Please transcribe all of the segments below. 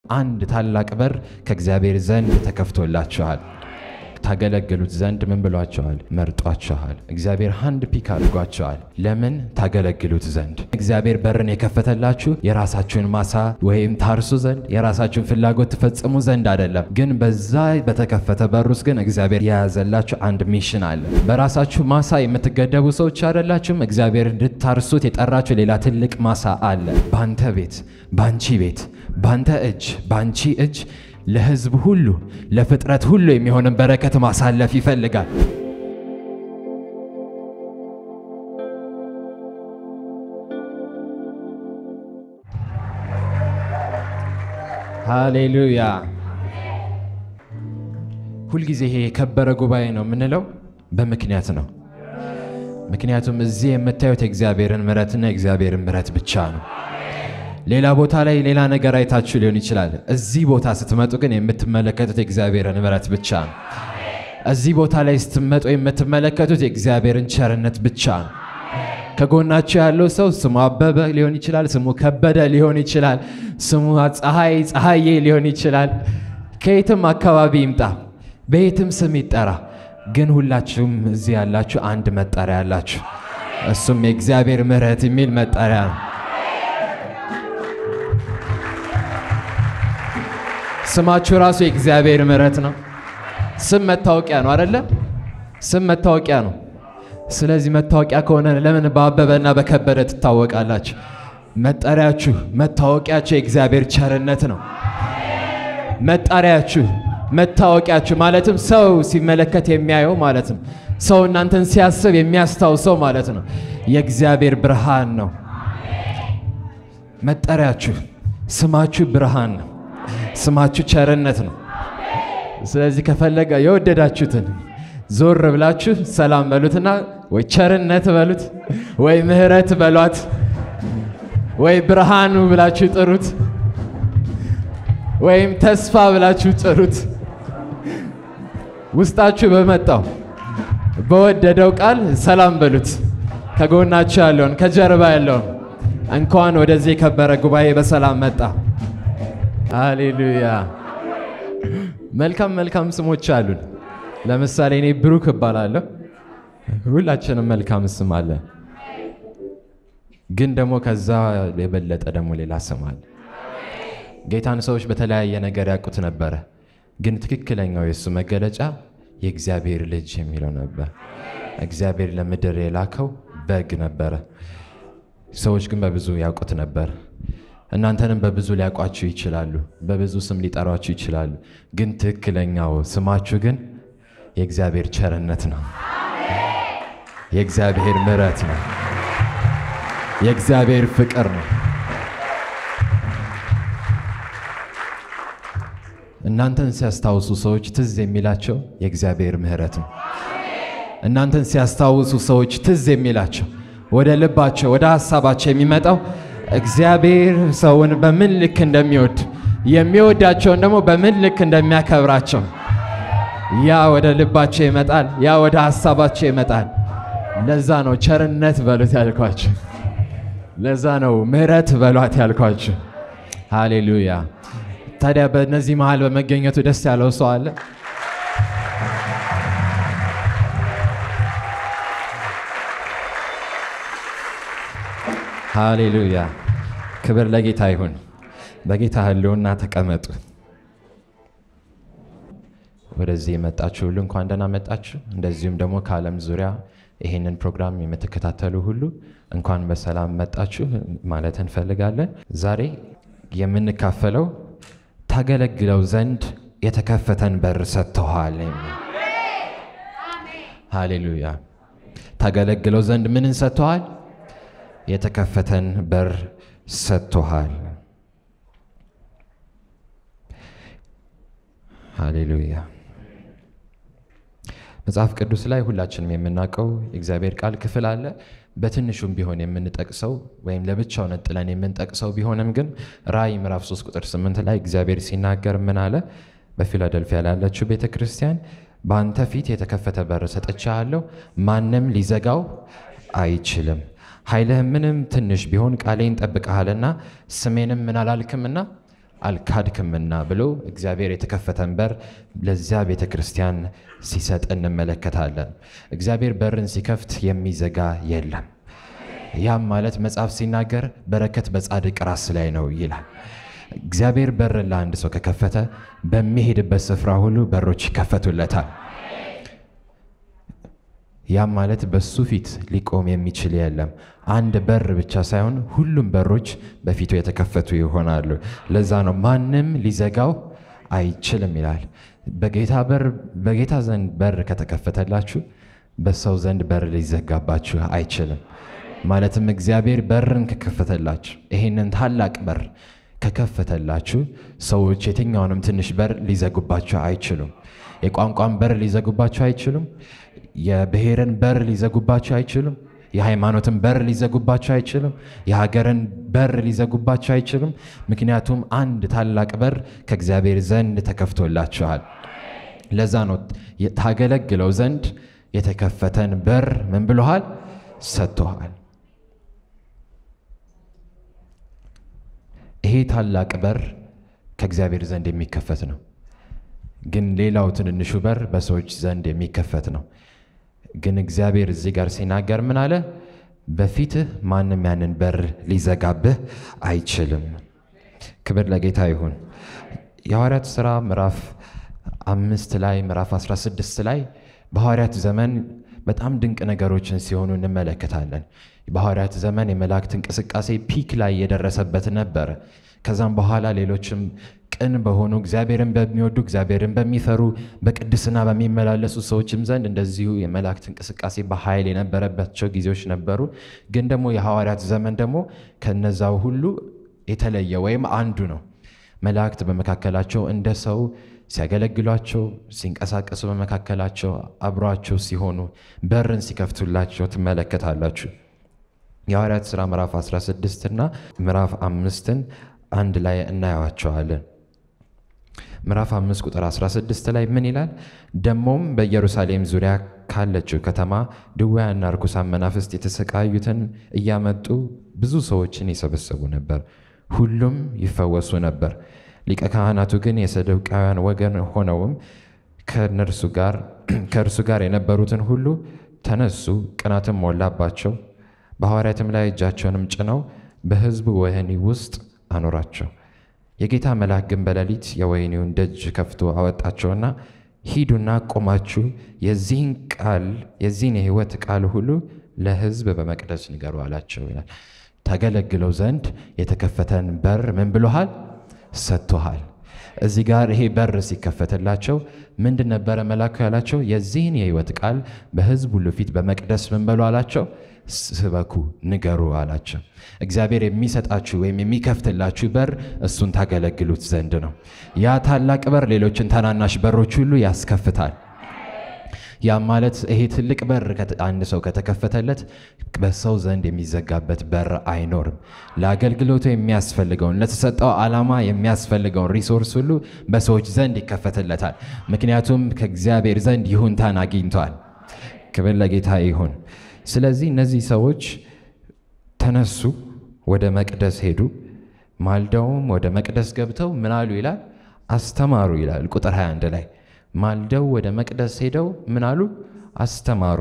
አንድ ታላቅ በር ከእግዚአብሔር ዘንድ ተከፍቶላችኋል። ታገለግሉት ዘንድ ምን ብሏቸዋል? መርጧቸዋል። እግዚአብሔር ሃንድ ፒክ አድርጓቸዋል። ለምን? ታገለግሉት ዘንድ። እግዚአብሔር በርን የከፈተላችሁ የራሳችሁን ማሳ ወይም ታርሱ ዘንድ የራሳችሁን ፍላጎት ትፈጽሙ ዘንድ አይደለም። ግን በዛ በተከፈተ በር ውስጥ ግን እግዚአብሔር የያዘላችሁ አንድ ሚሽን አለ። በራሳችሁ ማሳ የምትገደቡ ሰዎች አይደላችሁም። እግዚአብሔር እንድታርሱት የጠራችሁ ሌላ ትልቅ ማሳ አለ። ባንተ ቤት፣ ባንቺ ቤት፣ ባንተ እጅ፣ ባንቺ እጅ ለሕዝብ ሁሉ ለፍጥረት ሁሉ የሚሆንን በረከት ማሳለፍ ይፈልጋል። ሃሌሉያ። ሁልጊዜ ይሄ የከበረ ጉባኤ ነው የምንለው በምክንያት ነው። ምክንያቱም እዚህ የምታዩት የእግዚአብሔርን ምሕረትና የእግዚአብሔርን ምሕረት ብቻ ነው። ሌላ ቦታ ላይ ሌላ ነገር አይታችሁ ሊሆን ይችላል። እዚህ ቦታ ስትመጡ ግን የምትመለከቱት የእግዚአብሔርን ምሕረት ብቻ ነው። እዚህ ቦታ ላይ ስትመጡ የምትመለከቱት የእግዚአብሔርን ቸርነት ብቻ ነው። ከጎናችሁ ያለው ሰው ስሙ አበበ ሊሆን ይችላል፣ ስሙ ከበደ ሊሆን ይችላል፣ ስሙ ፀሐይ ፀሐዬ ሊሆን ይችላል። ከየትም አካባቢ ይምጣ፣ በየትም ስም ይጠራ፣ ግን ሁላችሁም እዚህ ያላችሁ አንድ መጠሪያ ያላችሁ፣ እሱም የእግዚአብሔር ምሕረት የሚል መጠሪያ ነው። ስማችሁ ራሱ የእግዚአብሔር ምሕረት ነው። ስም መታወቂያ ነው አይደለ? ስም መታወቂያ ነው። ስለዚህ መታወቂያ ከሆነ ለምን በአበበና በከበደ ትታወቃላችሁ? መጠሪያችሁ፣ መታወቂያችሁ የእግዚአብሔር ቸርነት ነው። መጠሪያችሁ፣ መታወቂያችሁ ማለትም ሰው ሲመለከት የሚያየው ማለት ነው። ሰው እናንተን ሲያስብ የሚያስታውሰው ማለት ነው። የእግዚአብሔር ብርሃን ነው መጠሪያችሁ። ስማችሁ ብርሃን ነው። ስማችሁ ቸርነት ነው። ስለዚህ ከፈለገ የወደዳችሁትን ዞር ብላችሁ ሰላም በሉትና ወይ ቸርነት በሉት ወይ ምሕረት በሏት ወይ ብርሃኑ ብላችሁ ጥሩት ወይም ተስፋ ብላችሁ ጥሩት። ውስጣችሁ በመጣው በወደደው ቃል ሰላም በሉት። ከጎናችሁ ያለውን ከጀርባ ያለውን እንኳን ወደዚህ የከበረ ጉባኤ በሰላም መጣ። ሃሌሉያ። መልካም መልካም ስሞች አሉን። ለምሳሌ እኔ ብሩክ እባላለሁ። ሁላችንም መልካም ስም አለ፣ ግን ደግሞ ከዛ የበለጠ ደግሞ ሌላ ስም አለ። ጌታን ሰዎች በተለያየ ነገር ያውቁት ነበረ፣ ግን ትክክለኛው የእሱ መገለጫ የእግዚአብሔር ልጅ የሚለው ነበር። እግዚአብሔር ለምድር የላከው በግ ነበረ። ሰዎች ግን በብዙ ያውቁት ነበር። እናንተንም በብዙ ሊያውቋችሁ ይችላሉ፣ በብዙ ስም ሊጠሯችሁ ይችላሉ። ግን ትክክለኛው ስማችሁ ግን የእግዚአብሔር ቸርነት ነው፣ የእግዚአብሔር ምሕረት ነው፣ የእግዚአብሔር ፍቅር ነው። እናንተን ሲያስታውሱ ሰዎች ትዝ የሚላቸው የእግዚአብሔር ምሕረት ነው። እናንተን ሲያስታውሱ ሰዎች ትዝ የሚላቸው ወደ ልባቸው ወደ ሀሳባቸው የሚመጣው እግዚአብሔር ሰውን በምን ልክ እንደሚወድ የሚወዳቸውን ደግሞ በምን ልክ እንደሚያከብራቸው ያ ወደ ልባቸው ይመጣል። ያ ወደ ሀሳባቸው ይመጣል። ለዛ ነው ቸርነት በሉት ያልኳችሁ። ለዛ ነው ምሕረት በሏት ያልኳችሁ። ሃሌሉያ። ታዲያ በእነዚህ መሃል በመገኘቱ ደስ ያለው ሰው አለ? ሃሌሉያ። ክብር ለጌታ ይሁን። በጌታ ሕልውና ተቀመጡ። ወደዚህ የመጣችሁ ሁሉ እንኳን ደህና መጣችሁ። እንደዚሁም ደግሞ ከዓለም ዙሪያ ይህንን ፕሮግራም የምትከታተሉ ሁሉ እንኳን በሰላም መጣችሁ ማለት እንፈልጋለን። ዛሬ የምንካፈለው ታገለግለው ዘንድ የተከፈተን በር ሰጥተዋል የሚል ሃሌሉያ። ታገለግለው ዘንድ ምንን ሰጥተዋል? የተከፈተን በር ሰጥቶሃል። ሃሌሉያ። መጽሐፍ ቅዱስ ላይ ሁላችንም የምናውቀው የእግዚአብሔር ቃል ክፍል አለ። በትንሹም ቢሆን የምንጠቅሰው ወይም ለብቻው ነጥለን የምንጠቅሰው ቢሆንም ግን ራእይ ምዕራፍ 3 ቁጥር 8 ላይ እግዚአብሔር ሲናገር ምን አለ? በፊላደልፊያ ላለችው ቤተ ክርስቲያን በአንተ ፊት የተከፈተ በር ሰጥቼሃለሁ፣ ማንም ሊዘጋው አይችልም። ኃይልህ ምንም ትንሽ ቢሆን ቃሌን ጠብቀሃልና ስሜንም ምን አላልክምና አልካድክምና ብሎ እግዚአብሔር የተከፈተን በር ለዚያ ቤተ ክርስቲያን ሲሰጥ እንመለከታለን። እግዚአብሔር በርን ሲከፍት የሚዘጋ የለም። ያም ማለት መጽሐፍ ሲናገር በረከት በጻድቅ ራስ ላይ ነው ይላል። እግዚአብሔር በርን ለአንድ ሰው ከከፈተ በሚሄድበት ስፍራ ሁሉ በሮች ይከፈቱለታል። ያም ማለት በሱ ፊት ሊቆም የሚችል የለም። አንድ በር ብቻ ሳይሆን ሁሉም በሮች በፊቱ የተከፈቱ ይሆናሉ። ለዛ ነው ማንም ሊዘጋው አይችልም ይላል። በጌታ በር በጌታ ዘንድ በር ከተከፈተላችሁ በሰው ዘንድ በር ሊዘጋባችሁ አይችልም። ማለትም እግዚአብሔር በርን ከከፈተላችሁ ይሄንን ታላቅ በር ከከፈተላችሁ ሰዎች የትኛውንም ትንሽ በር ሊዘጉባችሁ አይችሉም። የቋንቋን በር ሊዘጉባችሁ አይችሉም። የብሔርን በር ሊዘጉባችሁ አይችሉም። የሃይማኖትን በር ሊዘጉባችሁ አይችልም። የሀገርን በር ሊዘጉባችሁ አይችሉም። ምክንያቱም አንድ ታላቅ በር ከእግዚአብሔር ዘንድ ተከፍቶላችኋል። ለዛ ነው ታገለግለው ዘንድ የተከፈተን በር ምን ብሎሃል? ሰጥቶሃል። ይሄ ታላቅ በር ከእግዚአብሔር ዘንድ የሚከፈት ነው። ግን ሌላው ትንንሹ በር በሰዎች ዘንድ የሚከፈት ነው። ግን እግዚአብሔር እዚህ ጋር ሲናገር ምን አለ? በፊትህ ማንም ያንን በር ሊዘጋብህ አይችልም። ክብር ለጌታ ይሁን። የሐዋርያት ሥራ ምዕራፍ አምስት ላይ ምዕራፍ 16 ላይ በሐዋርያት ዘመን በጣም ድንቅ ነገሮችን ሲሆኑ እንመለከታለን። በሐዋርያት ዘመን የመላእክት እንቅስቃሴ ፒክ ላይ የደረሰበት ነበረ። ከዛም በኋላ ሌሎችም ቅን በሆኑ እግዚአብሔርን በሚወዱ እግዚአብሔርን በሚፈሩ በቅድስና በሚመላለሱ ሰዎችም ዘንድ እንደዚሁ የመላእክት እንቅስቃሴ በኃይል የነበረባቸው ጊዜዎች ነበሩ። ግን ደግሞ የሐዋርያት ዘመን ደግሞ ከነዛው ሁሉ የተለየ ወይም አንዱ ነው። መላእክት በመካከላቸው እንደ ሰው ሲያገለግሏቸው፣ ሲንቀሳቀሱ በመካከላቸው አብሯቸው ሲሆኑ በርን ሲከፍቱላቸው ትመለከታላችሁ። የሐዋርያት ሥራ ምዕራፍ 16 እና ምዕራፍ አምስትን አንድ ላይ እናየዋቸዋለን። ምዕራፍ 5 ቁጥር 16 ላይ ምን ይላል? ደሞም በኢየሩሳሌም ዙሪያ ካለችው ከተማ ድውያንና ርኩሳን መናፍስት የተሰቃዩትን እያመጡ ብዙ ሰዎችን ይሰበሰቡ ነበር፣ ሁሉም ይፈወሱ ነበር። ሊቀ ካህናቱ ግን የሰዱቃውያን ወገን ሆነውም ከእነርሱ ጋር ከእርሱ ጋር የነበሩትን ሁሉ ተነሱ፣ ቅናትም ሞላባቸው። በሐዋርያትም ላይ እጃቸውንም ጭነው በሕዝቡ ወህኒ ውስጥ አኖራቸው። የጌታ መልአክ ግን በሌሊት የወህኒውን ደጅ ከፍቶ አወጣቸውና ሂዱና ቆማችሁ የዚህን ቃል የዚህን የሕይወት ቃል ሁሉ ለሕዝብ በመቅደስ ንገሩ አላቸው ይላል። ታገለግለው ዘንድ የተከፈተን በር ምን ብሎሃል? ሰጥቶሃል። እዚህ ጋር ይሄ በር ሲከፈትላቸው ምንድን ነበረ መላኩ ያላቸው? የዚህን የሕይወት ቃል በሕዝብ ሁሉ ፊት በመቅደስ ምን በሉ አላቸው? ስበኩ፣ ንገሩ አላቸው። እግዚአብሔር የሚሰጣችሁ ወይም የሚከፍትላችሁ በር እሱን ታገለግሉት ዘንድ ነው። ያ ታላቅ በር ሌሎችን ታናናሽ በሮች ሁሉ ያስከፍታል። ያ ማለት ይሄ ትልቅ በር አንድ ሰው ከተከፈተለት በሰው ዘንድ የሚዘጋበት በር አይኖርም። ለአገልግሎቱ የሚያስፈልገውን ለተሰጠው ዓላማ የሚያስፈልገውን ሪሶርስ ሁሉ በሰዎች ዘንድ ይከፈትለታል። ምክንያቱም ከእግዚአብሔር ዘንድ ይሁንታን አግኝቷል። ክብር ለጌታ ይሁን። ስለዚህ እነዚህ ሰዎች ተነሱ፣ ወደ መቅደስ ሄዱ። ማልደውም ወደ መቅደስ ገብተው ምን አሉ ይላል? አስተማሩ ይላል ቁጥር 21 ላይ ማልደው ወደ መቅደስ ሄደው ምን አሉ? አስተማሩ።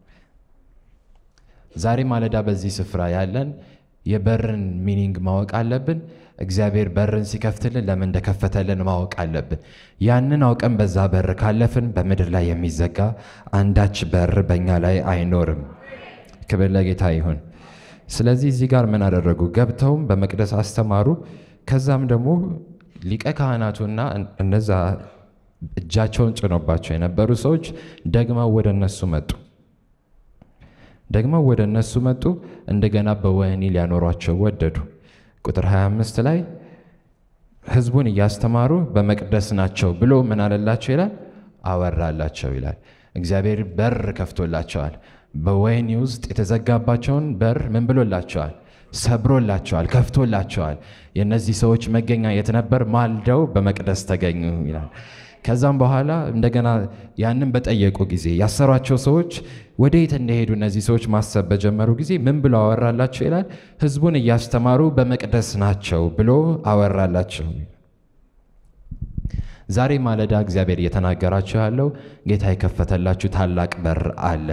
ዛሬ ማለዳ በዚህ ስፍራ ያለን የበርን ሚኒንግ ማወቅ አለብን። እግዚአብሔር በርን ሲከፍትልን ለምን እንደከፈተልን ማወቅ አለብን። ያንን አውቀን በዛ በር ካለፍን በምድር ላይ የሚዘጋ አንዳች በር በእኛ ላይ አይኖርም። ክብር ለጌታ ይሁን። ስለዚህ እዚህ ጋር ምን አደረጉ? ገብተውም በመቅደስ አስተማሩ። ከዛም ደግሞ ሊቀ ካህናቱና እነዛ እጃቸውን ጭኖባቸው የነበሩ ሰዎች ደግመው ወደ እነሱ መጡ። ደግመው ወደ እነሱ መጡ። እንደገና በወህኒ ሊያኖሯቸው ወደዱ። ቁጥር 25 ላይ ሕዝቡን እያስተማሩ በመቅደስ ናቸው ብሎ ምን አለላቸው ይላል? አወራላቸው ይላል። እግዚአብሔር በር ከፍቶላቸዋል። በወህኒ ውስጥ የተዘጋባቸውን በር ምን ብሎላቸዋል? ሰብሮላቸዋል፣ ከፍቶላቸዋል። የእነዚህ ሰዎች መገኛ የት ነበር? ማልደው በመቅደስ ተገኙ ይላል። ከዛም በኋላ እንደገና ያንን በጠየቁ ጊዜ ያሰሯቸው ሰዎች ወደ የት እንደሄዱ እነዚህ ሰዎች ማሰብ በጀመሩ ጊዜ ምን ብሎ አወራላቸው ይላል? ሕዝቡን እያስተማሩ በመቅደስ ናቸው ብሎ አወራላቸው። ዛሬ ማለዳ እግዚአብሔር እየተናገራችሁ ያለው ጌታ የከፈተላችሁ ታላቅ በር አለ።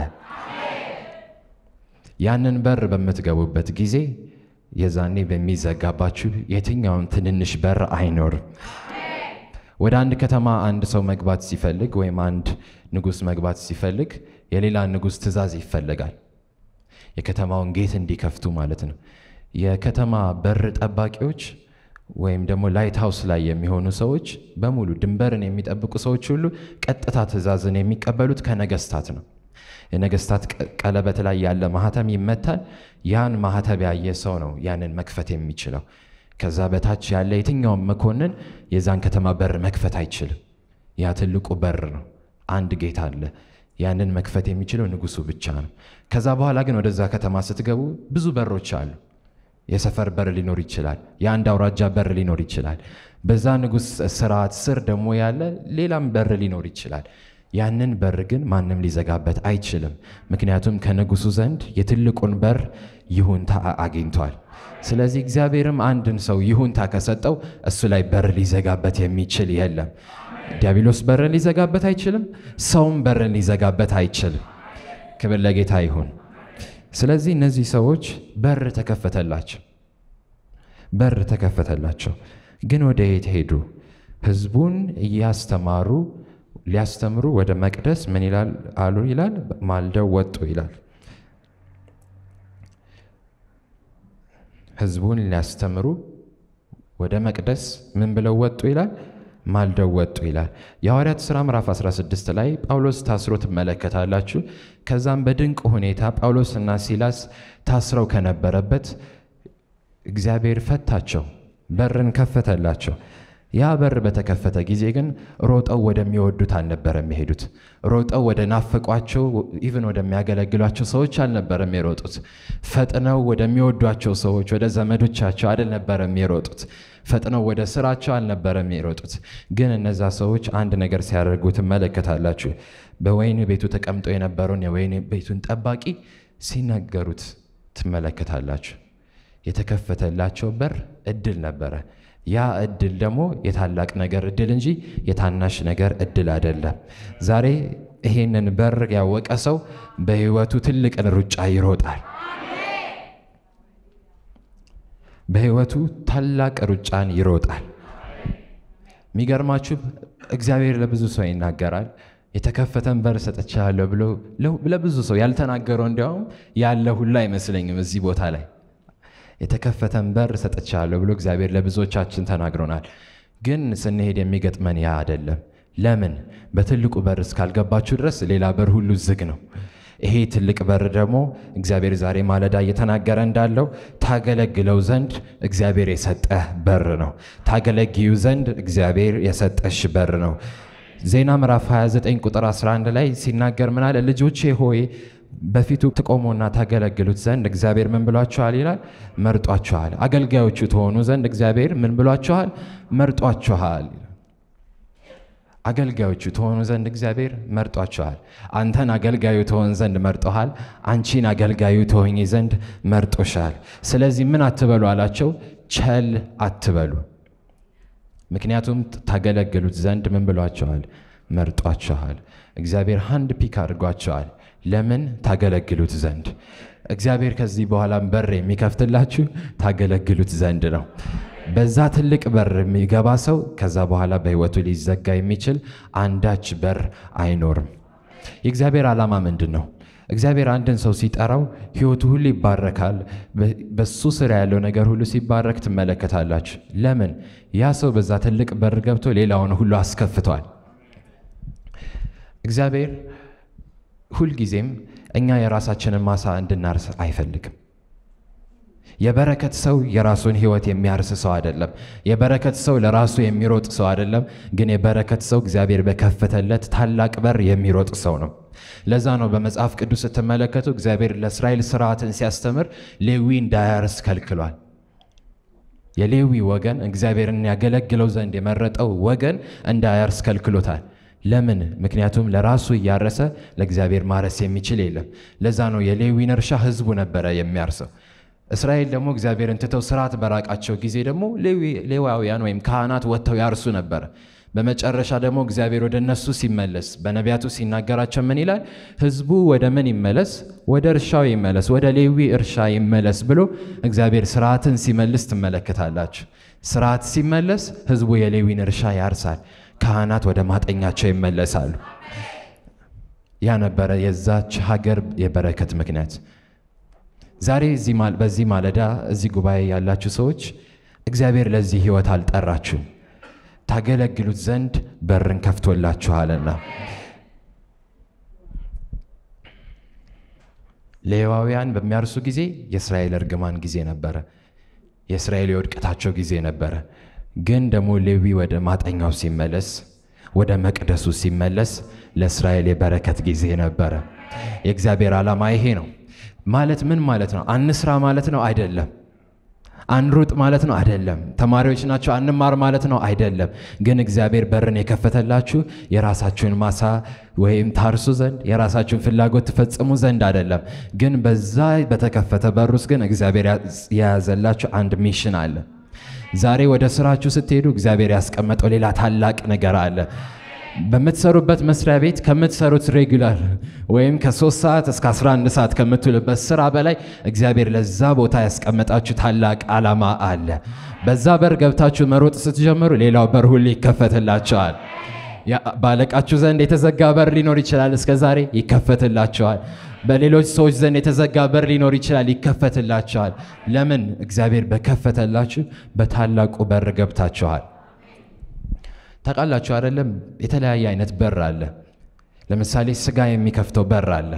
ያንን በር በምትገቡበት ጊዜ የዛኔ በሚዘጋባችሁ የትኛውም ትንንሽ በር አይኖርም። ወደ አንድ ከተማ አንድ ሰው መግባት ሲፈልግ ወይም አንድ ንጉሥ መግባት ሲፈልግ የሌላ ንጉሥ ትእዛዝ ይፈለጋል። የከተማውን ጌት እንዲከፍቱ ማለት ነው። የከተማ በር ጠባቂዎች ወይም ደግሞ ላይት ሃውስ ላይ የሚሆኑ ሰዎች በሙሉ ድንበርን የሚጠብቁ ሰዎች ሁሉ ቀጥታ ትእዛዝን የሚቀበሉት ከነገስታት ነው። የነገስታት ቀለበት ላይ ያለ ማህተም ይመታል። ያን ማህተብ ያየ ሰው ነው ያንን መክፈት የሚችለው። ከዛ በታች ያለ የትኛውም መኮንን የዛን ከተማ በር መክፈት አይችልም። ያ ትልቁ በር ነው። አንድ ጌታ አለ። ያንን መክፈት የሚችለው ንጉሱ ብቻ ነው። ከዛ በኋላ ግን ወደዛ ከተማ ስትገቡ ብዙ በሮች አሉ። የሰፈር በር ሊኖር ይችላል። የአንድ አውራጃ በር ሊኖር ይችላል። በዛ ንጉሥ ስርዓት ስር ደግሞ ያለ ሌላም በር ሊኖር ይችላል። ያንን በር ግን ማንም ሊዘጋበት አይችልም። ምክንያቱም ከንጉሱ ዘንድ የትልቁን በር ይሁንታ አግኝቷል። ስለዚህ እግዚአብሔርም አንድን ሰው ይሁንታ ከሰጠው እሱ ላይ በር ሊዘጋበት የሚችል የለም። ዲያብሎስ በርን ሊዘጋበት አይችልም። ሰውም በርን ሊዘጋበት አይችልም። ክብር ለጌታ ይሁን። ስለዚህ እነዚህ ሰዎች በር ተከፈተላቸው፣ በር ተከፈተላቸው። ግን ወደ የት ሄዱ? ህዝቡን እያስተማሩ ሊያስተምሩ ወደ መቅደስ ምን ይላል አሉ ይላል ማልደው ወጡ ይላል። ህዝቡን ሊያስተምሩ ወደ መቅደስ ምን ብለው ወጡ ይላል ማልደው ወጡ ይላል። የሐዋርያት ሥራ ምዕራፍ 16 ላይ ጳውሎስ ታስሮ ትመለከታላችሁ። ከዛም በድንቅ ሁኔታ ጳውሎስና ሲላስ ታስረው ከነበረበት እግዚአብሔር ፈታቸው፣ በርን ከፈተላቸው። ያ በር በተከፈተ ጊዜ ግን ሮጠው ወደሚወዱት አልነበረም የሄዱት። ሮጠው ወደ ናፈቋቸው ኢቭን ወደሚያገለግሏቸው ሰዎች አልነበረም የሮጡት። ፈጥነው ወደሚወዷቸው ሰዎች ወደ ዘመዶቻቸው አልነበረም የሮጡት። ፈጥነው ወደ ስራቸው አልነበረም የሮጡት። ግን እነዛ ሰዎች አንድ ነገር ሲያደርጉ ትመለከታላችሁ። በወይን ቤቱ ተቀምጦ የነበረውን የወይን ቤቱን ጠባቂ ሲናገሩት ትመለከታላችሁ። የተከፈተላቸው በር እድል ነበረ። ያ እድል ደግሞ የታላቅ ነገር እድል እንጂ የታናሽ ነገር እድል አይደለም። ዛሬ ይሄንን በር ያወቀ ሰው በሕይወቱ ትልቅን ሩጫ ይሮጣል። በሕይወቱ ታላቅ ሩጫን ይሮጣል። የሚገርማችሁ እግዚአብሔር ለብዙ ሰው ይናገራል። የተከፈተን በር ሰጥቻለሁ ብሎ ለብዙ ሰው ያልተናገረው እንዲያውም ያለ ሁሉ አይመስለኝም እዚህ ቦታ ላይ የተከፈተን በር ሰጥቻለሁ ብሎ እግዚአብሔር ለብዙዎቻችን ተናግሮናል። ግን ስንሄድ የሚገጥመን ያ አይደለም። ለምን? በትልቁ በር እስካልገባችሁ ድረስ ሌላ በር ሁሉ ዝግ ነው። ይሄ ትልቅ በር ደግሞ እግዚአብሔር ዛሬ ማለዳ እየተናገረ እንዳለው ታገለግለው ዘንድ እግዚአብሔር የሰጠህ በር ነው። ታገለግዩ ዘንድ እግዚአብሔር የሰጠሽ በር ነው። ዜና ምዕራፍ 29 ቁጥር 11 ላይ ሲናገር ምን አለ? ልጆቼ ሆይ በፊቱ ትቆሙና ታገለግሉት ዘንድ እግዚአብሔር ምን ብሏችኋል ይላል? መርጧችኋል። አገልጋዮቹ ትሆኑ ዘንድ እግዚአብሔር ምን ብሏችኋል? መርጧችኋል። አገልጋዮቹ ትሆኑ ዘንድ እግዚአብሔር መርጧችኋል። አንተን አገልጋዩ ትሆን ዘንድ መርጦሃል። አንቺን አገልጋዩ ትሆኝ ዘንድ መርጦሻል። ስለዚህ ምን አትበሉ አላቸው? ቸል አትበሉ። ምክንያቱም ታገለግሉት ዘንድ ምን ብሏችኋል? መርጧችኋል። እግዚአብሔር ሃንድ ፒክ አድርጓችኋል። ለምን? ታገለግሉት ዘንድ። እግዚአብሔር ከዚህ በኋላም በር የሚከፍትላችሁ ታገለግሉት ዘንድ ነው። በዛ ትልቅ በር የሚገባ ሰው ከዛ በኋላ በሕይወቱ ሊዘጋ የሚችል አንዳች በር አይኖርም። የእግዚአብሔር ዓላማ ምንድን ነው? እግዚአብሔር አንድን ሰው ሲጠራው ሕይወቱ ሁሉ ይባረካል። በሱ ስር ያለው ነገር ሁሉ ሲባረክ ትመለከታላችሁ። ለምን? ያ ሰው በዛ ትልቅ በር ገብቶ ሌላውን ሁሉ አስከፍቷል። እግዚአብሔር ሁልጊዜም እኛ የራሳችንን ማሳ እንድናርስ አይፈልግም። የበረከት ሰው የራሱን ሕይወት የሚያርስ ሰው አይደለም። የበረከት ሰው ለራሱ የሚሮጥ ሰው አይደለም። ግን የበረከት ሰው እግዚአብሔር በከፈተለት ታላቅ በር የሚሮጥ ሰው ነው። ለዛ ነው በመጽሐፍ ቅዱስ ስትመለከቱ እግዚአብሔር ለእስራኤል ስርዓትን ሲያስተምር ሌዊ እንዳያርስ ከልክሏል። የሌዊ ወገን እግዚአብሔርን ያገለግለው ዘንድ የመረጠው ወገን እንዳያርስ ከልክሎታል። ለምን? ምክንያቱም ለራሱ እያረሰ ለእግዚአብሔር ማረስ የሚችል የለም። ለዛ ነው የሌዊን እርሻ ህዝቡ ነበረ የሚያርሰው። እስራኤል ደግሞ እግዚአብሔርን ትተው ስርዓት በራቃቸው ጊዜ ደግሞ ሌዋውያን ወይም ካህናት ወጥተው ያርሱ ነበረ። በመጨረሻ ደግሞ እግዚአብሔር ወደ እነሱ ሲመለስ በነቢያቱ ሲናገራቸው ምን ይላል? ሕዝቡ ወደ ምን ይመለስ? ወደ እርሻው ይመለስ፣ ወደ ሌዊ እርሻ ይመለስ ብሎ እግዚአብሔር ስርዓትን ሲመልስ ትመለከታላችሁ። ስርዓት ሲመለስ ሕዝቡ የሌዊን እርሻ ያርሳል፣ ካህናት ወደ ማጠኛቸው ይመለሳሉ። ያ ነበረ የዛች ሀገር የበረከት ምክንያት። ዛሬ በዚህ ማለዳ እዚህ ጉባኤ ያላችሁ ሰዎች እግዚአብሔር ለዚህ ህይወት አልጠራችሁም፣ ታገለግሉት ዘንድ በርን ከፍቶላችኋልና። ሌዋውያን በሚያርሱ ጊዜ የእስራኤል እርግማን ጊዜ ነበረ፣ የእስራኤል የውድቀታቸው ጊዜ ነበረ። ግን ደግሞ ሌዊ ወደ ማጠኛው ሲመለስ፣ ወደ መቅደሱ ሲመለስ ለእስራኤል የበረከት ጊዜ ነበረ። የእግዚአብሔር ዓላማ ይሄ ነው። ማለት ምን ማለት ነው? አንስራ ማለት ነው አይደለም። አንሩጥ ማለት ነው አይደለም። ተማሪዎች ናቸው አንማር ማለት ነው አይደለም። ግን እግዚአብሔር በርን የከፈተላችሁ የራሳችሁን ማሳ ወይም ታርሱ ዘንድ የራሳችሁን ፍላጎት ትፈጽሙ ዘንድ አይደለም። ግን በዛ በተከፈተ በር ውስጥ ግን እግዚአብሔር የያዘላችሁ አንድ ሚሽን አለ። ዛሬ ወደ ስራችሁ ስትሄዱ እግዚአብሔር ያስቀመጠው ሌላ ታላቅ ነገር አለ። በምትሰሩበት መስሪያ ቤት ከምትሰሩት ሬጉላር ወይም ከ3 ሰዓት እስከ 11 ሰዓት ከምትውልበት ስራ በላይ እግዚአብሔር ለዛ ቦታ ያስቀመጣችሁ ታላቅ ዓላማ አለ። በዛ በር ገብታችሁ መሮጥ ስትጀምሩ ሌላው በር ሁሉ ይከፈትላቸዋል። ባለቃችሁ ዘንድ የተዘጋ በር ሊኖር ይችላል፣ እስከ ዛሬ ይከፈትላቸዋል። በሌሎች ሰዎች ዘንድ የተዘጋ በር ሊኖር ይችላል፣ ይከፈትላቸዋል። ለምን? እግዚአብሔር በከፈተላችሁ በታላቁ በር ገብታችኋል። ታውቃላችሁ አይደለም? የተለያየ አይነት በር አለ። ለምሳሌ ስጋ የሚከፍተው በር አለ።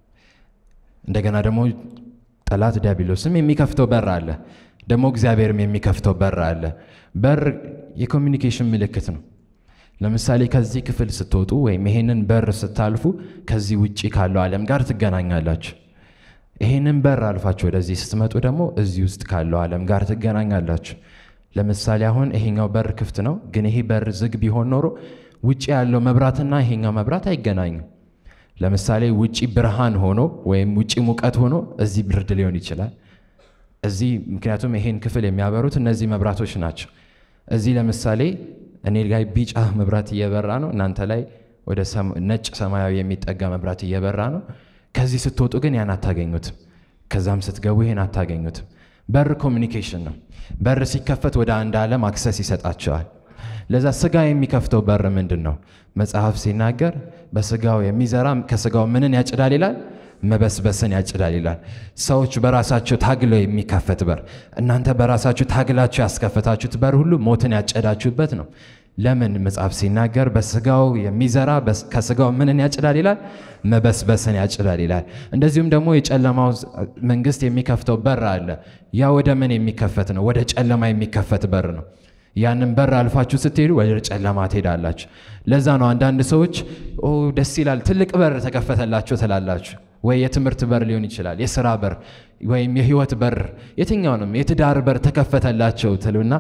እንደገና ደግሞ ጠላት ዲያብሎስም የሚከፍተው በር አለ። ደግሞ እግዚአብሔርም የሚከፍተው በር አለ። በር የኮሚኒኬሽን ምልክት ነው። ለምሳሌ ከዚህ ክፍል ስትወጡ ወይም ይሄንን በር ስታልፉ ከዚህ ውጪ ካለው ዓለም ጋር ትገናኛላችሁ። ይሄንን በር አልፋችሁ ወደዚህ ስትመጡ ደግሞ እዚህ ውስጥ ካለው ዓለም ጋር ትገናኛላችሁ። ለምሳሌ አሁን ይሄኛው በር ክፍት ነው፣ ግን ይሄ በር ዝግ ቢሆን ኖሮ ውጭ ያለው መብራትና ይሄኛው መብራት አይገናኙም። ለምሳሌ ውጪ ብርሃን ሆኖ ወይም ውጪ ሙቀት ሆኖ እዚህ ብርድ ሊሆን ይችላል። እዚህ ምክንያቱም ይሄን ክፍል የሚያበሩት እነዚህ መብራቶች ናቸው። እዚህ ለምሳሌ እኔ ላይ ቢጫ መብራት እየበራ ነው፣ እናንተ ላይ ወደ ነጭ ሰማያዊ የሚጠጋ መብራት እየበራ ነው። ከዚህ ስትወጡ ግን ያን አታገኙትም። ከዛም ስትገቡ ይሄን አታገኙትም። በር ኮሚኒኬሽን ነው። በር ሲከፈት ወደ አንድ ዓለም አክሰስ ይሰጣቸዋል። ለዛ ስጋ የሚከፍተው በር ምንድን ነው? መጽሐፍ ሲናገር በስጋው የሚዘራ ከስጋው ምንን ያጭዳል ይላል? መበስበስን ያጭዳል ይላል። ሰዎች በራሳቸው ታግለው የሚከፈት በር፣ እናንተ በራሳችሁ ታግላችሁ ያስከፈታችሁት በር ሁሉ ሞትን ያጨዳችሁበት ነው። ለምን? መጽሐፍ ሲናገር በስጋው የሚዘራ ከስጋው ምንን ያጭዳል ይላል? መበስበስን ያጭዳል ይላል። እንደዚሁም ደግሞ የጨለማው መንግስት የሚከፍተው በር አለ። ያ ወደ ምን የሚከፈት ነው? ወደ ጨለማ የሚከፈት በር ነው። ያንን በር አልፋችሁ ስትሄዱ ወደ ጨለማ ትሄዳላችሁ። ለዛ ነው አንዳንድ ሰዎች ኦ ደስ ይላል ትልቅ በር ተከፈተላቸው ትላላችሁ። ወይ የትምህርት በር ሊሆን ይችላል፣ የስራ በር ወይም የህይወት በር፣ የትኛውንም የትዳር በር ተከፈተላቸው ትሉና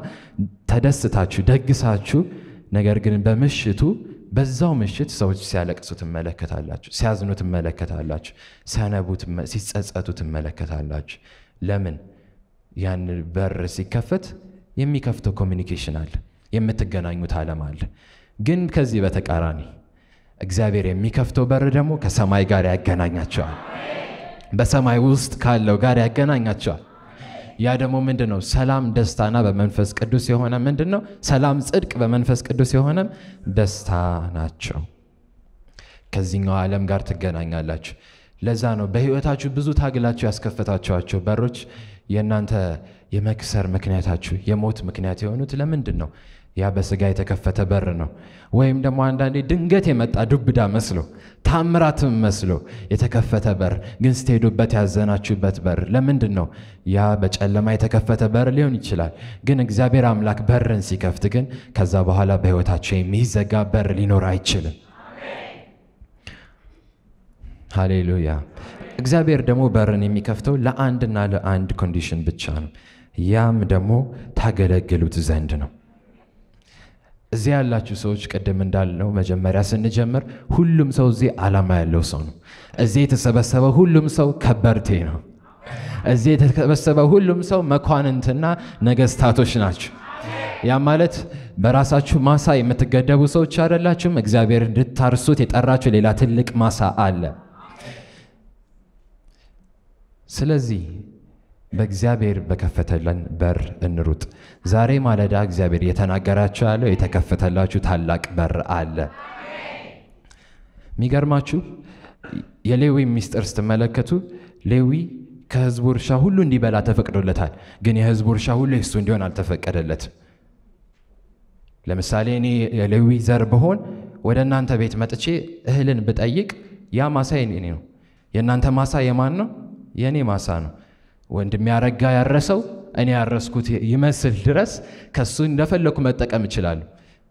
ተደስታችሁ ደግሳችሁ፣ ነገር ግን በምሽቱ በዛው ምሽት ሰዎች ሲያለቅሱ ትመለከታላችሁ፣ ሲያዝኑ ትመለከታላችሁ፣ ሲያነቡ፣ ሲጸጸቱ ትመለከታላችሁ። ለምን? ያን በር ሲከፈት የሚከፍተው ኮሚኒኬሽን አለ፣ የምትገናኙት ዓለም አለ። ግን ከዚህ በተቃራኒ እግዚአብሔር የሚከፍተው በር ደግሞ ከሰማይ ጋር ያገናኛቸዋል። በሰማይ ውስጥ ካለው ጋር ያገናኛቸዋል። ያ ደግሞ ምንድን ነው? ሰላም ደስታና በመንፈስ ቅዱስ የሆነ ምንድን ነው? ሰላም ጽድቅ፣ በመንፈስ ቅዱስ የሆነም ደስታ ናቸው። ከዚህኛው ዓለም ጋር ትገናኛላችሁ። ለዛ ነው በህይወታችሁ ብዙ ታግላችሁ ያስከፈታችኋቸው በሮች የእናንተ የመክሰር ምክንያታችሁ የሞት ምክንያት የሆኑት ለምንድን ነው? ያ በስጋ የተከፈተ በር ነው። ወይም ደግሞ አንዳንዴ ድንገት የመጣ ዱብዳ መስሎ ታምራትም መስሎ የተከፈተ በር ግን ስትሄዱበት ያዘናችሁበት በር ለምንድን ነው? ያ በጨለማ የተከፈተ በር ሊሆን ይችላል። ግን እግዚአብሔር አምላክ በርን ሲከፍት ግን ከዛ በኋላ በህይወታቸው የሚዘጋ በር ሊኖር አይችልም። ሃሌሉያ። እግዚአብሔር ደግሞ በርን የሚከፍተው ለአንድና ለአንድ ኮንዲሽን ብቻ ነው። ያም ደግሞ ታገለግሉት ዘንድ ነው። እዚህ ያላችሁ ሰዎች ቅድም እንዳልነው መጀመሪያ ስንጀምር ሁሉም ሰው እዚህ ዓላማ ያለው ሰው ነው። እዚህ የተሰበሰበ ሁሉም ሰው ከበርቴ ነው። እዚህ የተሰበሰበ ሁሉም ሰው መኳንንትና ነገስታቶች ናቸው። ያ ማለት በራሳችሁ ማሳ የምትገደቡ ሰዎች አይደላችሁም። እግዚአብሔር እንድታርሱት የጠራችሁ ሌላ ትልቅ ማሳ አለ። ስለዚህ በእግዚአብሔር በከፈተለን በር እንሩጥ። ዛሬ ማለዳ እግዚአብሔር እየተናገራችሁ ያለው የተከፈተላችሁ ታላቅ በር አለ። የሚገርማችሁ የሌዊ ምስጢር ስትመለከቱ ሌዊ ከሕዝቡ እርሻ ሁሉ እንዲበላ ተፈቅዶለታል። ግን የሕዝቡ እርሻ ሁሉ የሱ እንዲሆን አልተፈቀደለትም። ለምሳሌ እኔ የሌዊ ዘር ብሆን ወደ እናንተ ቤት መጥቼ እህልን ብጠይቅ ያ ማሳ የኔ ነው። የእናንተ ማሳ የማን ነው? የእኔ ማሳ ነው። ወንድም ያረጋ ያረሰው እኔ ያረስኩት ይመስል ድረስ ከሱ እንደፈለኩ መጠቀም እችላለሁ።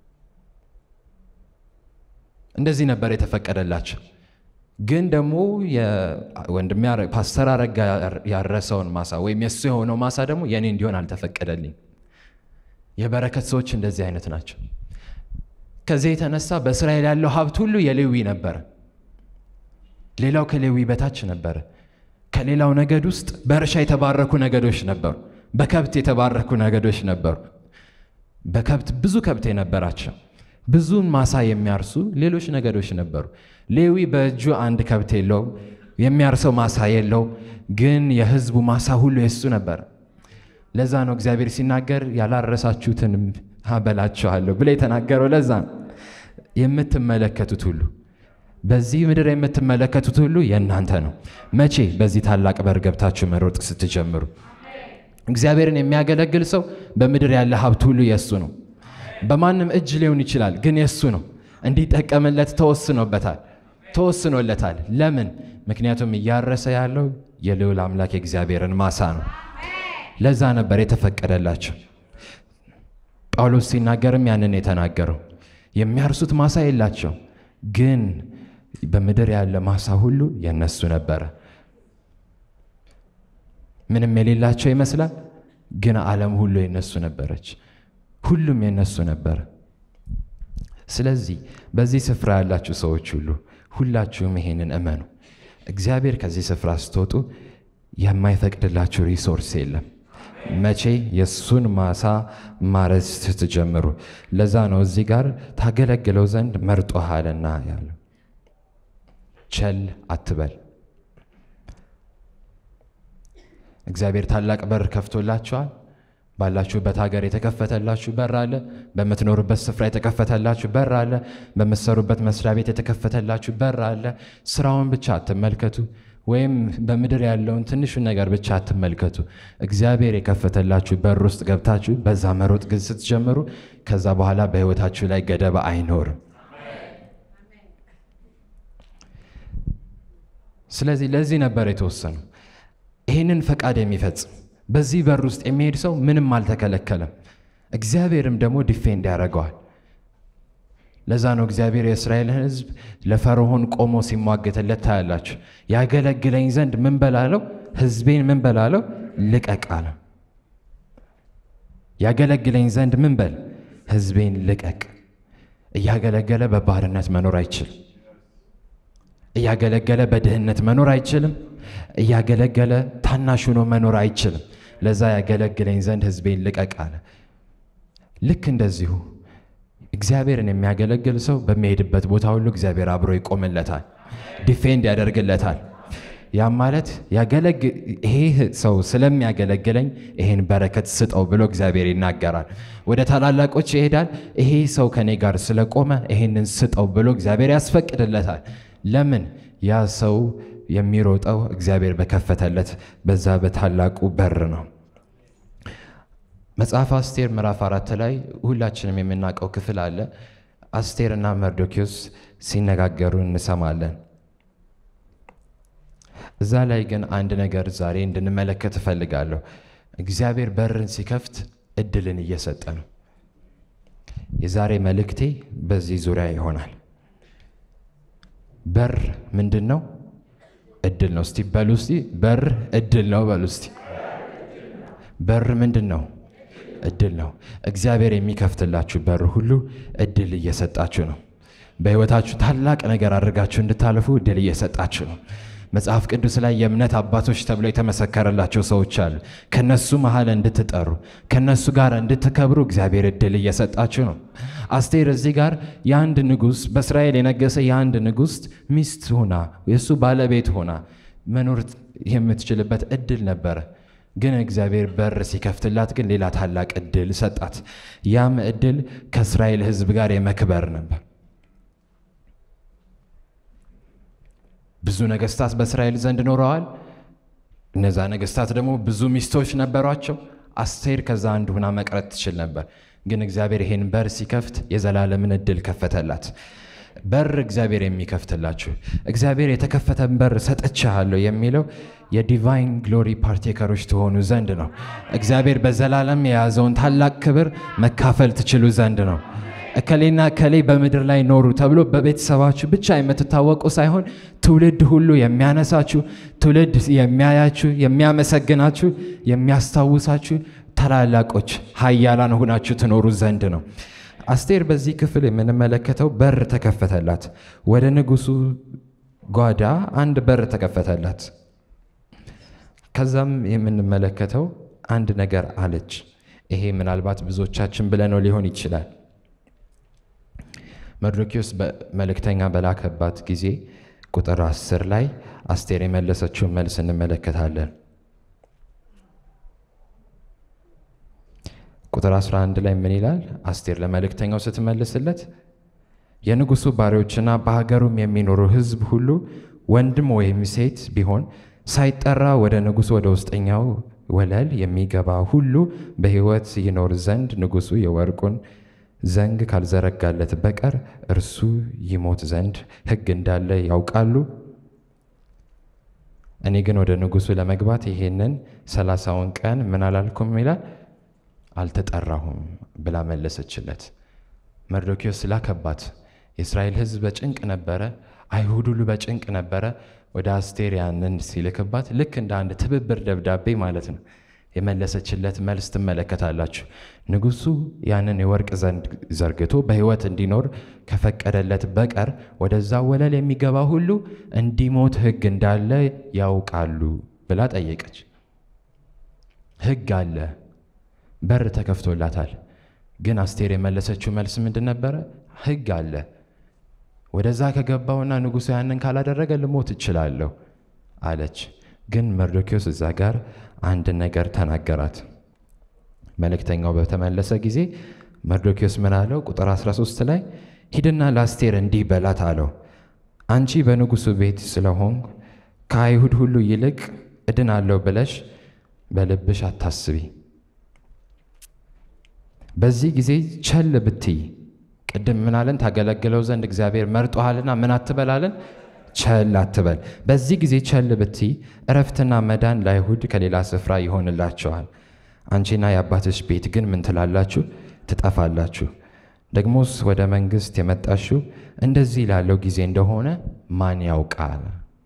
እንደዚህ ነበር የተፈቀደላቸው። ግን ደግሞ ወንድም ፓስተር አረጋ ያረሰውን ማሳ ወይም የእሱ የሆነው ማሳ ደግሞ የእኔ እንዲሆን አልተፈቀደልኝ። የበረከት ሰዎች እንደዚህ አይነት ናቸው። ከዚህ የተነሳ በእስራኤል ያለው ሀብት ሁሉ የሌዊ ነበረ። ሌላው ከሌዊ በታች ነበረ። ከሌላው ነገድ ውስጥ በእርሻ የተባረኩ ነገዶች ነበሩ። በከብት የተባረኩ ነገዶች ነበሩ። በከብት ብዙ ከብት የነበራቸው ብዙን ማሳ የሚያርሱ ሌሎች ነገዶች ነበሩ። ሌዊ በእጁ አንድ ከብት የለው፣ የሚያርሰው ማሳ የለው፣ ግን የሕዝቡ ማሳ ሁሉ የሱ ነበር። ለዛ ነው እግዚአብሔር ሲናገር ያላረሳችሁትን አበላችኋለሁ ብሎ የተናገረው። ለዛ ነው የምትመለከቱት ሁሉ በዚህ ምድር የምትመለከቱት ሁሉ የእናንተ ነው። መቼ? በዚህ ታላቅ በር ገብታችሁ መሮጥ ስትጀምሩ። እግዚአብሔርን የሚያገለግል ሰው በምድር ያለ ሀብት ሁሉ የእሱ ነው። በማንም እጅ ሊሆን ይችላል፣ ግን የእሱ ነው። እንዲጠቀምለት ተወስኖበታል፣ ተወስኖለታል። ለምን? ምክንያቱም እያረሰ ያለው የልዑል አምላክ የእግዚአብሔርን ማሳ ነው። ለዛ ነበር የተፈቀደላቸው። ጳውሎስ ሲናገርም ያንን የተናገረው የሚያርሱት ማሳ የላቸው ግን በምድር ያለ ማሳ ሁሉ የነሱ ነበረ። ምንም የሌላቸው ይመስላል፣ ግን ዓለም ሁሉ የነሱ ነበረች። ሁሉም የነሱ ነበረ። ስለዚህ በዚህ ስፍራ ያላችሁ ሰዎች ሁሉ ሁላችሁም ይሄንን እመኑ። እግዚአብሔር ከዚህ ስፍራ ስትወጡ የማይፈቅድላችሁ ሪሶርስ የለም። መቼ የእሱን ማሳ ማረስ ስትጀምሩ። ለዛ ነው እዚህ ጋር ታገለግለው ዘንድ መርጦሃልና ያለው። ቸል አትበል። እግዚአብሔር ታላቅ በር ከፍቶላችኋል። ባላችሁበት ሀገር የተከፈተላችሁ በር አለ። በምትኖሩበት ስፍራ የተከፈተላችሁ በር አለ። በምትሰሩበት መስሪያ ቤት የተከፈተላችሁ በር አለ። ስራውን ብቻ አትመልከቱ፣ ወይም በምድር ያለውን ትንሹን ነገር ብቻ አትመልከቱ። እግዚአብሔር የከፈተላችሁ በር ውስጥ ገብታችሁ በዛ መሮጥ ግን ስትጀምሩ ከዛ በኋላ በሕይወታችሁ ላይ ገደባ አይኖርም። ስለዚህ ለዚህ ነበር የተወሰነው ይህንን ፈቃድ የሚፈጽም በዚህ በር ውስጥ የሚሄድ ሰው ምንም አልተከለከለም። እግዚአብሔርም ደግሞ ዲፌንድ ያደርገዋል። ለዛ ነው እግዚአብሔር የእስራኤልን ሕዝብ ለፈርዖን ቆሞ ሲሟገትለት ታያላችሁ። ያገለግለኝ ዘንድ ምን በላለው? ሕዝቤን ምን በላለው? ልቀቅ አለ። ያገለግለኝ ዘንድ ምን በል? ሕዝቤን ልቀቅ። እያገለገለ በባርነት መኖር አይችልም። እያገለገለ በድህነት መኖር አይችልም። እያገለገለ ታናሽ ሆኖ መኖር አይችልም። ለዛ ያገለግለኝ ዘንድ ሕዝቤን ልቀቅ አለ። ልክ እንደዚሁ እግዚአብሔርን የሚያገለግል ሰው በሚሄድበት ቦታ ሁሉ እግዚአብሔር አብሮ ይቆምለታል፣ ዲፌንድ ያደርግለታል። ያም ማለት ይሄ ሰው ስለሚያገለግለኝ ይሄን በረከት ስጠው ብሎ እግዚአብሔር ይናገራል። ወደ ታላላቆች ይሄዳል። ይሄ ሰው ከኔ ጋር ስለቆመ ይሄንን ስጠው ብሎ እግዚአብሔር ያስፈቅድለታል። ለምን? ያ ሰው የሚሮጠው እግዚአብሔር በከፈተለት በዛ በታላቁ በር ነው። መጽሐፍ አስቴር ምዕራፍ አራት ላይ ሁላችንም የምናውቀው ክፍል አለ። አስቴርና መርዶኪዎስ ሲነጋገሩ እንሰማለን። እዛ ላይ ግን አንድ ነገር ዛሬ እንድንመለከት እፈልጋለሁ። እግዚአብሔር በርን ሲከፍት እድልን እየሰጠ ነው። የዛሬ መልእክቴ በዚህ ዙሪያ ይሆናል። በር ምንድን ነው? እድል ነው። እስቲ በሉ እስቲ በር እድል ነው በሉ እስቲ። በር ምንድን ነው? እድል ነው። እግዚአብሔር የሚከፍትላችሁ በር ሁሉ እድል እየሰጣችሁ ነው። በሕይወታችሁ ታላቅ ነገር አድርጋችሁ እንድታልፉ እድል እየሰጣችሁ ነው። መጽሐፍ ቅዱስ ላይ የእምነት አባቶች ተብለው የተመሰከረላቸው ሰዎች አሉ። ከነሱ መሀል እንድትጠሩ ከነሱ ጋር እንድትከብሩ እግዚአብሔር እድል እየሰጣችሁ ነው። አስቴር እዚህ ጋር የአንድ ንጉሥ በእስራኤል የነገሰ የአንድ ንጉሥ ሚስት ሆና የእሱ ባለቤት ሆና መኖር የምትችልበት እድል ነበረ። ግን እግዚአብሔር በር ሲከፍትላት ግን ሌላ ታላቅ እድል ሰጣት። ያም እድል ከእስራኤል ሕዝብ ጋር የመክበር ነበር። ብዙ ነገስታት በእስራኤል ዘንድ ኖረዋል። እነዛ ነገስታት ደግሞ ብዙ ሚስቶች ነበሯቸው። አስቴር ከዛ አንድ ሁና መቅረት ትችል ነበር። ግን እግዚአብሔር ይሄን በር ሲከፍት የዘላለምን እድል ከፈተላት። በር እግዚአብሔር የሚከፍትላችሁ እግዚአብሔር የተከፈተን በር ሰጥቻለሁ የሚለው የዲቫይን ግሎሪ ፓርቴከሮች ትሆኑ ዘንድ ነው። እግዚአብሔር በዘላለም የያዘውን ታላቅ ክብር መካፈል ትችሉ ዘንድ ነው። እከሌና እከሌ በምድር ላይ ኖሩ ተብሎ በቤተሰባችሁ ብቻ የምትታወቁ ሳይሆን ትውልድ ሁሉ የሚያነሳችሁ፣ ትውልድ የሚያያችሁ፣ የሚያመሰግናችሁ፣ የሚያስታውሳችሁ ታላላቆች ኃያላን ሆናችሁ ትኖሩ ዘንድ ነው። አስቴር በዚህ ክፍል የምንመለከተው በር ተከፈተላት። ወደ ንጉሱ ጓዳ አንድ በር ተከፈተላት። ከዛም የምንመለከተው አንድ ነገር አለች። ይሄ ምናልባት ብዙዎቻችን ብለነው ሊሆን ይችላል። መርዶኪዎስ መልእክተኛ በላከባት ጊዜ ቁጥር አስር ላይ አስቴር የመለሰችውን መልስ እንመለከታለን። ቁጥር 11 ላይ ምን ይላል? አስቴር ለመልእክተኛው ስትመልስለት የንጉሱ ባሪያዎችና በሀገሩም የሚኖሩ ሕዝብ ሁሉ ወንድም ወይም ሴት ቢሆን ሳይጠራ ወደ ንጉሱ ወደ ውስጠኛው ወለል የሚገባ ሁሉ በሕይወት ይኖር ዘንድ ንጉሱ የወርቁን ዘንግ ካልዘረጋለት በቀር እርሱ ይሞት ዘንድ ሕግ እንዳለ ያውቃሉ። እኔ ግን ወደ ንጉሱ ለመግባት ይሄንን ሰላሳውን ቀን ምን አላልኩም ይላል አልተጠራሁም ብላ መለሰችለት። መርዶኪዎስ ላከባት። የእስራኤል ሕዝብ በጭንቅ ነበረ። አይሁድ ሁሉ በጭንቅ ነበረ። ወደ አስቴር ያንን ሲልክባት ልክ እንደ አንድ ትብብር ደብዳቤ ማለት ነው የመለሰችለት መልስ ትመለከታላችሁ። ንጉሱ ያንን የወርቅ ዘንግ ዘርግቶ በሕይወት እንዲኖር ከፈቀደለት በቀር ወደዛ ወለል የሚገባ ሁሉ እንዲሞት ሕግ እንዳለ ያውቃሉ ብላ ጠየቀች። ሕግ አለ፣ በር ተከፍቶላታል። ግን አስቴር የመለሰችው መልስ ምንድን ነበረ? ሕግ አለ ወደዛ ከገባውና ንጉሱ ያንን ካላደረገ ልሞት እችላለሁ አለች። ግን መርዶኪዎስ እዛ ጋር አንድ ነገር ተናገራት። መልእክተኛው በተመለሰ ጊዜ መርዶኪዎስ ምን አለው? ቁጥር 13 ላይ ሂድና ለአስቴር እንዲህ በላት አለው፣ አንቺ በንጉሱ ቤት ስለሆንኩ ከአይሁድ ሁሉ ይልቅ እድናለሁ ብለሽ በልብሽ አታስቢ። በዚህ ጊዜ ቸል ብትይ ቅድም ምናለን ታገለግለው ዘንድ እግዚአብሔር መርጦሃልና ምን አትበላለን? ቸል አትበል። በዚህ ጊዜ ቸል ብትይ እረፍትና መዳን ለአይሁድ ከሌላ ስፍራ ይሆንላቸዋል። አንቺና የአባትሽ ቤት ግን ምን ትላላችሁ? ትጠፋላችሁ። ደግሞስ ወደ መንግሥት የመጣሽው እንደዚህ ላለው ጊዜ እንደሆነ ማን ያውቃል?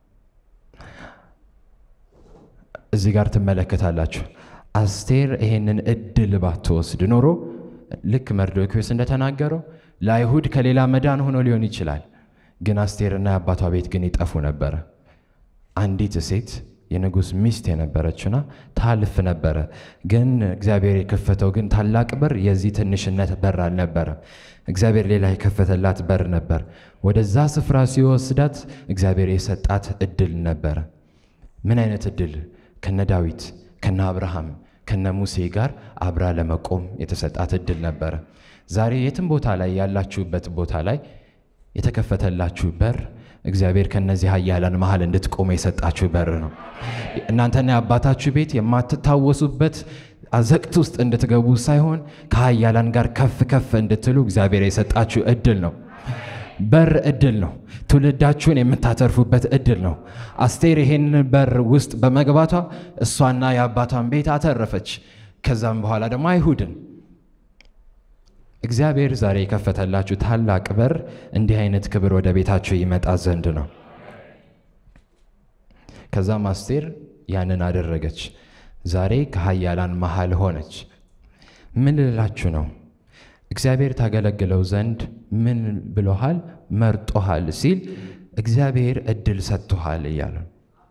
እዚህ ጋር ትመለከታላችሁ። አስቴር ይሄንን እድል ባትወስድ ኖሮ ልክ መርዶኪዎስ እንደተናገረው ለአይሁድ ከሌላ መዳን ሆኖ ሊሆን ይችላል። ግን አስቴርና የአባቷ ቤት ግን ይጠፉ ነበረ። አንዲት ሴት የንጉሥ ሚስት የነበረችና ታልፍ ነበረ። ግን እግዚአብሔር የከፈተው ግን ታላቅ በር የዚህ ትንሽነት በር አልነበረም። እግዚአብሔር ሌላ የከፈተላት በር ነበር። ወደዛ ስፍራ ሲወስዳት እግዚአብሔር የሰጣት እድል ነበረ። ምን አይነት እድል? ከነ ዳዊት ከነ አብርሃም ከነ ሙሴ ጋር አብራ ለመቆም የተሰጣት እድል ነበረ። ዛሬ የትም ቦታ ላይ ያላችሁበት ቦታ ላይ የተከፈተላችሁ በር እግዚአብሔር ከነዚህ ኃያላን መሀል እንድትቆሙ የሰጣችሁ በር ነው። እናንተና የአባታችሁ ቤት የማትታወሱበት አዘቅት ውስጥ እንድትገቡ ሳይሆን ከኃያላን ጋር ከፍ ከፍ እንድትሉ እግዚአብሔር የሰጣችሁ እድል ነው። በር እድል ነው። ትውልዳችሁን የምታተርፉበት እድል ነው። አስቴር ይሄን በር ውስጥ በመግባቷ እሷና የአባቷን ቤት አተረፈች። ከዛም በኋላ ደግሞ አይሁድን እግዚአብሔር ዛሬ የከፈተላችሁ ታላቅ በር እንዲህ አይነት ክብር ወደ ቤታችሁ ይመጣ ዘንድ ነው። ከዛም አስቴር ያንን አደረገች። ዛሬ ከኃያላን መሃል ሆነች። ምን ልላችሁ ነው? እግዚአብሔር ታገለግለው ዘንድ ምን ብሎሃል? መርጦሃል ሲል እግዚአብሔር እድል ሰጥቶሃል እያለ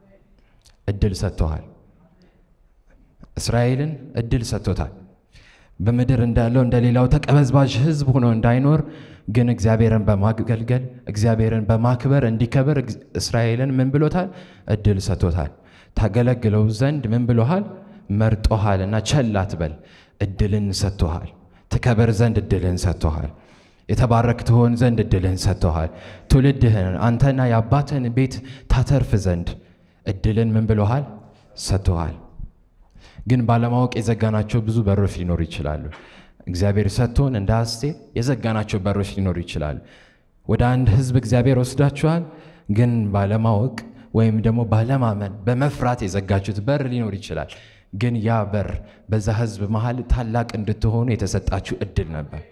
እድል ሰጥቶሃል። እስራኤልን እድል ሰጥቶታል። በምድር እንዳለው እንደ ሌላው ተቀበዝባዥ ሕዝብ ሆኖ እንዳይኖር ግን እግዚአብሔርን በማገልገል እግዚአብሔርን በማክበር እንዲከበር እስራኤልን ምን ብሎታል? እድል ሰጥቶታል። ታገለግለው ዘንድ ምን ብሎሃል? መርጦሃል እና ቸል አትበል። እድልን ሰጥቶሃል። ትከበር ዘንድ እድልን ሰጥቶሃል። የተባረክ ትሆን ዘንድ እድልን ሰጥቶሃል። ትውልድህን አንተና የአባትህን ቤት ታተርፍ ዘንድ እድልን ምን ብሎሃል? ሰጥቶሃል። ግን ባለማወቅ የዘጋናቸው ብዙ በሮች ሊኖሩ ይችላሉ። እግዚአብሔር ሰጥቶን እንደ አስቴር የዘጋናቸው በሮች ሊኖሩ ይችላሉ። ወደ አንድ ህዝብ እግዚአብሔር ወስዳችኋል፣ ግን ባለማወቅ ወይም ደግሞ ባለማመን በመፍራት የዘጋችሁት በር ሊኖር ይችላል። ግን ያ በር በዛ ህዝብ መሀል ታላቅ እንድትሆኑ የተሰጣችሁ እድል ነበር።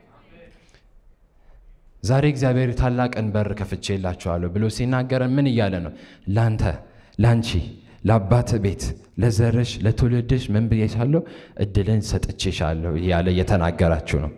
ዛሬ እግዚአብሔር ታላቅን በር ከፍቼላችኋለሁ ብሎ ሲናገረን ምን እያለ ነው? ላንተ፣ ላንቺ፣ ለአባት ቤት፣ ለዘርሽ፣ ለትውልድሽ ምን ብዬሻለሁ? እድልን ሰጥቼሻለሁ እያለ እየተናገራችሁ ነው።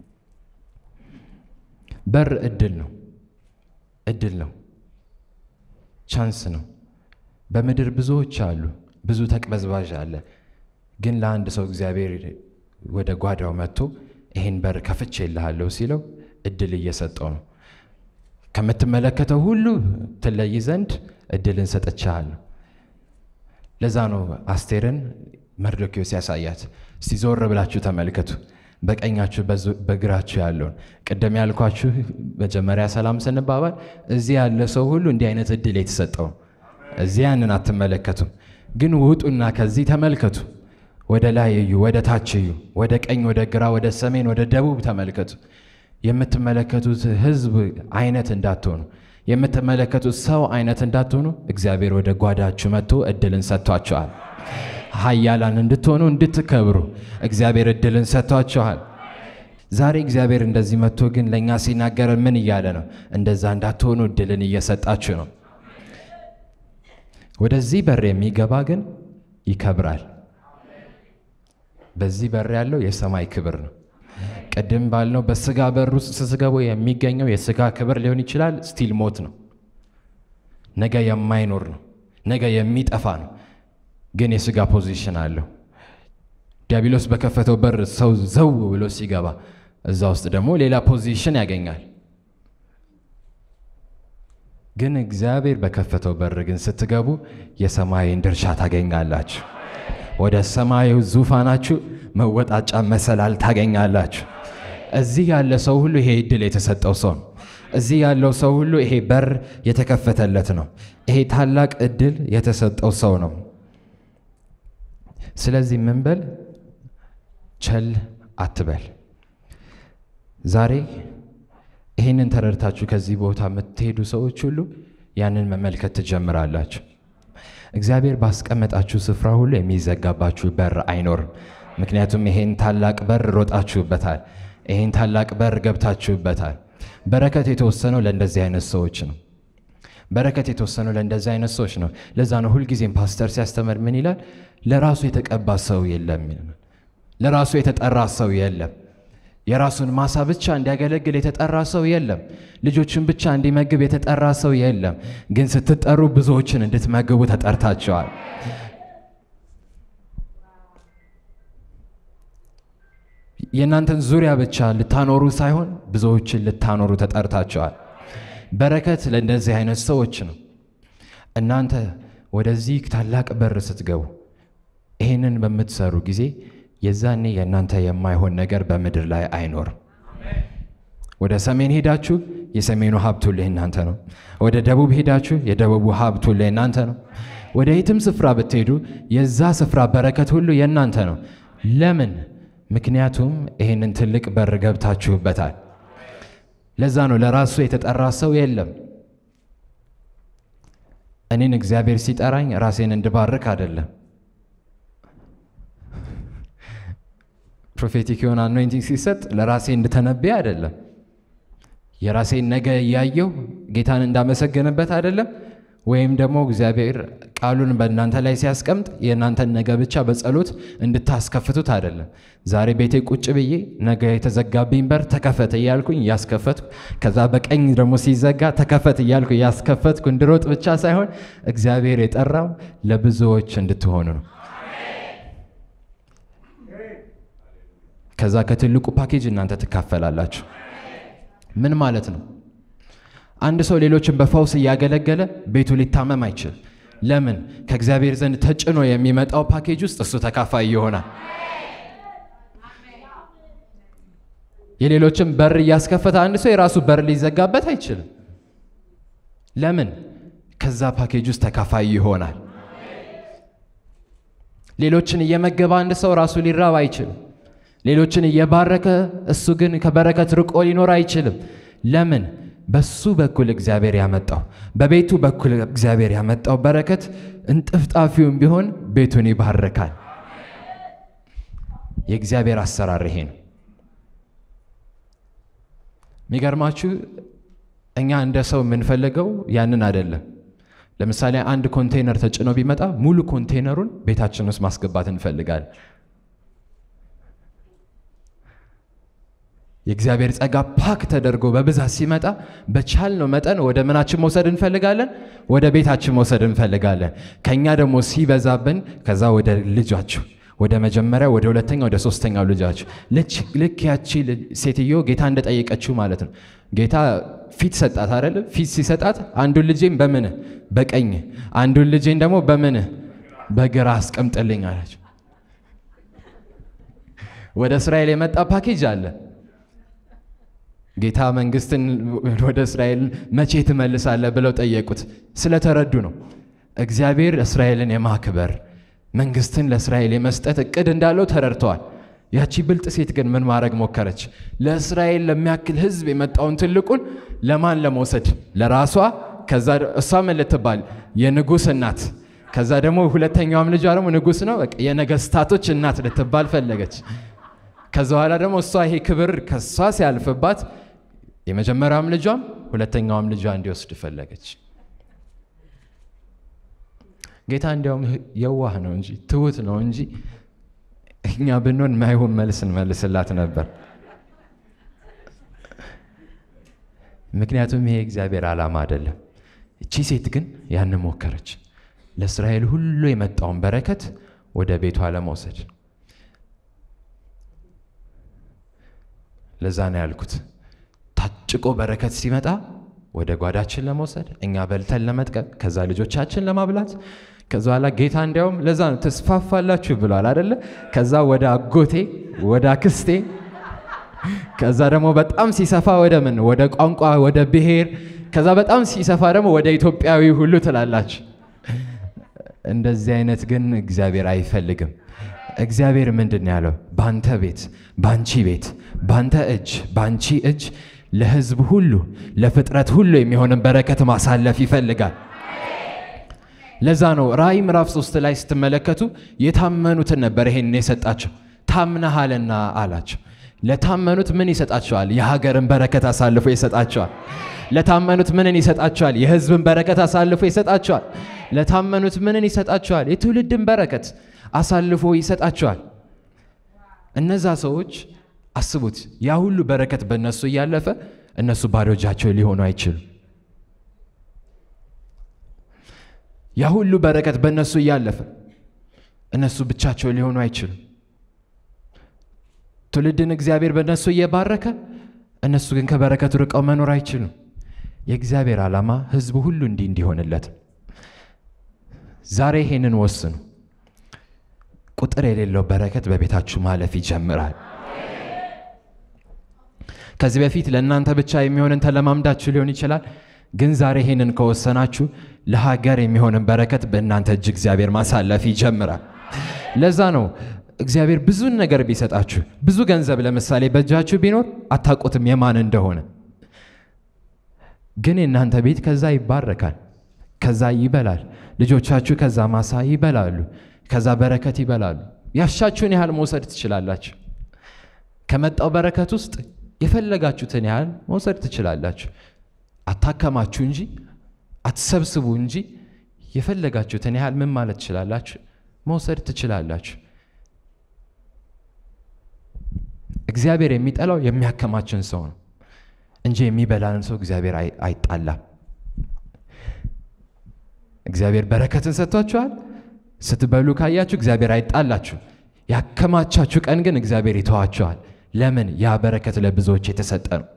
በር እድል ነው። እድል ነው። ቻንስ ነው። በምድር ብዙዎች አሉ፣ ብዙ ተቅበዝባዥ አለ። ግን ለአንድ ሰው እግዚአብሔር ወደ ጓዳው መጥቶ ይህን በር ከፍቼልሃለሁ ሲለው እድል እየሰጠው ነው። ከምትመለከተው ሁሉ ትለይ ዘንድ እድልን ሰጥቼሃለሁ። ለዛ ነው አስቴርን መርዶክዮስ ያሳያት። እስቲ ዞር ብላችሁ ተመልከቱ፣ በቀኛችሁ በግራችሁ ያለውን። ቅድም ያልኳችሁ መጀመሪያ ሰላም ስንባባል እዚህ ያለ ሰው ሁሉ እንዲህ አይነት እድል የተሰጠው እዚህ ያንን አትመለከቱም። ግን ውጡና ከዚህ ተመልከቱ። ወደ ላይ እዩ፣ ወደ ታች እዩ፣ ወደ ቀኝ፣ ወደ ግራ፣ ወደ ሰሜን፣ ወደ ደቡብ ተመልከቱ። የምትመለከቱት ህዝብ አይነት እንዳትሆኑ፣ የምትመለከቱት ሰው አይነት እንዳትሆኑ እግዚአብሔር ወደ ጓዳችሁ መጥቶ እድልን ሰጥቷቸዋል። ኃያላን እንድትሆኑ እንድትከብሩ እግዚአብሔር እድልን ሰጥቷቸዋል። ዛሬ እግዚአብሔር እንደዚህ መጥቶ ግን ለእኛ ሲናገር ምን እያለ ነው? እንደዛ እንዳትሆኑ እድልን እየሰጣችሁ ነው። ወደዚህ በር የሚገባ ግን ይከብራል። በዚህ በር ያለው የሰማይ ክብር ነው። ቅድም ባልነው በስጋ በር ውስጥ ስትገቡ የሚገኘው የስጋ ክብር ሊሆን ይችላል፣ ስቲል ሞት ነው። ነገ የማይኖር ነው። ነገ የሚጠፋ ነው። ግን የስጋ ፖዚሽን አለው። ዲያብሎስ በከፈተው በር ሰው ዘው ብሎ ሲገባ እዛ ውስጥ ደግሞ ሌላ ፖዚሽን ያገኛል። ግን እግዚአብሔር በከፈተው በር ግን ስትገቡ የሰማይን ድርሻ ታገኛላችሁ። ወደ ሰማዩ ዙፋናችሁ መወጣጫ መሰላል ታገኛላችሁ። እዚህ ያለ ሰው ሁሉ ይሄ እድል የተሰጠው ሰው ነው። እዚህ ያለው ሰው ሁሉ ይሄ በር የተከፈተለት ነው። ይሄ ታላቅ እድል የተሰጠው ሰው ነው። ስለዚህ ምን በል ቸል አትበል። ዛሬ ይህንን ተረድታችሁ ከዚህ ቦታ የምትሄዱ ሰዎች ሁሉ ያንን መመልከት ትጀምራላችሁ። እግዚአብሔር ባስቀመጣችሁ ስፍራ ሁሉ የሚዘጋባችሁ በር አይኖርም። ምክንያቱም ይሄን ታላቅ በር ሮጣችሁበታል። ይሄን ታላቅ በር ገብታችሁበታል። በረከት የተወሰነው ለእንደዚህ አይነት ሰዎች ነው። በረከት የተወሰነው ለእንደዚህ አይነት ሰዎች ነው። ለዛ ነው ሁልጊዜም ፓስተር ሲያስተምር ምን ይላል? ለራሱ የተቀባ ሰው የለም፣ ለራሱ የተጠራ ሰው የለም። የራሱን ማሳ ብቻ እንዲያገለግል የተጠራ ሰው የለም። ልጆችን ብቻ እንዲመግብ የተጠራ ሰው የለም። ግን ስትጠሩ ብዙዎችን እንድትመግቡ ተጠርታቸዋል። የእናንተን ዙሪያ ብቻ ልታኖሩ ሳይሆን ብዙዎችን ልታኖሩ ተጠርታቸዋል። በረከት ለእንደዚህ አይነት ሰዎች ነው። እናንተ ወደዚህ ታላቅ በር ስትገቡ ይህንን በምትሰሩ ጊዜ የዛኔ የእናንተ የማይሆን ነገር በምድር ላይ አይኖርም። ወደ ሰሜን ሄዳችሁ የሰሜኑ ሀብት ሁሉ የእናንተ ነው። ወደ ደቡብ ሄዳችሁ የደቡቡ ሀብት ሁሉ የእናንተ ነው። ወደ የትም ስፍራ ብትሄዱ የዛ ስፍራ በረከት ሁሉ የእናንተ ነው። ለምን? ምክንያቱም ይህንን ትልቅ በር ገብታችሁበታል። ለዛ ነው ለራሱ የተጠራ ሰው የለም። እኔን እግዚአብሔር ሲጠራኝ ራሴን እንድባርክ አይደለም። ፕሮፌቲክ የሆነ አኖይንቲንግ ሲሰጥ ለራሴ እንድተነብይ አይደለም። የራሴን ነገ እያየው ጌታን እንዳመሰገንበት አይደለም። ወይም ደግሞ እግዚአብሔር ቃሉን በእናንተ ላይ ሲያስቀምጥ የእናንተን ነገ ብቻ በጸሎት እንድታስከፍቱት አይደለም። ዛሬ ቤቴ ቁጭ ብዬ ነገ የተዘጋብኝ በር ተከፈተ እያልኩኝ እያስከፈትኩ ከዛ በቀኝ ደግሞ ሲዘጋ ተከፈት እያልኩ እያስከፈትኩ እንድሮጥ ብቻ ሳይሆን እግዚአብሔር የጠራው ለብዙዎች እንድትሆኑ ነው። ከዛ ከትልቁ ፓኬጅ እናንተ ትካፈላላችሁ። ምን ማለት ነው? አንድ ሰው ሌሎችን በፈውስ እያገለገለ ቤቱ ሊታመም አይችልም። ለምን? ከእግዚአብሔር ዘንድ ተጭኖ የሚመጣው ፓኬጅ ውስጥ እሱ ተካፋይ ይሆናል። የሌሎችን በር እያስከፈተ አንድ ሰው የራሱ በር ሊዘጋበት አይችልም። ለምን? ከዛ ፓኬጅ ውስጥ ተካፋይ ይሆናል። ሌሎችን እየመገበ አንድ ሰው ራሱ ሊራብ አይችልም። ሌሎችን እየባረከ እሱ ግን ከበረከት ርቆ ሊኖር አይችልም። ለምን? በሱ በኩል እግዚአብሔር ያመጣው በቤቱ በኩል እግዚአብሔር ያመጣው በረከት እንጥፍጣፊውም ቢሆን ቤቱን ይባርካል። የእግዚአብሔር አሰራር ይሄ ነው። የሚገርማችሁ እኛ እንደ ሰው የምንፈልገው ያንን አይደለም። ለምሳሌ አንድ ኮንቴነር ተጭኖ ቢመጣ ሙሉ ኮንቴነሩን ቤታችን ውስጥ ማስገባት እንፈልጋለን። የእግዚአብሔር ጸጋ ፓክ ተደርጎ በብዛት ሲመጣ በቻልነው መጠን ወደ ምናችን መውሰድ እንፈልጋለን፣ ወደ ቤታችን መውሰድ እንፈልጋለን። ከኛ ደግሞ ሲበዛብን ከዛ ወደ ልጃችሁ ወደ መጀመሪያ ወደ ሁለተኛ ወደ ሶስተኛው ልጃችሁ ልክ ያቺ ሴትዮ ጌታ እንደጠየቀችው ማለት ነው። ጌታ ፊት ሰጣት አይደለም? ፊት ሲሰጣት አንዱን ልጄን በምንህ በቀኝ አንዱን ልጄን ደግሞ በምንህ በግራ አስቀምጥልኝ አለች። ወደ እስራኤል የመጣ ፓኬጅ አለ። ጌታ መንግስትን ወደ እስራኤል መቼ ትመልሳለህ ብለው ጠየቁት። ስለተረዱ ነው። እግዚአብሔር እስራኤልን የማክበር መንግስትን ለእስራኤል የመስጠት እቅድ እንዳለው ተረድተዋል። ያቺ ብልጥ ሴት ግን ምን ማድረግ ሞከረች? ለእስራኤል ለሚያክል ህዝብ የመጣውን ትልቁን ለማን ለመውሰድ? ለራሷ። ከዛ እሷ ምን ልትባል? የንጉሥ እናት። ከዛ ደግሞ ሁለተኛዋም ልጇ ደግሞ ንጉሥ ነው። በቃ የነገስታቶች እናት ልትባል ፈለገች። ከዛ በኋላ ደግሞ እሷ ይሄ ክብር ከሷ ሲያልፍባት የመጀመሪያውም ልጇም ሁለተኛውም ልጇ እንዲወስድ ፈለገች። ጌታ እንዲያውም የዋህ ነው እንጂ ትሁት ነው እንጂ እኛ ብንሆን ማይሆን መልስ እንመልስላት ነበር። ምክንያቱም ይሄ እግዚአብሔር ዓላማ አይደለም። እቺ ሴት ግን ያን ሞከረች። ለእስራኤል ሁሉ የመጣውን በረከት ወደ ቤቷ ለመውሰድ ለዛ ነው ያልኩት። ታጭቆ በረከት ሲመጣ ወደ ጓዳችን ለመውሰድ እኛ በልተን ለመጥቀም ከዛ ልጆቻችን ለማብላት ከዛ በኋላ ጌታ እንዲያውም ለዛ ነው ተስፋፋላችሁ ብሏል አደለ? ከዛ ወደ አጎቴ ወደ አክስቴ ከዛ ደግሞ በጣም ሲሰፋ ወደ ምን ወደ ቋንቋ ወደ ብሔር ከዛ በጣም ሲሰፋ ደግሞ ወደ ኢትዮጵያዊ ሁሉ ትላላችሁ። እንደዚህ አይነት ግን እግዚአብሔር አይፈልግም። እግዚአብሔር ምንድን ነው ያለው? ባንተ ቤት፣ ባንቺ ቤት፣ ባንተ እጅ፣ ባንቺ እጅ ለሕዝብ ሁሉ ለፍጥረት ሁሉ የሚሆንን በረከት ማሳለፍ ይፈልጋል። ለዛ ነው ራእይ ምዕራፍ ሶስት ላይ ስትመለከቱ የታመኑትን ነበር ይሄን የሰጣቸው። ታምነሃልና አላቸው። ለታመኑት ምን ይሰጣቸዋል? የሀገርን በረከት አሳልፎ ይሰጣቸዋል። ለታመኑት ምንን ይሰጣቸዋል? የሕዝብን በረከት አሳልፎ ይሰጣቸዋል። ለታመኑት ምንን ይሰጣቸዋል? የትውልድን በረከት አሳልፎ ይሰጣቸዋል። እነዛ ሰዎች አስቡት፣ ያ ሁሉ በረከት በእነሱ እያለፈ እነሱ ባዶ እጃቸው ሊሆኑ አይችሉም። ያ ሁሉ በረከት በእነሱ እያለፈ እነሱ ብቻቸው ሊሆኑ አይችሉም። ትውልድን እግዚአብሔር በእነሱ እየባረከ እነሱ ግን ከበረከቱ ርቀው መኖር አይችሉም። የእግዚአብሔር ዓላማ ሕዝቡ ሁሉ እንዲህ እንዲሆንለት ዛሬ ይሄንን ወስኑ። ቁጥር የሌለው በረከት በቤታችሁ ማለፍ ይጀምራል። ከዚህ በፊት ለእናንተ ብቻ የሚሆንን ተለማምዳችሁ ሊሆን ይችላል። ግን ዛሬ ይሄንን ከወሰናችሁ ለሀገር የሚሆንን በረከት በእናንተ እጅ እግዚአብሔር ማሳለፍ ይጀምራል። ለዛ ነው እግዚአብሔር ብዙን ነገር ቢሰጣችሁ ብዙ ገንዘብ ለምሳሌ በእጃችሁ ቢኖር አታውቁትም የማን እንደሆነ። ግን የእናንተ ቤት ከዛ ይባረካል፣ ከዛ ይበላል። ልጆቻችሁ ከዛ ማሳ ይበላሉ፣ ከዛ በረከት ይበላሉ። ያሻችሁን ያህል መውሰድ ትችላላችሁ። ከመጣው በረከት ውስጥ የፈለጋችሁትን ያህል መውሰድ ትችላላችሁ። አታከማችሁ እንጂ አትሰብስቡ እንጂ የፈለጋችሁትን ያህል ምን ማለት ትችላላችሁ? መውሰድ ትችላላችሁ። እግዚአብሔር የሚጠላው የሚያከማችን ሰው ነው እንጂ የሚበላን ሰው እግዚአብሔር አይጣላም። እግዚአብሔር በረከትን ሰጥቷችኋል። ስትበሉ ካያችሁ እግዚአብሔር አይጣላችሁ። ያከማቻችሁ ቀን ግን እግዚአብሔር ይተዋችኋል። ለምን? ያ በረከት ለብዙዎች የተሰጠ ነው።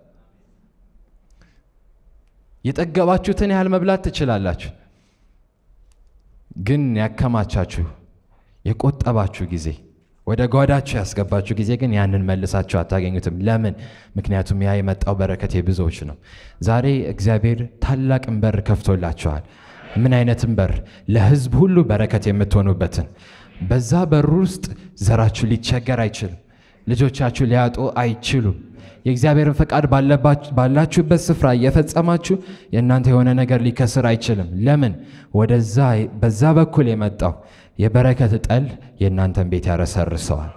የጠገባችሁትን ያህል መብላት ትችላላችሁ። ግን ያከማቻችሁ የቆጠባችሁ ጊዜ ወደ ጓዳችሁ ያስገባችሁ ጊዜ ግን ያንን መልሳችሁ አታገኙትም። ለምን? ምክንያቱም ያ የመጣው በረከት የብዙዎች ነው። ዛሬ እግዚአብሔር ታላቅን በር ከፍቶላችኋል። ምን አይነትን በር? ለሕዝብ ሁሉ በረከት የምትሆኑበትን። በዛ በር ውስጥ ዘራችሁ ሊቸገር አይችልም። ልጆቻችሁ ሊያጡ አይችሉም። የእግዚአብሔርን ፈቃድ ባላችሁበት ስፍራ እየፈጸማችሁ የእናንተ የሆነ ነገር ሊከስር አይችልም። ለምን? ወደዛ በዛ በኩል የመጣው የበረከት ጠል የእናንተን ቤት ያረሰርሰዋል።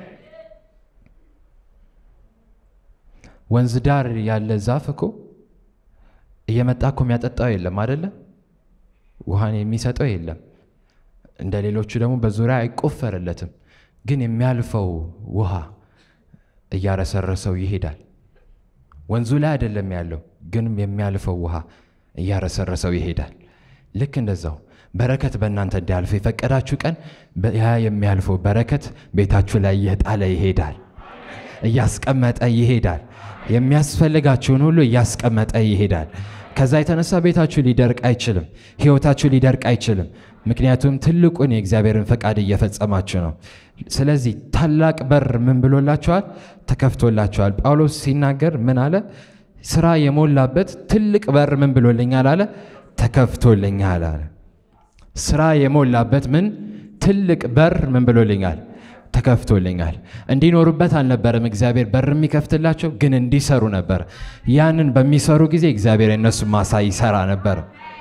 ወንዝ ዳር ያለ ዛፍ እኮ እየመጣ እኮ የሚያጠጣው የለም አደለ? ውሃን የሚሰጠው የለም። እንደ ሌሎቹ ደግሞ በዙሪያ አይቆፈርለትም። ግን የሚያልፈው ውሃ እያረሰረሰው ይሄዳል። ወንዙ ላይ አይደለም ያለው፣ ግን የሚያልፈው ውሃ እያረሰረሰው ይሄዳል። ልክ እንደዛው በረከት በእናንተ እንዲያልፍ የፈቀዳችሁ ቀን ያ የሚያልፈው በረከት ቤታችሁ ላይ እየጣለ ይሄዳል፣ እያስቀመጠ ይሄዳል። የሚያስፈልጋችሁን ሁሉ እያስቀመጠ ይሄዳል። ከዛ የተነሳ ቤታችሁ ሊደርቅ አይችልም፣ ሕይወታችሁ ሊደርቅ አይችልም። ምክንያቱም ትልቁን የእግዚአብሔርን ፈቃድ እየፈጸማችሁ ነው። ስለዚህ ታላቅ በር ምን ብሎላችኋል? ተከፍቶላችኋል። ጳውሎስ ሲናገር ምን አለ? ስራ የሞላበት ትልቅ በር ምን ብሎልኛል አለ? ተከፍቶልኛል አለ። ስራ የሞላበት ምን ትልቅ በር ምን ብሎልኛል? ተከፍቶልኛል። እንዲኖሩበት አልነበረም እግዚአብሔር በር የሚከፍትላቸው፣ ግን እንዲሰሩ ነበር። ያንን በሚሰሩ ጊዜ እግዚአብሔር የእነሱ ማሳ ይሰራ ነበር።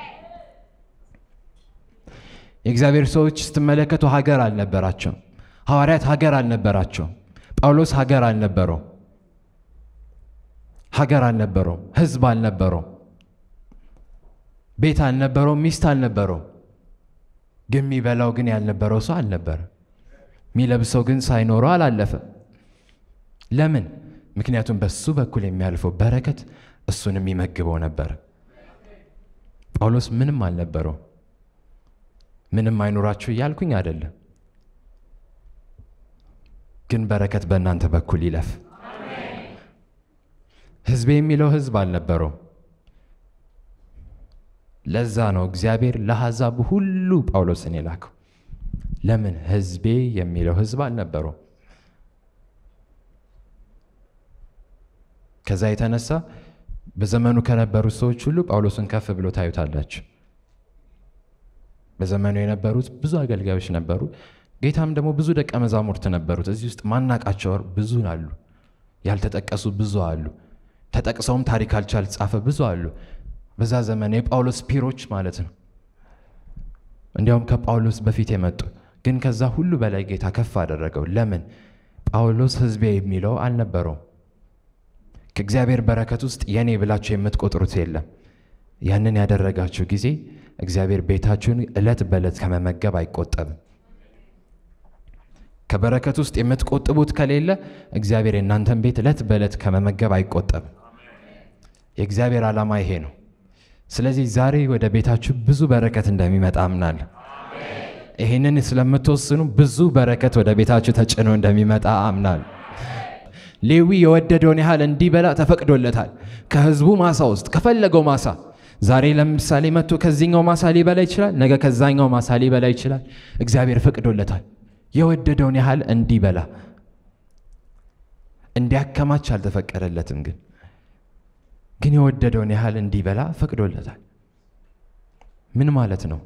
የእግዚአብሔር ሰዎች ስትመለከቱ ሀገር አልነበራቸው። ሐዋርያት ሀገር አልነበራቸው። ጳውሎስ ሀገር አልነበረው። ሀገር አልነበረው። ሕዝብ አልነበረው። ቤት አልነበረው። ሚስት አልነበረው። ግን የሚበላው ግን ያልነበረው ሰው አልነበረ። የሚለብሰው ግን ሳይኖረው አላለፈ። ለምን? ምክንያቱም በሱ በኩል የሚያልፈው በረከት እሱን የሚመግበው ነበር። ጳውሎስ ምንም አልነበረው። ምንም አይኖራችሁ እያልኩኝ አይደለም፣ ግን በረከት በእናንተ በኩል ይለፍ። ሕዝቤ የሚለው ሕዝብ አልነበረው። ለዛ ነው እግዚአብሔር ለአሕዛብ ሁሉ ጳውሎስን የላከው። ለምን? ሕዝቤ የሚለው ሕዝብ አልነበረው። ከዛ የተነሳ በዘመኑ ከነበሩት ሰዎች ሁሉ ጳውሎስን ከፍ ብሎ ታዩታላችሁ። በዘመኑ የነበሩት ብዙ አገልጋዮች ነበሩ። ጌታም ደግሞ ብዙ ደቀ መዛሙርት ነበሩት። እዚህ ውስጥ ማናቃቸው ብዙ አሉ፣ ያልተጠቀሱ ብዙ አሉ፣ ተጠቅሰውም ታሪካቸው ያልተጻፈ ብዙ አሉ። በዛ ዘመን የጳውሎስ ፒሮች ማለት ነው። እንዲያውም ከጳውሎስ በፊት የመጡ ግን ከዛ ሁሉ በላይ ጌታ ከፍ አደረገው። ለምን? ጳውሎስ ሕዝቤ የሚለው አልነበረውም። ከእግዚአብሔር በረከት ውስጥ የኔ ብላችሁ የምትቆጥሩት የለም። ያንን ያደረጋችሁ ጊዜ እግዚአብሔር ቤታችሁን ዕለት በዕለት ከመመገብ አይቆጠብም። ከበረከት ውስጥ የምትቆጥቡት ከሌለ እግዚአብሔር የእናንተን ቤት ዕለት በዕለት ከመመገብ አይቆጠብም። የእግዚአብሔር ዓላማ ይሄ ነው። ስለዚህ ዛሬ ወደ ቤታችሁ ብዙ በረከት እንደሚመጣ አምናለሁ። ይህንን ስለምትወስኑ ብዙ በረከት ወደ ቤታችሁ ተጭኖ እንደሚመጣ አምናለሁ። ሌዊ የወደደውን ያህል እንዲበላ ተፈቅዶለታል። ከህዝቡ ማሳ ውስጥ ከፈለገው ማሳ ዛሬ ለምሳሌ መጥቶ ከዚህኛው ማሳ ሊበላ ይችላል። ነገ ከዛኛው ማሳ ሊበላ ይችላል። እግዚአብሔር ፈቅዶለታል። የወደደውን ያህል እንዲበላ እንዲያከማች አልተፈቀደለትም። ግን ግን የወደደውን ያህል እንዲበላ ፈቅዶለታል። ምን ማለት ነው?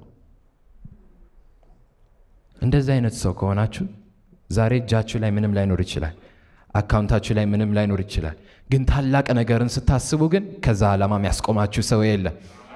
እንደዚህ አይነት ሰው ከሆናችሁ ዛሬ እጃችሁ ላይ ምንም ላይኖር ይችላል። አካውንታችሁ ላይ ምንም ላይኖር ይችላል። ግን ታላቅ ነገርን ስታስቡ ግን ከዛ ዓላማ የሚያስቆማችሁ ሰው የለም።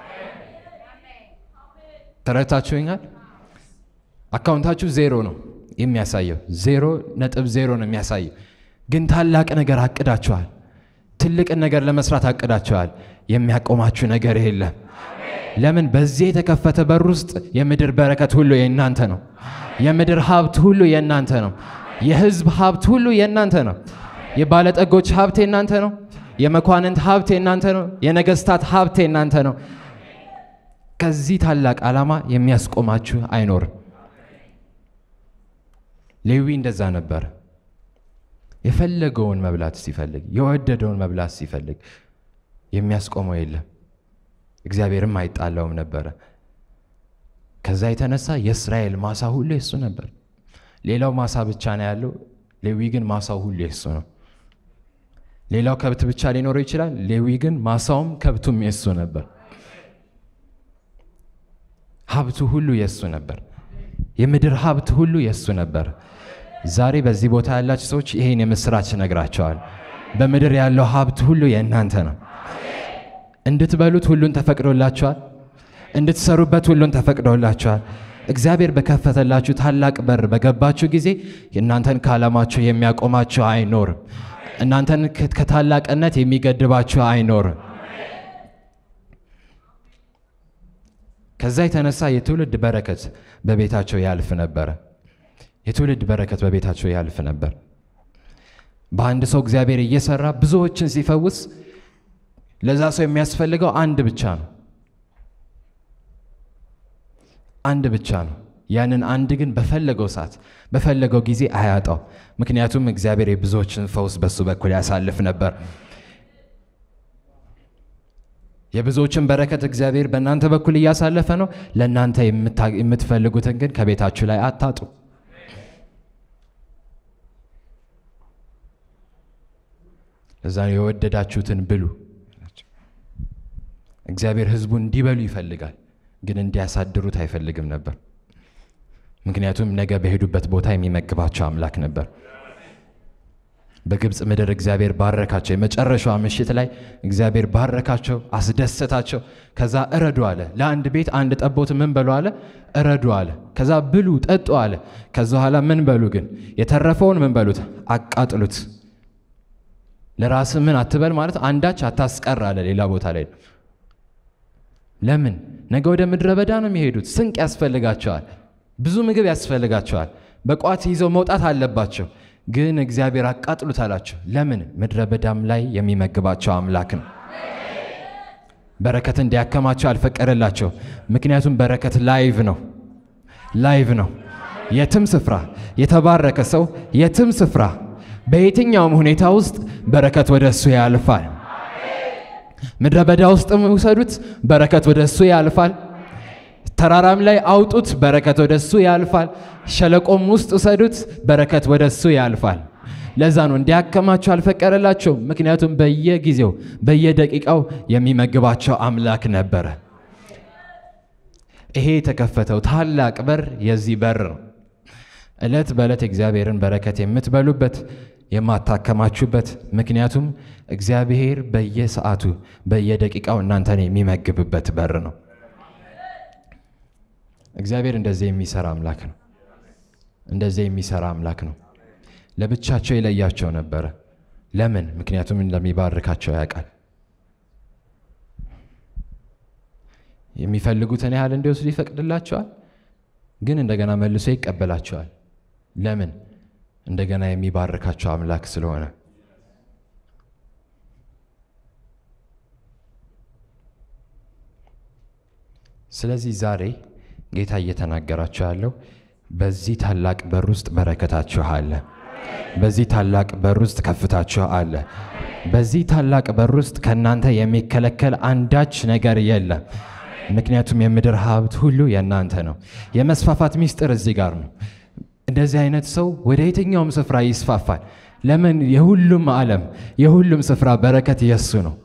ተረታችሁኛል? አካውንታችሁ ዜሮ ነው የሚያሳየው፣ ዜሮ ነጥብ ዜሮ ነው የሚያሳየው። ግን ታላቅ ነገር አቅዳችኋል። ትልቅን ነገር ለመስራት አቅዳችኋል። የሚያቆማችሁ ነገር የለም። ለምን? በዚህ የተከፈተ በር ውስጥ የምድር በረከት ሁሉ የእናንተ ነው። የምድር ሀብት ሁሉ የእናንተ ነው። የሕዝብ ሀብት ሁሉ የእናንተ ነው። የባለጠጎች ሀብት የእናንተ ነው። የመኳንንት ሀብት የእናንተ ነው። የነገስታት ሀብት የእናንተ ነው። ከዚህ ታላቅ ዓላማ የሚያስቆማችሁ አይኖርም። ሌዊ እንደዛ ነበር። የፈለገውን መብላት ሲፈልግ፣ የወደደውን መብላት ሲፈልግ የሚያስቆመው የለም። እግዚአብሔርም አይጣላውም ነበረ። ከዛ የተነሳ የእስራኤል ማሳ ሁሉ የሱ ነበር። ሌላው ማሳ ብቻ ነው ያለው። ሌዊ ግን ማሳው ሁሉ የሱ ነው። ሌላው ከብት ብቻ ሊኖረው ይችላል። ሌዊ ግን ማሳውም ከብቱም የሱ ነበር። ሀብቱ ሁሉ የሱ ነበር። የምድር ሀብት ሁሉ የሱ ነበር። ዛሬ በዚህ ቦታ ያላችሁ ሰዎች ይሄን የምስራች ነግራቸዋል። በምድር ያለው ሀብት ሁሉ የእናንተ ነው። እንድትበሉት ሁሉን ተፈቅዶላችኋል። እንድትሰሩበት ሁሉን ተፈቅዶላችኋል። እግዚአብሔር በከፈተላችሁ ታላቅ በር በገባችሁ ጊዜ እናንተን ከዓላማችሁ የሚያቆማችሁ አይኖርም። እናንተን ከታላቅነት የሚገድባችሁ አይኖርም። ከዛ የተነሳ የትውልድ በረከት በቤታቸው ያልፍ ነበረ። የትውልድ በረከት በቤታቸው ያልፍ ነበር። በአንድ ሰው እግዚአብሔር እየሰራ ብዙዎችን ሲፈውስ ለዛ ሰው የሚያስፈልገው አንድ ብቻ ነው። አንድ ብቻ ነው። ያንን አንድ ግን በፈለገው ሰዓት በፈለገው ጊዜ አያጣው። ምክንያቱም እግዚአብሔር የብዙዎችን ፈውስ በሱ በኩል ያሳልፍ ነበር። የብዙዎችን በረከት እግዚአብሔር በእናንተ በኩል እያሳለፈ ነው። ለእናንተ የምትፈልጉትን ግን ከቤታችሁ ላይ አታጡ። ለዛ ነው የወደዳችሁትን ብሉ። እግዚአብሔር ሕዝቡን እንዲበሉ ይፈልጋል፣ ግን እንዲያሳድሩት አይፈልግም ነበር። ምክንያቱም ነገ በሄዱበት ቦታ የሚመግባቸው አምላክ ነበር። በግብፅ ምድር እግዚአብሔር ባረካቸው። የመጨረሻዋ ምሽት ላይ እግዚአብሔር ባረካቸው፣ አስደሰታቸው። ከዛ እረዱ አለ። ለአንድ ቤት አንድ ጠቦት ምን በሉ አለ? እረዱ አለ። ከዛ ብሉ ጠጡ አለ። ከዛ በኋላ ምን በሉ ግን? የተረፈውን ምን በሉት? አቃጥሉት። ለራስ ምን አትበል ማለት አንዳች አታስቀር አለ። ሌላ ቦታ ላይ ለምን? ነገ ወደ ምድረ በዳ ነው የሚሄዱት። ስንቅ ያስፈልጋቸዋል። ብዙ ምግብ ያስፈልጋቸዋል። በቋት ይዘው መውጣት አለባቸው። ግን እግዚአብሔር አቃጥሉት አላቸው። ለምን? ምድረ በዳም ላይ የሚመግባቸው አምላክ ነው። በረከት እንዲያከማቸው አልፈቀደላቸው። ምክንያቱም በረከት ላይቭ ነው፣ ላይቭ ነው። የትም ስፍራ የተባረከ ሰው የትም ስፍራ በየትኛውም ሁኔታ ውስጥ በረከት ወደ እሱ ያልፋል። ምድረ በዳ ውስጥም ውሰዱት፣ በረከት ወደ እሱ ያልፋል። ተራራም ላይ አውጡት፣ በረከት ወደ እሱ ያልፋል። ሸለቆም ውስጥ ውሰዱት፣ በረከት ወደ እሱ ያልፋል። ለዛ ነው እንዲያከማቸው አልፈቀደላቸው። ምክንያቱም በየጊዜው በየደቂቃው የሚመግባቸው አምላክ ነበረ። ይሄ የተከፈተው ታላቅ በር የዚህ በር ነው። ዕለት በዕለት እግዚአብሔርን በረከት የምትበሉበት የማታከማችሁበት፣ ምክንያቱም እግዚአብሔር በየሰዓቱ በየደቂቃው እናንተን የሚመግብበት በር ነው። እግዚአብሔር እንደዚህ የሚሰራ አምላክ ነው። እንደዚህ የሚሰራ አምላክ ነው። ለብቻቸው የለያቸው ነበረ። ለምን? ምክንያቱም እንደሚባርካቸው ያውቃል። የሚፈልጉትን ያህል እንዲወስዱ ይፈቅድላቸዋል፣ ግን እንደገና መልሶ ይቀበላቸዋል። ለምን? እንደገና የሚባርካቸው አምላክ ስለሆነ። ስለዚህ ዛሬ ጌታ እየተናገራችሁ ያለው በዚህ ታላቅ በር ውስጥ በረከታችሁ አለ። በዚህ ታላቅ በር ውስጥ ከፍታችሁ አለ። በዚህ ታላቅ በር ውስጥ ከእናንተ የሚከለከል አንዳች ነገር የለም። ምክንያቱም የምድር ሀብት ሁሉ የእናንተ ነው። የመስፋፋት ሚስጥር እዚህ ጋር ነው። እንደዚህ አይነት ሰው ወደ የትኛውም ስፍራ ይስፋፋል። ለምን? የሁሉም ዓለም የሁሉም ስፍራ በረከት የሱ ነው።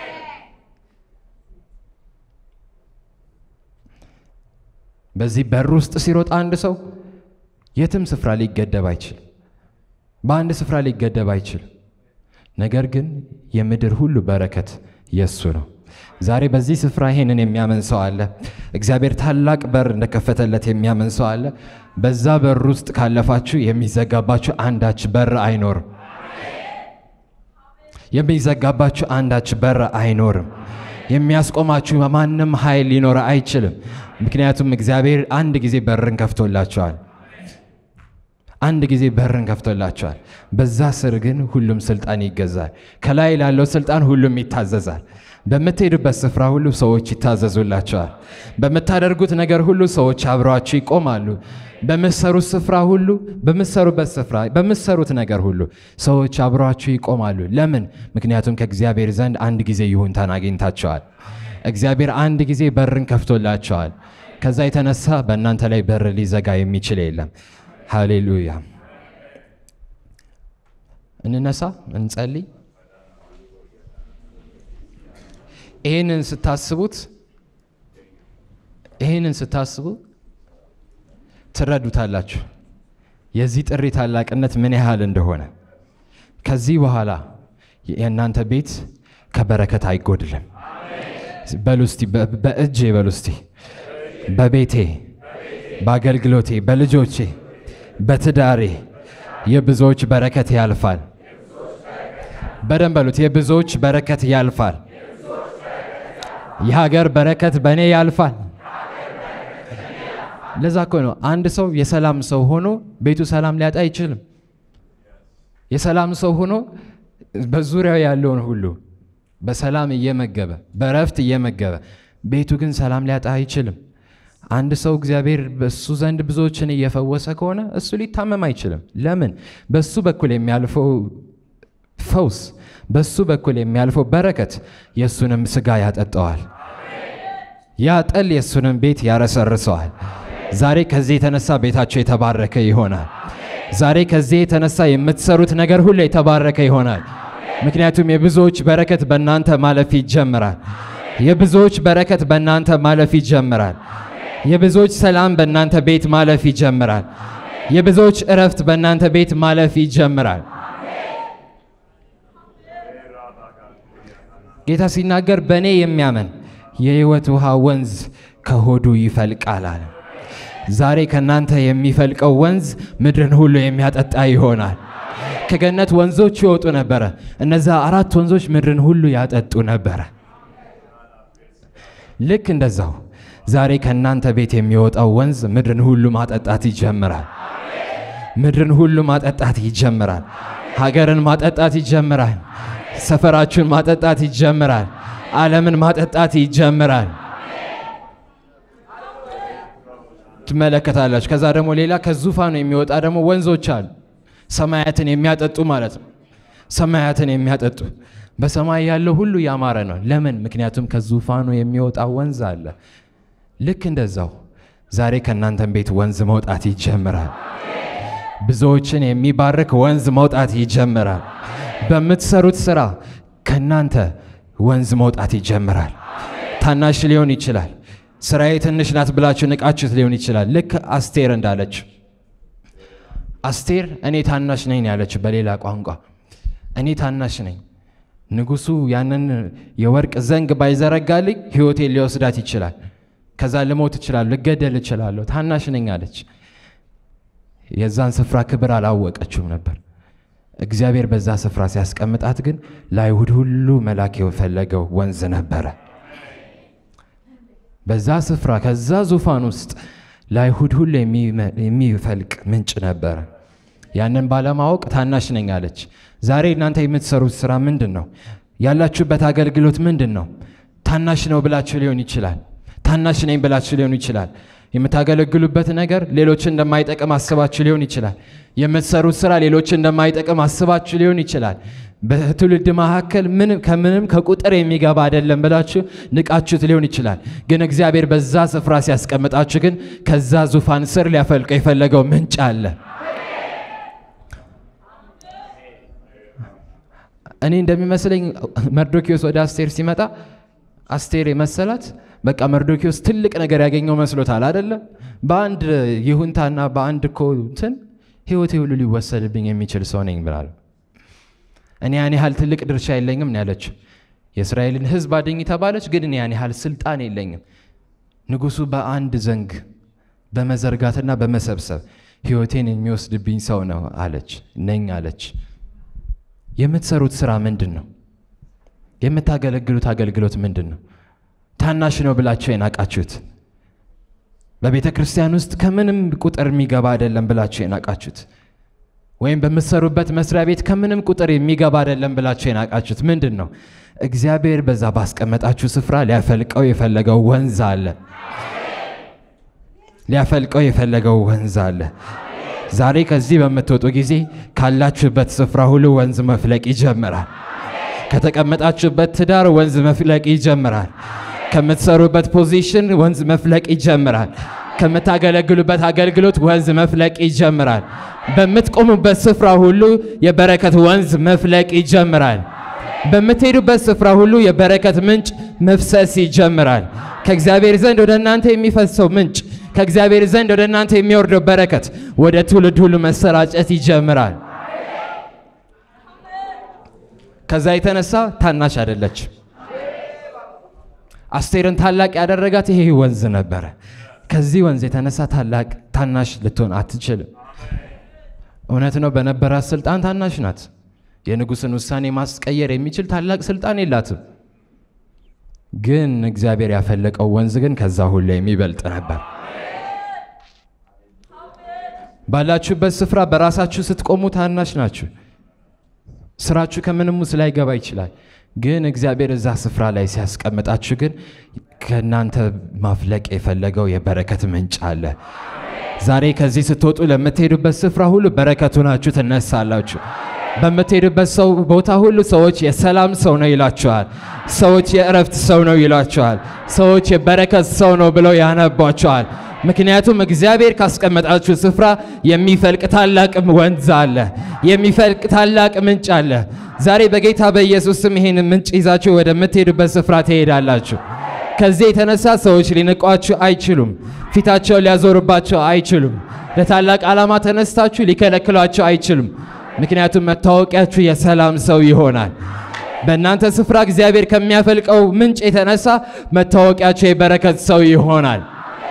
በዚህ በር ውስጥ ሲሮጥ አንድ ሰው የትም ስፍራ ሊገደብ አይችልም። በአንድ ስፍራ ሊገደብ አይችልም። ነገር ግን የምድር ሁሉ በረከት የሱ ነው። ዛሬ በዚህ ስፍራ ይሄንን የሚያምን ሰው አለ። እግዚአብሔር ታላቅ በር እንደከፈተለት የሚያምን ሰው አለ። በዛ በር ውስጥ ካለፋችሁ የሚዘጋባችሁ አንዳች በር አይኖርም። የሚዘጋባችሁ አንዳች በር አይኖርም። የሚያስቆማችሁ ማንም ኃይል ሊኖር አይችልም። ምክንያቱም እግዚአብሔር አንድ ጊዜ በርን ከፍቶላቸዋል። አንድ ጊዜ በርን ከፍቶላቸዋል። በዛ ስር ግን ሁሉም ስልጣን ይገዛል። ከላይ ላለው ስልጣን ሁሉም ይታዘዛል። በምትሄዱበት ስፍራ ሁሉ ሰዎች ይታዘዙላቸዋል። በምታደርጉት ነገር ሁሉ ሰዎች አብረዋችሁ ይቆማሉ። በምትሰሩት ስፍራ ሁሉ በምትሰሩበት ስፍራ በምትሰሩት ነገር ሁሉ ሰዎች አብረዋችሁ ይቆማሉ። ለምን? ምክንያቱም ከእግዚአብሔር ዘንድ አንድ ጊዜ ይሁንታን አግኝታቸዋል። እግዚአብሔር አንድ ጊዜ በርን ከፍቶላቸዋል። ከዛ የተነሳ በእናንተ ላይ በር ሊዘጋ የሚችል የለም። ሃሌሉያ። እንነሳ፣ እንጸልይ። ይህንን ስታስቡት ይህንን ስታስቡ ትረዱታላችሁ የዚህ ጥሪ ታላቅነት ምን ያህል እንደሆነ። ከዚህ በኋላ የእናንተ ቤት ከበረከት አይጎድልም። በሉ እስቲ በእጄ በሉ እስቲ በቤቴ፣ በአገልግሎቴ፣ በልጆቼ፣ በትዳሬ የብዙዎች በረከት ያልፋል። በደንብ በሉት፣ የብዙዎች በረከት ያልፋል። የሀገር በረከት በእኔ ያልፋል። ለዛ እኮ ነው አንድ ሰው የሰላም ሰው ሆኖ ቤቱ ሰላም ሊያጣ አይችልም። የሰላም ሰው ሆኖ በዙሪያው ያለውን ሁሉ በሰላም እየመገበ በረፍት እየመገበ ቤቱ ግን ሰላም ሊያጣ አይችልም። አንድ ሰው እግዚአብሔር በሱ ዘንድ ብዙዎችን እየፈወሰ ከሆነ እሱ ሊታመም አይችልም። ለምን? በሱ በኩል የሚያልፈው ፈውስ በሱ በኩል የሚያልፈው በረከት የእሱንም ስጋ ያጠጠዋል። ያ ጠል የእሱንም ቤት ያረሰርሰዋል። ዛሬ ከዚህ የተነሳ ቤታቸው የተባረከ ይሆናል። ዛሬ ከዚህ የተነሳ የምትሰሩት ነገር ሁሉ የተባረከ ይሆናል። ምክንያቱም የብዙዎች በረከት በእናንተ ማለፍ ይጀምራል። የብዙዎች በረከት በእናንተ ማለፍ ይጀምራል። የብዙዎች ሰላም በእናንተ ቤት ማለፍ ይጀምራል። የብዙዎች እረፍት በእናንተ ቤት ማለፍ ይጀምራል። ጌታ ሲናገር በእኔ የሚያምን የሕይወት ውሃ ወንዝ ከሆዱ ይፈልቃል አለ። ዛሬ ከእናንተ የሚፈልቀው ወንዝ ምድርን ሁሉ የሚያጠጣ ይሆናል። ከገነት ወንዞች ይወጡ ነበረ። እነዛ አራት ወንዞች ምድርን ሁሉ ያጠጡ ነበረ። ልክ እንደዛው ዛሬ ከእናንተ ቤት የሚወጣው ወንዝ ምድርን ሁሉ ማጠጣት ይጀምራል። ምድርን ሁሉ ማጠጣት ይጀምራል። ሀገርን ማጠጣት ይጀምራል። ሰፈራችሁን ማጠጣት ይጀምራል። ዓለምን ማጠጣት ይጀምራል። ትመለከታላችሁ። ከዛ ደግሞ ሌላ ከዙፋኑ የሚወጣ ደግሞ ወንዞች አሉ። ሰማያትን የሚያጠጡ ማለት ነው። ሰማያትን የሚያጠጡ በሰማይ ያለው ሁሉ ያማረ ነው። ለምን? ምክንያቱም ከዙፋኑ የሚወጣ ወንዝ አለ። ልክ እንደዛው ዛሬ ከእናንተም ቤት ወንዝ መውጣት ይጀምራል። ብዙዎችን የሚባርክ ወንዝ መውጣት ይጀምራል። በምትሰሩት ስራ ከእናንተ ወንዝ መውጣት ይጀምራል። ታናሽ ሊሆን ይችላል። ስራዬ ትንሽ ናት ብላችሁ ንቃችሁት ሊሆን ይችላል። ልክ አስቴር እንዳለች አስቴር እኔ ታናሽ ነኝ ያለችው በሌላ ቋንቋ እኔ ታናሽ ነኝ፣ ንጉሱ ያንን የወርቅ ዘንግ ባይዘረጋልኝ ሕይወቴን ሊወስዳት ይችላል። ከዛ ልሞት እችላለሁ፣ ልገደል እችላለሁ። ታናሽ ነኝ አለች። የዛን ስፍራ ክብር አላወቀችውም ነበር። እግዚአብሔር በዛ ስፍራ ሲያስቀምጣት ግን ለአይሁድ ሁሉ መላክ የፈለገው ወንዝ ነበረ። በዛ ስፍራ ከዛ ዙፋን ውስጥ ለአይሁድ ሁሉ የሚፈልቅ ምንጭ ነበረ። ያንን ባለማወቅ ታናሽ ነኝ አለች። ዛሬ እናንተ የምትሰሩት ስራ ምንድን ነው? ያላችሁበት አገልግሎት ምንድን ነው? ታናሽ ነው ብላችሁ ሊሆን ይችላል። ታናሽ ነኝ ብላችሁ ሊሆን ይችላል። የምታገለግሉበት ነገር ሌሎችን እንደማይጠቅም አስባችሁ ሊሆን ይችላል። የምትሰሩት ስራ ሌሎችን እንደማይጠቅም አስባችሁ ሊሆን ይችላል። በትውልድ መካከል ምንም ከምንም ከቁጥር የሚገባ አይደለም ብላችሁ ንቃችሁት ሊሆን ይችላል። ግን እግዚአብሔር በዛ ስፍራ ሲያስቀምጣችሁ ግን ከዛ ዙፋን ስር ሊያፈልቀው የፈለገው ምንጭ አለ። እኔ እንደሚመስለኝ መርዶኪዎስ ወደ አስቴር ሲመጣ አስቴር የመሰላት በቃ መርዶኪዎስ ትልቅ ነገር ያገኘው መስሎታል አደለ? በአንድ ይሁንታና በአንድ እኮ እንትን ህይወቴ ሁሉ ሊወሰድብኝ የሚችል ሰው ነኝ ብላል። እኔ ያን ያህል ትልቅ ድርሻ የለኝም ነው ያለችው። የእስራኤልን ህዝብ አድኝ ተባለች፣ ግን እኔ ያን ያህል ስልጣን የለኝም። ንጉሱ በአንድ ዘንግ በመዘርጋትና በመሰብሰብ ህይወቴን የሚወስድብኝ ሰው ነው አለች ነኝ አለች። የምትሰሩት ስራ ምንድን ነው? የምታገለግሉት አገልግሎት ምንድን ነው? ታናሽ ነው ብላችሁ የናቃችሁት በቤተ ክርስቲያን ውስጥ ከምንም ቁጥር የሚገባ አይደለም ብላችሁ የናቃችሁት ወይም በምትሰሩበት መስሪያ ቤት ከምንም ቁጥር የሚገባ አይደለም ብላችሁ የናቃችሁት ምንድን ነው? እግዚአብሔር በዛ ባስቀመጣችሁ ስፍራ ሊያፈልቀው የፈለገው ወንዝ አለ። ሊያፈልቀው የፈለገው ወንዝ አለ። ዛሬ ከዚህ በምትወጡ ጊዜ ካላችሁበት ስፍራ ሁሉ ወንዝ መፍለቅ ይጀምራል። ከተቀመጣችሁበት ትዳር ወንዝ መፍለቅ ይጀምራል። ከምትሰሩበት ፖዚሽን ወንዝ መፍለቅ ይጀምራል። ከምታገለግሉበት አገልግሎት ወንዝ መፍለቅ ይጀምራል። በምትቆሙበት ስፍራ ሁሉ የበረከት ወንዝ መፍለቅ ይጀምራል። በምትሄዱበት ስፍራ ሁሉ የበረከት ምንጭ መፍሰስ ይጀምራል። ከእግዚአብሔር ዘንድ ወደ እናንተ የሚፈሰው ምንጭ፣ ከእግዚአብሔር ዘንድ ወደ እናንተ የሚወርደው በረከት ወደ ትውልድ ሁሉ መሰራጨት ይጀምራል። ከዛ የተነሳ ታናሽ አይደለችም። አስቴርን ታላቅ ያደረጋት ይሄ ወንዝ ነበረ። ከዚህ ወንዝ የተነሳ ታላቅ ታናሽ ልትሆን አትችልም። እውነት ነው፣ በነበራት ስልጣን ታናሽ ናት። የንጉሥን ውሳኔ ማስቀየር የሚችል ታላቅ ስልጣን የላትም። ግን እግዚአብሔር ያፈለቀው ወንዝ ግን ከዛ ሁሉ የሚበልጥ ነበር። ባላችሁበት ስፍራ በራሳችሁ ስትቆሙ ታናሽ ናችሁ። ስራችሁ ከምንም ውስጥ ላይገባ ይችላል። ግን እግዚአብሔር እዛ ስፍራ ላይ ሲያስቀምጣችሁ ግን ከእናንተ ማፍለቅ የፈለገው የበረከት ምንጭ አለ። ዛሬ ከዚህ ስትወጡ ለምትሄዱበት ስፍራ ሁሉ በረከቱ ናችሁ ትነሳላችሁ። በምትሄዱበት ሰው ቦታ ሁሉ ሰዎች የሰላም ሰው ነው ይላችኋል። ሰዎች የእረፍት ሰው ነው ይላችኋል። ሰዎች የበረከት ሰው ነው ብለው ያነቧችኋል። ምክንያቱም እግዚአብሔር ካስቀመጣችሁ ስፍራ የሚፈልቅ ታላቅ ወንዝ አለ፣ የሚፈልቅ ታላቅ ምንጭ አለ። ዛሬ በጌታ በኢየሱስ ስም ይህን ምንጭ ይዛችሁ ወደምትሄዱበት ስፍራ ትሄዳላችሁ። ከዚህ የተነሳ ሰዎች ሊንቋችሁ አይችሉም። ፊታቸውን ሊያዞሩባቸው አይችሉም። ለታላቅ ዓላማ ተነስታችሁ ሊከለክሏቸው አይችሉም። ምክንያቱም መታወቂያችሁ የሰላም ሰው ይሆናል። በእናንተ ስፍራ እግዚአብሔር ከሚያፈልቀው ምንጭ የተነሳ መታወቂያችሁ የበረከት ሰው ይሆናል።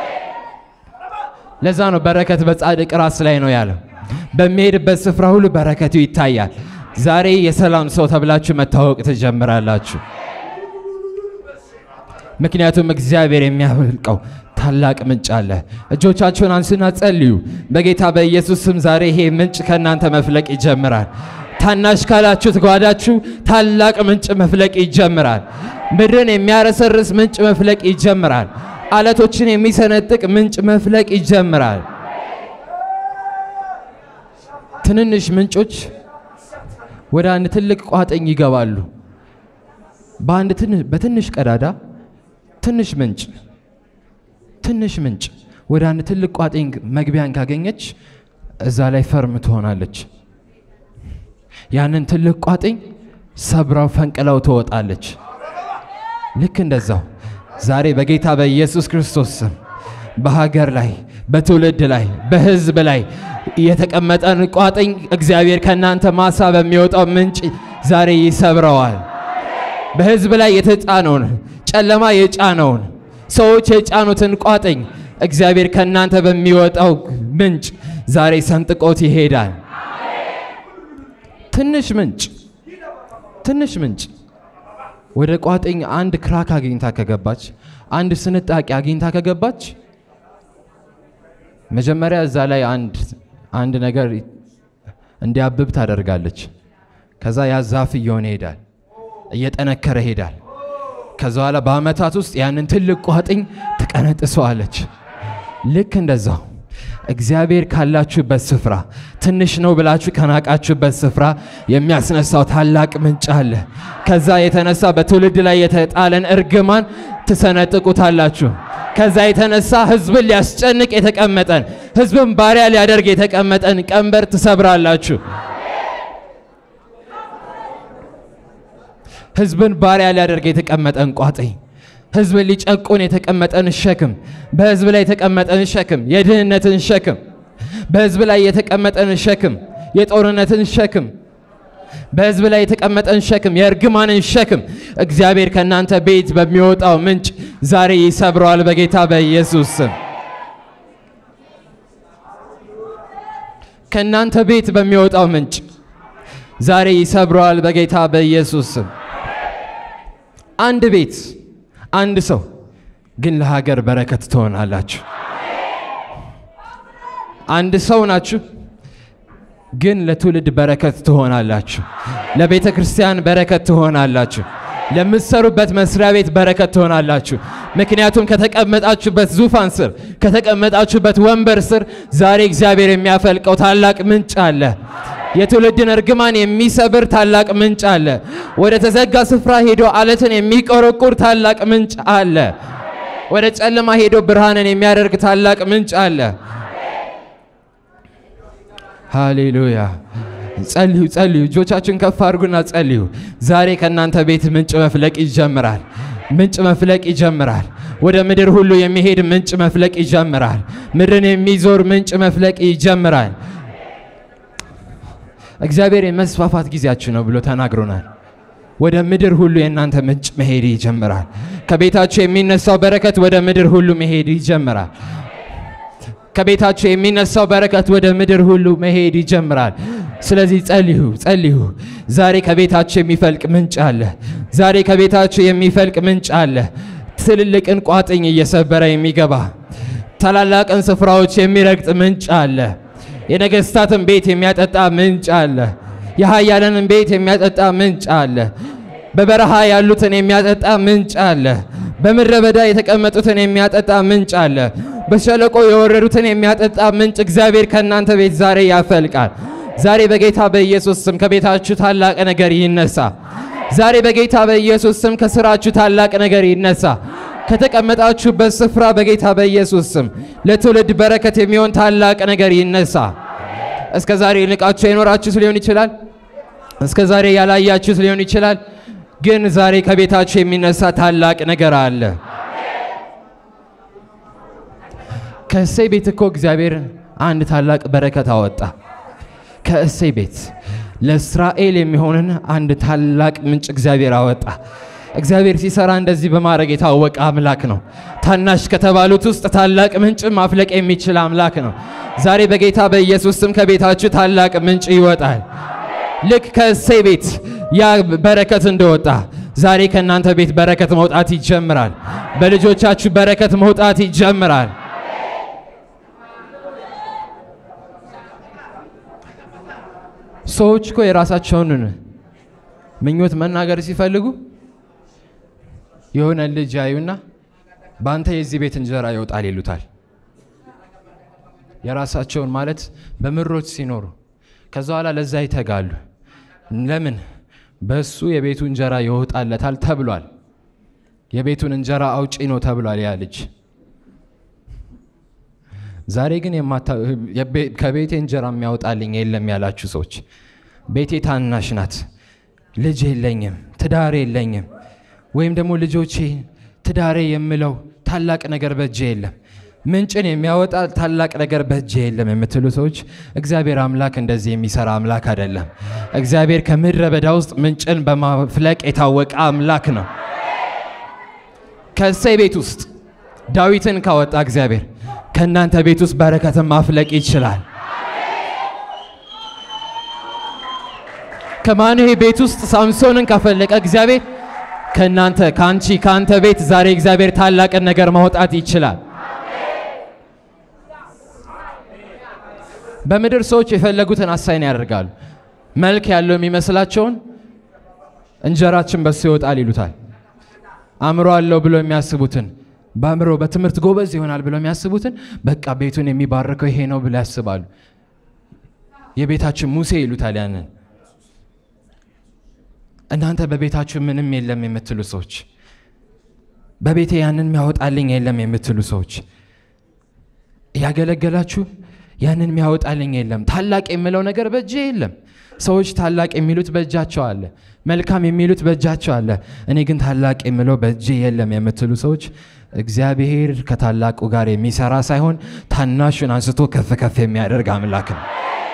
ለዛ ነው በረከት በጻድቅ ራስ ላይ ነው ያለው። በሚሄድበት ስፍራ ሁሉ በረከቱ ይታያል። ዛሬ የሰላም ሰው ተብላችሁ መታወቅ ትጀምራላችሁ። ምክንያቱም እግዚአብሔር የሚያፈልቀው ታላቅ ምንጭ አለ። እጆቻችሁን አንሱና ጸልዩ። በጌታ በኢየሱስ ስም ዛሬ ይሄ ምንጭ ከእናንተ መፍለቅ ይጀምራል። ታናሽ ካላችሁት ጓዳችሁ ታላቅ ምንጭ መፍለቅ ይጀምራል። ምድርን የሚያረሰርስ ምንጭ መፍለቅ ይጀምራል። አለቶችን የሚሰነጥቅ ምንጭ መፍለቅ ይጀምራል። ትንንሽ ምንጮች ወደ አንድ ትልቅ ቋጥኝ ይገባሉ። በአንድ በትንሽ ቀዳዳ ትንሽ ምንጭ ትንሽ ምንጭ ወደ አንድ ትልቅ ቋጥኝ መግቢያን ካገኘች እዛ ላይ ፈርም ትሆናለች። ያንን ትልቅ ቋጥኝ ሰብራው ፈንቅላው ትወጣለች። ልክ እንደዛው ዛሬ በጌታ በኢየሱስ ክርስቶስ ስም በሀገር ላይ በትውልድ ላይ በሕዝብ ላይ የተቀመጠን ቋጥኝ እግዚአብሔር ከእናንተ ማሳ በሚወጣው ምንጭ ዛሬ ይሰብረዋል። በሕዝብ ላይ የተጫነውን ጨለማ የጫነውን ሰዎች የጫኑትን ቋጥኝ እግዚአብሔር ከእናንተ በሚወጣው ምንጭ ዛሬ ሰንጥቆት ይሄዳል። ትንሽ ምንጭ ትንሽ ምንጭ ወደ ቋጥኝ አንድ ክራክ አግኝታ ከገባች አንድ ስንጣቂ አግኝታ ከገባች መጀመሪያ እዛ ላይ አንድ አንድ ነገር እንዲያብብ ታደርጋለች። ከዛ ያ ዛፍ እየሆነ ይሄዳል፣ እየጠነከረ ይሄዳል። ከዛ በኋላ በአመታት ውስጥ ያንን ትልቅ ቋጥኝ ትቀነጥሰዋለች። ልክ እንደዛው እግዚአብሔር ካላችሁበት ስፍራ ትንሽ ነው ብላችሁ ከናቃችሁበት ስፍራ የሚያስነሳው ታላቅ ምንጭ አለ። ከዛ የተነሳ በትውልድ ላይ የተጣለን እርግማን ትሰነጥቁታላችሁ። ከዛ የተነሳ ህዝብን ሊያስጨንቅ የተቀመጠን ህዝብን ባሪያ ሊያደርግ የተቀመጠን ቀንበር ትሰብራላችሁ። ህዝብን ባሪያ ሊያደርግ የተቀመጠን ቋጥኝ ህዝብን ሊጨቁን የተቀመጠን ሸክም፣ በህዝብ ላይ የተቀመጠን ሸክም፣ የድህነትን ሸክም፣ በህዝብ ላይ የተቀመጠን ሸክም፣ የጦርነትን ሸክም፣ በህዝብ ላይ የተቀመጠን ሸክም፣ የእርግማንን ሸክም እግዚአብሔር ከእናንተ ቤት በሚወጣው ምንጭ ዛሬ ይሰብረዋል በጌታ በኢየሱስ ስም። ከእናንተ ቤት በሚወጣው ምንጭ ዛሬ ይሰብረዋል በጌታ በኢየሱስ ስም። አንድ ቤት አንድ ሰው ግን ለሀገር በረከት ትሆናላችሁ። አንድ ሰው ናችሁ፣ ግን ለትውልድ በረከት ትሆናላችሁ። ለቤተ ክርስቲያን በረከት ትሆናላችሁ። ለምትሰሩበት መስሪያ ቤት በረከት ትሆናላችሁ። ምክንያቱም ከተቀመጣችሁበት ዙፋን ስር ከተቀመጣችሁበት ወንበር ስር ዛሬ እግዚአብሔር የሚያፈልቀው ታላቅ ምንጭ አለ። የትውልድን እርግማን የሚሰብር ታላቅ ምንጭ አለ። ወደ ተዘጋ ስፍራ ሄዶ አለትን የሚቆረቁር ታላቅ ምንጭ አለ። ወደ ጨለማ ሄዶ ብርሃንን የሚያደርግ ታላቅ ምንጭ አለ። ሃሌሉያ። ጸልዩ ጸልዩ። እጆቻችሁን ከፍ አድርጉና ጸልዩ። ዛሬ ከእናንተ ቤት ምንጭ መፍለቅ ይጀምራል። ምንጭ መፍለቅ ይጀምራል። ወደ ምድር ሁሉ የሚሄድ ምንጭ መፍለቅ ይጀምራል። ምድርን የሚዞር ምንጭ መፍለቅ ይጀምራል። እግዚአብሔር የመስፋፋት ጊዜያችሁ ነው ብሎ ተናግሮናል። ወደ ምድር ሁሉ የእናንተ ምንጭ መሄድ ይጀምራል። ከቤታችሁ የሚነሳው በረከት ወደ ምድር ሁሉ መሄድ ይጀምራል። ከቤታችሁ የሚነሳው በረከት ወደ ምድር ሁሉ መሄድ ይጀምራል። ስለዚህ ጸልዩ ጸልዩ። ዛሬ ከቤታችሁ የሚፈልቅ ምንጭ አለ። ዛሬ ከቤታችሁ የሚፈልቅ ምንጭ አለ። ትልልቅን ቋጥኝ እየሰበረ የሚገባ ታላላቅን ስፍራዎች የሚረግጥ ምንጭ አለ። የነገስታትን ቤት የሚያጠጣ ምንጭ አለ። የኃያላንን ቤት የሚያጠጣ ምንጭ አለ። በበረሃ ያሉትን የሚያጠጣ ምንጭ አለ። በምድረ በዳ የተቀመጡትን የሚያጠጣ ምንጭ አለ። በሸለቆ የወረዱትን የሚያጠጣ ምንጭ እግዚአብሔር ከእናንተ ቤት ዛሬ ያፈልቃል። ዛሬ በጌታ በኢየሱስ ስም ከቤታችሁ ታላቅ ነገር ይነሳ። ዛሬ በጌታ በኢየሱስ ስም ከስራችሁ ታላቅ ነገር ይነሳ። ከተቀመጣችሁበት ስፍራ በጌታ በኢየሱስ ስም ለትውልድ በረከት የሚሆን ታላቅ ነገር ይነሳ። እስከ ዛሬ ንቃችሁ የኖራችሁት ሊሆን ይችላል። እስከ ዛሬ ያላያችሁት ሊሆን ይችላል። ግን ዛሬ ከቤታችሁ የሚነሳ ታላቅ ነገር አለ። ከእሴይ ቤት እኮ እግዚአብሔር አንድ ታላቅ በረከት አወጣ። ከእሴይ ቤት ለእስራኤል የሚሆንን አንድ ታላቅ ምንጭ እግዚአብሔር አወጣ። እግዚአብሔር ሲሰራ እንደዚህ በማድረግ የታወቀ አምላክ ነው። ታናሽ ከተባሉት ውስጥ ታላቅ ምንጭ ማፍለቅ የሚችል አምላክ ነው። ዛሬ በጌታ በኢየሱስ ስም ከቤታችሁ ታላቅ ምንጭ ይወጣል። ልክ ከእሴይ ቤት ያ በረከት እንደወጣ ዛሬ ከእናንተ ቤት በረከት መውጣት ይጀምራል። በልጆቻችሁ በረከት መውጣት ይጀምራል። ሰዎች እኮ የራሳቸውን ምኞት መናገር ሲፈልጉ የሆነ ልጅ ያዩና በአንተ የዚህ ቤት እንጀራ ይወጣል ይሉታል። የራሳቸውን ማለት በምሮት ሲኖሩ ከዛ በኋላ ለዛ ይተጋሉ። ለምን? በሱ የቤቱ እንጀራ ይወጣለታል ተብሏል። የቤቱን እንጀራ አውጪ ነው ተብሏል ያ ልጅ። ዛሬ ግን ከቤቴ እንጀራ የሚያወጣልኝ የለም ያላችሁ ሰዎች ቤቴ ታናሽ ናት፣ ልጅ የለኝም፣ ትዳር የለኝም፣ ወይም ደግሞ ልጆቼ ትዳሬ የምለው ታላቅ ነገር በእጄ የለም፣ ምንጭን የሚያወጣ ታላቅ ነገር በእጄ የለም የምትሉ ሰዎች እግዚአብሔር አምላክ እንደዚህ የሚሰራ አምላክ አይደለም። እግዚአብሔር ከምድረ በዳ ውስጥ ምንጭን በማፍለቅ የታወቀ አምላክ ነው። ከእሴይ ቤት ውስጥ ዳዊትን ካወጣ እግዚአብሔር ከእናንተ ቤት ውስጥ በረከትን ማፍለቅ ይችላል። ከማኑሄ ቤት ውስጥ ሳምሶንን ካፈለቀ እግዚአብሔር ከእናንተ ከአንቺ ከአንተ ቤት ዛሬ እግዚአብሔር ታላቅን ነገር ማውጣት ይችላል። በምድር ሰዎች የፈለጉትን አሳይን ያደርጋሉ። መልክ ያለው የሚመስላቸውን እንጀራችን በሱ ይወጣል ይሉታል። አእምሮ አለው ብሎ የሚያስቡትን በአእምሮ በትምህርት ጎበዝ ይሆናል ብሎ የሚያስቡትን በቃ ቤቱን የሚባርከው ይሄ ነው ብሎ ያስባሉ። የቤታችን ሙሴ ይሉታል ያንን። እናንተ በቤታችሁ ምንም የለም የምትሉ ሰዎች፣ በቤቴ ያንን የሚያወጣልኝ የለም የምትሉ ሰዎች እያገለገላችሁ ያንን የሚያወጣልኝ የለም፣ ታላቅ የምለው ነገር በእጄ የለም። ሰዎች ታላቅ የሚሉት በእጃቸው አለ፣ መልካም የሚሉት በእጃቸው አለ። እኔ ግን ታላቅ የምለው በእጄ የለም የምትሉ ሰዎች እግዚአብሔር ከታላቁ ጋር የሚሰራ ሳይሆን ታናሹን አንስቶ ከፍ ከፍ የሚያደርግ አምላክ ነው።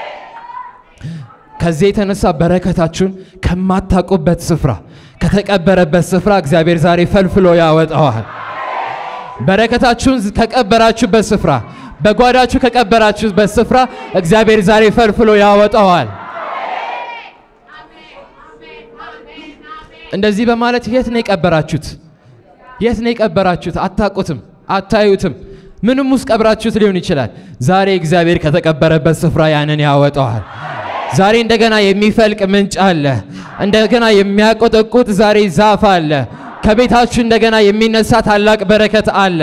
ከዚህ የተነሳ በረከታችሁን ከማታውቁበት ስፍራ ከተቀበረበት ስፍራ እግዚአብሔር ዛሬ ፈልፍሎ ያወጣዋል። በረከታችሁን ከቀበራችሁበት ስፍራ በጓዳችሁ ከቀበራችሁበት ስፍራ እግዚአብሔር ዛሬ ፈልፍሎ ያወጣዋል። እንደዚህ በማለት የት ነው የቀበራችሁት? የት ነው የቀበራችሁት? አታውቁትም፣ አታዩትም። ምንም ውስጥ ቀብራችሁት ሊሆን ይችላል። ዛሬ እግዚአብሔር ከተቀበረበት ስፍራ ያንን ያወጣዋል። ዛሬ እንደገና የሚፈልቅ ምንጭ አለ። እንደገና የሚያቆጠቁጥ ዛሬ ዛፍ አለ። ከቤታችሁ እንደገና የሚነሳ ታላቅ በረከት አለ።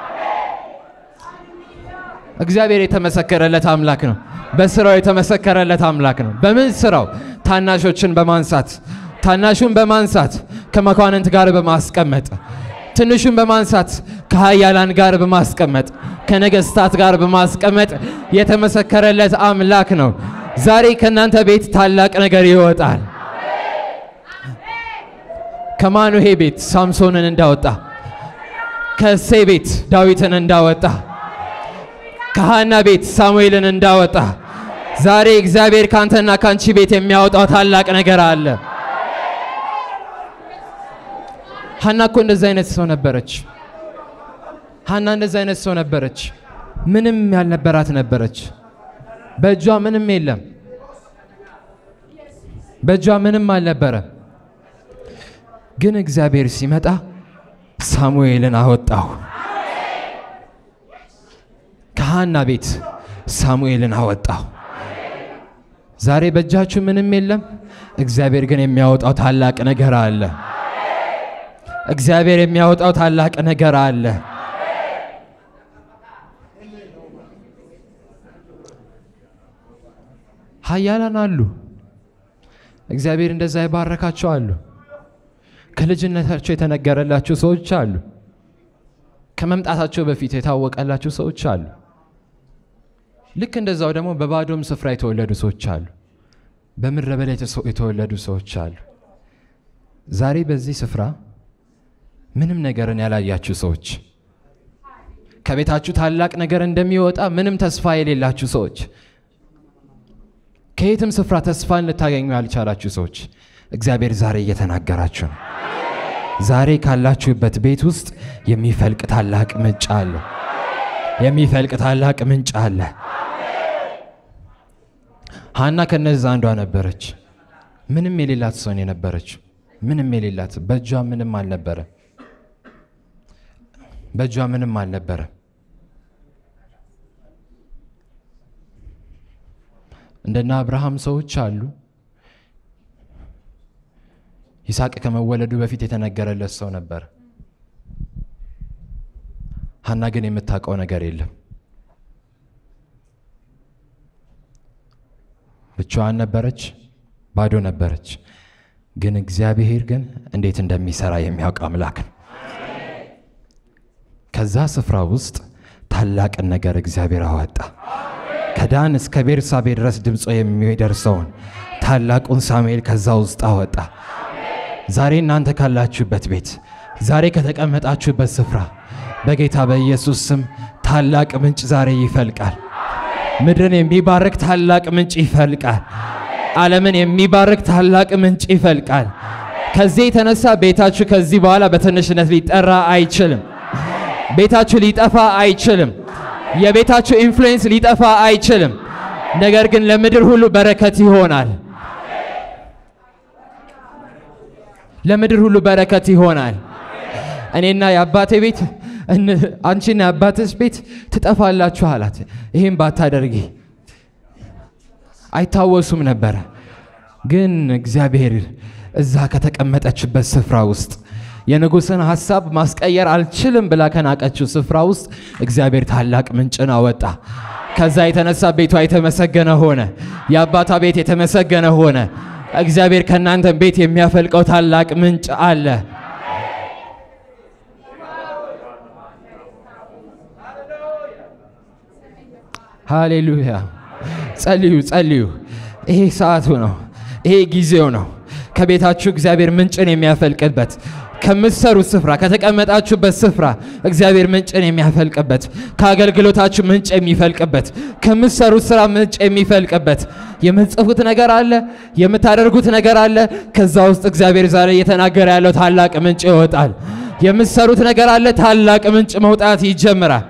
እግዚአብሔር የተመሰከረለት አምላክ ነው። በስራው የተመሰከረለት አምላክ ነው። በምን ስራው? ታናሾችን በማንሳት ታናሹን በማንሳት ከመኳንንት ጋር በማስቀመጥ ትንሹን በማንሳት ከኃያላን ጋር በማስቀመጥ ከነገስታት ጋር በማስቀመጥ የተመሰከረለት አምላክ ነው። ዛሬ ከእናንተ ቤት ታላቅ ነገር ይወጣል። ከማኑሄ ቤት ሳምሶንን እንዳወጣ፣ ከእሴይ ቤት ዳዊትን እንዳወጣ፣ ከሃና ቤት ሳሙኤልን እንዳወጣ ዛሬ እግዚአብሔር ካንተና ካንቺ ቤት የሚያወጣው ታላቅ ነገር አለ። ሀና እኮ እንደዚህ አይነት ሰው ነበረች። ሀና እንደዚህ አይነት ሰው ነበረች። ምንም ያልነበራት ነበረች። በእጇ ምንም የለም። በእጇ ምንም አልነበረም። ግን እግዚአብሔር ሲመጣ ሳሙኤልን አወጣው። ከሀና ቤት ሳሙኤልን አወጣው። ዛሬ በእጃችሁ ምንም የለም። እግዚአብሔር ግን የሚያወጣው ታላቅ ነገር አለ። እግዚአብሔር የሚያወጣው ታላቅ ነገር አለ። ኃያላን አሉ። እግዚአብሔር እንደዛ የባረካቸው አሉ። ከልጅነታቸው የተነገረላቸው ሰዎች አሉ። ከመምጣታቸው በፊት የታወቀላቸው ሰዎች አሉ። ልክ እንደዛው ደግሞ በባዶም ስፍራ የተወለዱ ሰዎች አሉ። በምድረ በዳ የተወለዱ ሰዎች አሉ። ዛሬ በዚህ ስፍራ ምንም ነገርን ያላያችሁ ሰዎች፣ ከቤታችሁ ታላቅ ነገር እንደሚወጣ ምንም ተስፋ የሌላችሁ ሰዎች፣ ከየትም ስፍራ ተስፋን ልታገኙ ያልቻላችሁ ሰዎች እግዚአብሔር ዛሬ እየተናገራችሁ ነው። ዛሬ ካላችሁበት ቤት ውስጥ የሚፈልቅ ታላቅ ምንጭ አለ። የሚፈልቅ ታላቅ ምንጭ አለ። ሀና ከነዛ አንዷ ነበረች። ምንም የሌላት ሰውን የነበረች ምንም የሌላት በእጇ ምንም አልነበረ። በእጇ ምንም አልነበረ። እንደና አብርሃም ሰዎች አሉ። ይስሐቅ ከመወለዱ በፊት የተነገረለት ሰው ነበር። ሀና ግን የምታውቀው ነገር የለም። ብቻዋን ነበረች፣ ባዶ ነበረች። ግን እግዚአብሔር ግን እንዴት እንደሚሰራ የሚያውቅ አምላክ ነው። ከዛ ስፍራ ውስጥ ታላቅን ነገር እግዚአብሔር አወጣ። ከዳን እስከ ቤርሳቤ ድረስ ድምፆ የሚደርሰውን ታላቁን ሳሙኤል ከዛ ውስጥ አወጣ። ዛሬ እናንተ ካላችሁበት ቤት፣ ዛሬ ከተቀመጣችሁበት ስፍራ በጌታ በኢየሱስ ስም ታላቅ ምንጭ ዛሬ ይፈልቃል። ምድርን የሚባርክ ታላቅ ምንጭ ይፈልቃል። ዓለምን የሚባርክ ታላቅ ምንጭ ይፈልቃል። ከዚህ የተነሳ ቤታችሁ ከዚህ በኋላ በትንሽነት ሊጠራ አይችልም። ቤታችሁ ሊጠፋ አይችልም። የቤታችሁ ኢንፍሉዌንስ ሊጠፋ አይችልም። ነገር ግን ለምድር ሁሉ በረከት ይሆናል። ለምድር ሁሉ በረከት ይሆናል። እኔና የአባቴ ቤት አንቺና የአባትሽ ቤት ትጠፋላችሁ አላት። ይህም ባታደርጊ አይታወሱም ነበረ። ግን እግዚአብሔር እዛ ከተቀመጠችበት ስፍራ ውስጥ የንጉሥን ሐሳብ ማስቀየር አልችልም ብላ ከናቀችው ስፍራ ውስጥ እግዚአብሔር ታላቅ ምንጭን አወጣ። ከዛ የተነሳ ቤቷ የተመሰገነ ሆነ። የአባቷ ቤት የተመሰገነ ሆነ። እግዚአብሔር ከእናንተ ቤት የሚያፈልቀው ታላቅ ምንጭ አለ። ሃሌሉያ! ጸልዩ፣ ጸልዩ። ይሄ ሰዓቱ ነው። ይሄ ጊዜው ነው። ከቤታችሁ እግዚአብሔር ምንጭን የሚያፈልቅበት ከምትሰሩት ስፍራ ከተቀመጣችሁበት ስፍራ እግዚአብሔር ምንጭን የሚያፈልቅበት ከአገልግሎታችሁ ምንጭ የሚፈልቅበት ከምትሰሩት ስራ ምንጭ የሚፈልቅበት የምትጽፉት ነገር አለ፣ የምታደርጉት ነገር አለ። ከዛ ውስጥ እግዚአብሔር ዛሬ እየተናገረ ያለው ታላቅ ምንጭ ይወጣል። የምትሰሩት ነገር አለ፣ ታላቅ ምንጭ መውጣት ይጀምራል።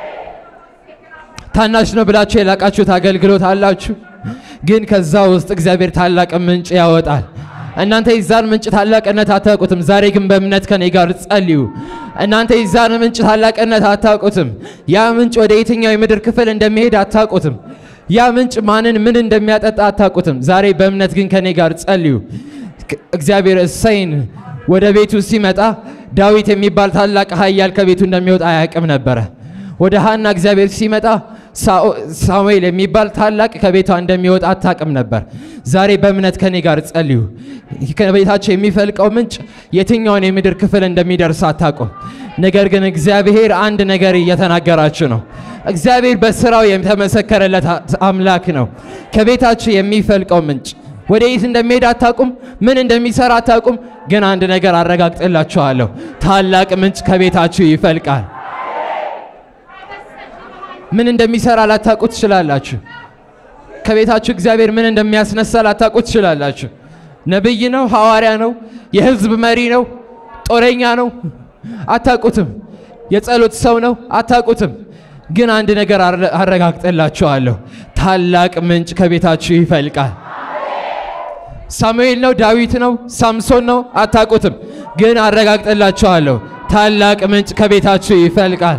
ታናሽ ነው ብላችሁ የላቃችሁት አገልግሎት አላችሁ፣ ግን ከዛ ውስጥ እግዚአብሔር ታላቅ ምንጭ ያወጣል። እናንተ የዛን ምንጭ ታላቅነት አታውቁትም። ዛሬ ግን በእምነት ከኔ ጋር ጸልዩ። እናንተ የዛን ምንጭ ታላቅነት አታውቁትም። ያ ምንጭ ወደ የትኛው የምድር ክፍል እንደሚሄድ አታውቁትም። ያ ምንጭ ማንን ምን እንደሚያጠጣ አታውቁትም። ዛሬ በእምነት ግን ከኔ ጋር ጸልዩ። እግዚአብሔር እሰይን ወደ ቤቱ ሲመጣ ዳዊት የሚባል ታላቅ ኃያል ከቤቱ እንደሚወጣ አያውቅም ነበረ። ወደ ሐና እግዚአብሔር ሲመጣ ሳሙኤል የሚባል ታላቅ ከቤቷ እንደሚወጣ አታውቅም ነበር። ዛሬ በእምነት ከኔ ጋር ጸልዩ። ከቤታቸው የሚፈልቀው ምንጭ የትኛውን የምድር ክፍል እንደሚደርስ አታውቁም። ነገር ግን እግዚአብሔር አንድ ነገር እየተናገራችሁ ነው። እግዚአብሔር በስራው የተመሰከረለት አምላክ ነው። ከቤታችሁ የሚፈልቀው ምንጭ ወደ የት እንደሚሄድ አታውቁም፣ ምን እንደሚሰራ አታውቁም። ግን አንድ ነገር አረጋግጥላችኋለሁ፣ ታላቅ ምንጭ ከቤታችሁ ይፈልቃል። ምን እንደሚሰራ ላታውቁ ትችላላችሁ። ከቤታችሁ እግዚአብሔር ምን እንደሚያስነሳ ላታውቁ ትችላላችሁ። ነቢይ ነው፣ ሐዋርያ ነው፣ የህዝብ መሪ ነው፣ ጦረኛ ነው፣ አታውቁትም። የጸሎት ሰው ነው፣ አታውቁትም። ግን አንድ ነገር አረጋግጥላችኋለሁ፣ ታላቅ ምንጭ ከቤታችሁ ይፈልቃል። ሳሙኤል ነው፣ ዳዊት ነው፣ ሳምሶን ነው፣ አታውቁትም። ግን አረጋግጥላችኋለሁ፣ ታላቅ ምንጭ ከቤታችሁ ይፈልቃል።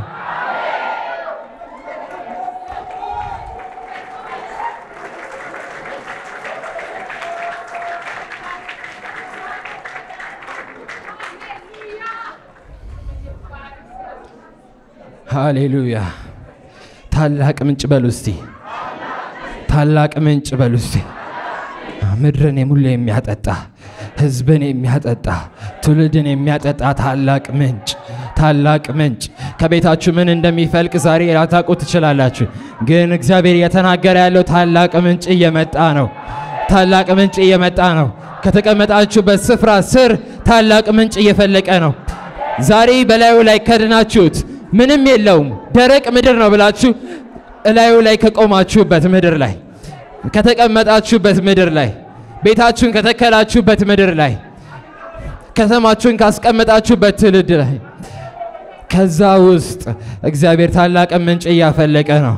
ሃሌሉያ! ታላቅ ምንጭ በሉ እስቲ፣ ታላቅ ምንጭ በሉ እስቲ። ምድርን ሙሉ የሚያጠጣ ህዝብን የሚያጠጣ ትውልድን የሚያጠጣ ታላቅ ምንጭ ታላቅ ምንጭ ከቤታችሁ ምን እንደሚፈልቅ ዛሬ ላታውቁ ትችላላችሁ። ግን እግዚአብሔር እየተናገረ ያለው ታላቅ ምንጭ እየመጣ ነው። ታላቅ ምንጭ እየመጣ ነው። ከተቀመጣችሁበት ስፍራ ስር ታላቅ ምንጭ እየፈለቀ ነው። ዛሬ በላዩ ላይ ከድናችሁት ምንም የለውም ደረቅ ምድር ነው ብላችሁ እላዩ ላይ ከቆማችሁበት ምድር ላይ ከተቀመጣችሁበት ምድር ላይ ቤታችሁን ከተከላችሁበት ምድር ላይ ከተማችሁን ካስቀመጣችሁበት ትውልድ ላይ ከዛ ውስጥ እግዚአብሔር ታላቅ ምንጭ እያፈለቀ ነው።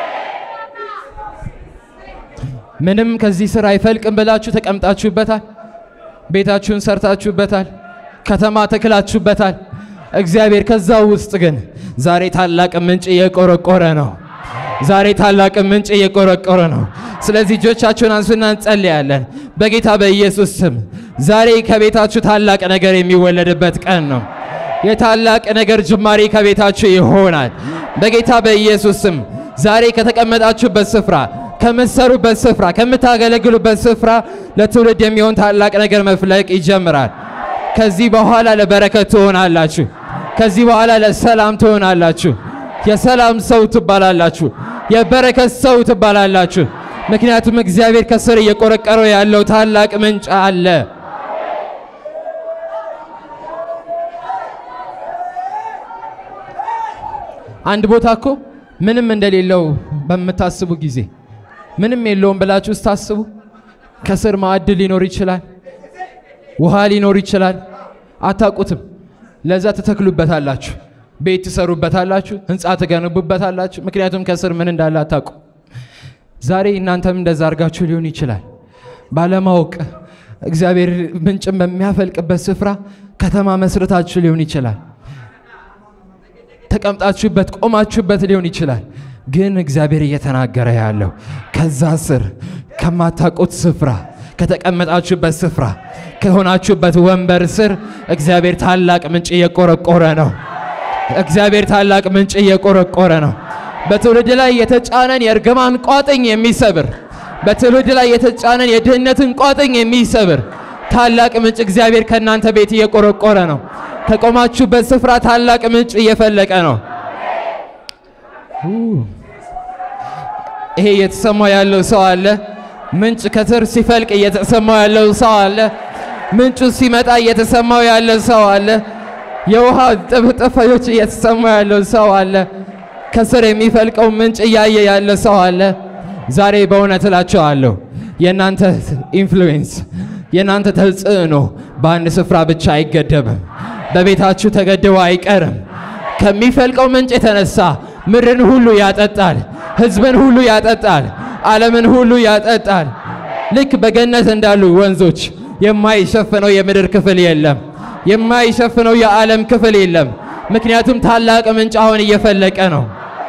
ምንም ከዚህ ስራ አይፈልቅም ብላችሁ ተቀምጣችሁበታል። ቤታችሁን ሰርታችሁበታል። ከተማ ተክላችሁበታል። እግዚአብሔር ከዛ ውስጥ ግን ዛሬ ታላቅ ምንጭ እየቆረቆረ ነው። ዛሬ ታላቅ ምንጭ እየቆረቆረ ነው። ስለዚህ እጆቻችሁን አንሱና እንጸልያለን በጌታ በኢየሱስ ስም። ዛሬ ከቤታችሁ ታላቅ ነገር የሚወለድበት ቀን ነው። የታላቅ ነገር ጅማሬ ከቤታችሁ ይሆናል በጌታ በኢየሱስ ስም። ዛሬ ከተቀመጣችሁበት ስፍራ፣ ከምትሰሩበት ስፍራ፣ ከምታገለግሉበት ስፍራ ለትውልድ የሚሆን ታላቅ ነገር መፍለቅ ይጀምራል። ከዚህ በኋላ ለበረከት ትሆናላችሁ። ከዚህ በኋላ ለሰላም ትሆናላችሁ። የሰላም ሰው ትባላላችሁ። የበረከት ሰው ትባላላችሁ። ምክንያቱም እግዚአብሔር ከስር እየቆረቀረው ያለው ታላቅ ምንጭ አለ። አንድ ቦታ እኮ ምንም እንደሌለው በምታስቡ ጊዜ ምንም የለውም ብላችሁ ስታስቡ ከስር ማዕድ ሊኖር ይችላል፣ ውሃ ሊኖር ይችላል። አታውቁትም። ለዛ ትተክሉበታላችሁ፣ ቤት ትሰሩበታላችሁ፣ ህንፃ ትገነቡበታላችሁ። ምክንያቱም ከስር ምን እንዳለ አታውቁ። ዛሬ እናንተም እንደዛ አድርጋችሁ ሊሆን ይችላል። ባለማወቅ እግዚአብሔር ምንጭን በሚያፈልቅበት ስፍራ ከተማ መስረታችሁ ሊሆን ይችላል። ተቀምጣችሁበት ቆማችሁበት ሊሆን ይችላል። ግን እግዚአብሔር እየተናገረ ያለው ከዛ ስር ከማታውቁት ስፍራ ከተቀመጣችሁበት ስፍራ ከሆናችሁበት ወንበር ስር እግዚአብሔር ታላቅ ምንጭ እየቆረቆረ ነው። እግዚአብሔር ታላቅ ምንጭ እየቆረቆረ ነው። በትውልድ ላይ የተጫነን የእርግማን ቋጥኝ የሚሰብር በትውልድ ላይ የተጫነን የድህነትን ቋጥኝ የሚሰብር ታላቅ ምንጭ እግዚአብሔር ከእናንተ ቤት እየቆረቆረ ነው። ከቆማችሁበት ስፍራ ታላቅ ምንጭ እየፈለቀ ነው። ይሄ እየተሰማ ያለው ሰው አለ። ምንጭ ከስር ሲፈልቅ እየተሰማው ያለው ሰው አለ። ምንጩ ሲመጣ እየተሰማው ያለ ሰው አለ። የውሃ ጥፍጥፎች እየተሰማው ያለው ሰው አለ። ከስር የሚፈልቀው ምንጭ እያየ ያለ ሰው አለ። ዛሬ በእውነት እላቸዋለሁ የእናንተ ኢንፍሉዌንስ የእናንተ ተጽዕኖ በአንድ ስፍራ ብቻ አይገደብም። በቤታችሁ ተገድቦ አይቀርም። ከሚፈልቀው ምንጭ የተነሳ ምድርን ሁሉ ያጠጣል፣ ሕዝብን ሁሉ ያጠጣል፣ ዓለምን ሁሉ ያጠጣል። ልክ በገነት እንዳሉ ወንዞች የማይሸፍነው የምድር ክፍል የለም። የማይሸፍነው የዓለም ክፍል የለም። ምክንያቱም ታላቅ ምንጭ አሁን እየፈለቀ ነው።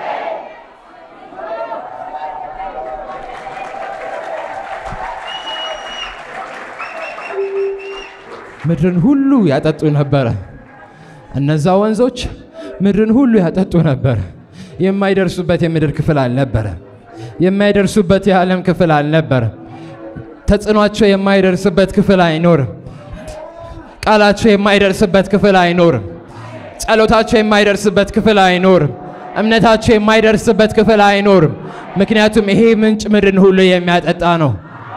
ምድርን ሁሉ ያጠጡ ነበረ። እነዛ ወንዞች ምድርን ሁሉ ያጠጡ ነበረ። የማይደርሱበት የምድር ክፍል አልነበረ። የማይደርሱበት የዓለም ክፍል አልነበረ። ተጽዕኗቸው የማይደርስበት ክፍል አይኖርም። ቃላቸው የማይደርስበት ክፍል አይኖርም። ጸሎታቸው የማይደርስበት ክፍል አይኖርም። እምነታቸው የማይደርስበት ክፍል አይኖርም። ምክንያቱም ይሄ ምንጭ ምድርን ሁሉ የሚያጠጣ ነው።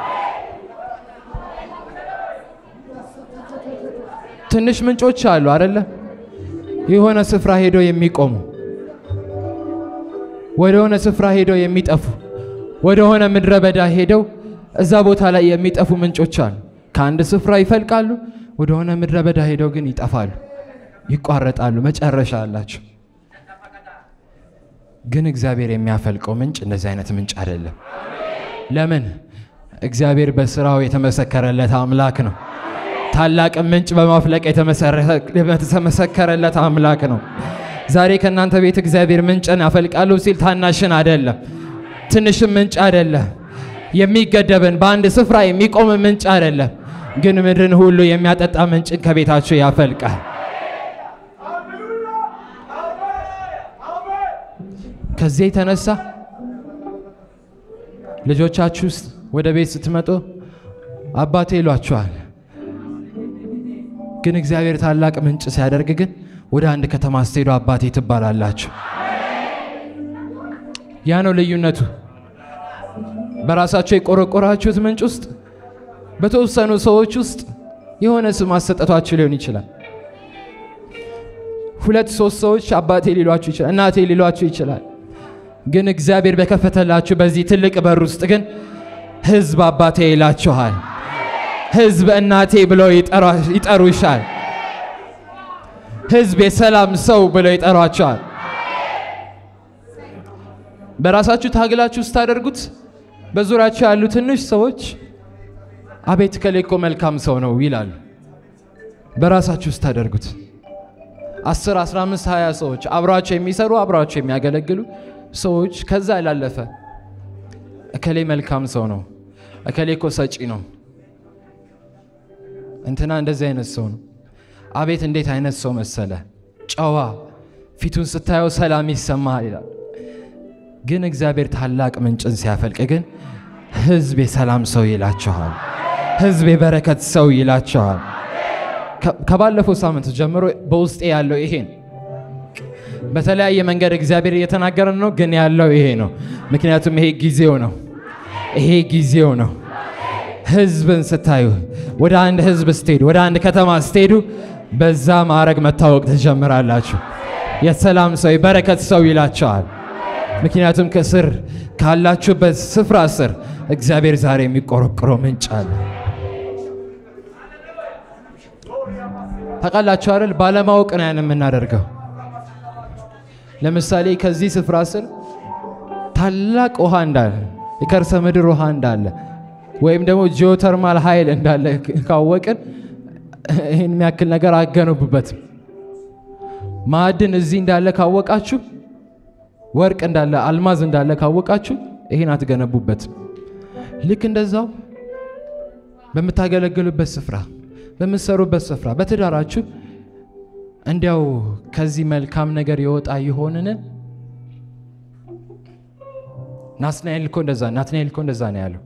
ትንሽ ምንጮች አሉ አይደለ? የሆነ ስፍራ ሄደው የሚቆሙ ወደ ሆነ ስፍራ ሄደው የሚጠፉ ወደ ሆነ ምድረ በዳ ሄደው እዛ ቦታ ላይ የሚጠፉ ምንጮች አሉ። ከአንድ ስፍራ ይፈልቃሉ፣ ወደ ሆነ ምድረ በዳ ሄደው ግን ይጠፋሉ፣ ይቋረጣሉ፣ መጨረሻ አላቸው። ግን እግዚአብሔር የሚያፈልቀው ምንጭ እንደዚህ አይነት ምንጭ አይደለም። ለምን? እግዚአብሔር በስራው የተመሰከረለት አምላክ ነው። ታላቅ ምንጭ በማፍለቅ የተመሰከረለት አምላክ ነው። ዛሬ ከእናንተ ቤት እግዚአብሔር ምንጭን ያፈልቃለሁ ሲል ታናሽን አይደለም፣ ትንሽም ምንጭ አይደለም፣ የሚገደብን በአንድ ስፍራ የሚቆም ምንጭ አይደለም፣ ግን ምድርን ሁሉ የሚያጠጣ ምንጭን ከቤታችሁ ያፈልቃል። ከዚህ የተነሳ ልጆቻችሁ ውስጥ ወደ ቤት ስትመጡ አባቴ ይሏችኋል። ግን እግዚአብሔር ታላቅ ምንጭ ሲያደርግ ግን ወደ አንድ ከተማ ስትሄዱ አባቴ ትባላላችሁ። ያ ነው ልዩነቱ። በራሳቸው የቆረቆራችሁት ምንጭ ውስጥ በተወሰኑ ሰዎች ውስጥ የሆነ ስም አሰጠቷችሁ ሊሆን ይችላል። ሁለት ሶስት ሰዎች አባቴ ሊሏችሁ ይችላል፣ እናቴ ሊሏችሁ ይችላል። ግን እግዚአብሔር በከፈተላችሁ በዚህ ትልቅ በር ውስጥ ግን ሕዝብ አባቴ ይላችኋል። ሕዝብ እናቴ ብለው ይጠሩሻል። ሕዝብ የሰላም ሰው ብለው ይጠሯቸዋል። በራሳችሁ ታግላችሁ ስታደርጉት በዙሪያቸው ያሉ ትንሽ ሰዎች አቤት ከሌ እኮ መልካም ሰው ነው ይላሉ። በራሳችሁ ስታደርጉት አስር አስራ አምስት ሀያ ሰዎች አብሯቸው የሚሰሩ አብሯቸው የሚያገለግሉ ሰዎች ከዛ ያላለፈ እከሌ መልካም ሰው ነው፣ እከሌ እኮ ሰጪ ነው፣ እንትና እንደዚህ አይነት ሰው ነው፣ አቤት እንዴት አይነት ሰው መሰለ፣ ጨዋ፣ ፊቱን ስታየው ሰላም ይሰማል ይላል። ግን እግዚአብሔር ታላቅ ምንጭን ሲያፈልቅ ግን ህዝብ የሰላም ሰው ይላችኋል። ህዝብ የበረከት ሰው ይላችኋል። ከባለፈው ሳምንት ጀምሮ በውስጤ ያለው ይሄ ነው። በተለያየ መንገድ እግዚአብሔር እየተናገረን ነው፣ ግን ያለው ይሄ ነው። ምክንያቱም ይሄ ጊዜው ነው። ይሄ ጊዜው ነው። ህዝብን ስታዩ፣ ወደ አንድ ህዝብ ስትሄዱ፣ ወደ አንድ ከተማ ስትሄዱ፣ በዛ ማዕረግ መታወቅ ትጀምራላችሁ። የሰላም ሰው የበረከት ሰው ይላቸዋል። ምክንያቱም ከስር ካላችሁበት ስፍራ ስር እግዚአብሔር ዛሬ የሚቆረቆረው ምንጭ አለ። ታውቃላችሁ አይደል? ባለማወቅ ነው ያን የምናደርገው። ለምሳሌ ከዚህ ስፍራ ስር ታላቅ ውሃ እንዳለ የከርሰ ምድር ውሃ እንዳለ ወይም ደግሞ ጂኦተርማል ኃይል እንዳለ ካወቅን ይህን የሚያክል ነገር አገነቡበትም። ማዕድን እዚህ እንዳለ ካወቃችሁ፣ ወርቅ እንዳለ አልማዝ እንዳለ ካወቃችሁ ይህን አትገነቡበትም። ልክ እንደዛው በምታገለግሉበት ስፍራ፣ በምትሰሩበት ስፍራ፣ በትዳራችሁ እንዲያው ከዚህ መልካም ነገር የወጣ ይሆንን? ናትናኤል እኮ እንደዛ ናትናኤል እኮ እንደዛ ነው ያለው።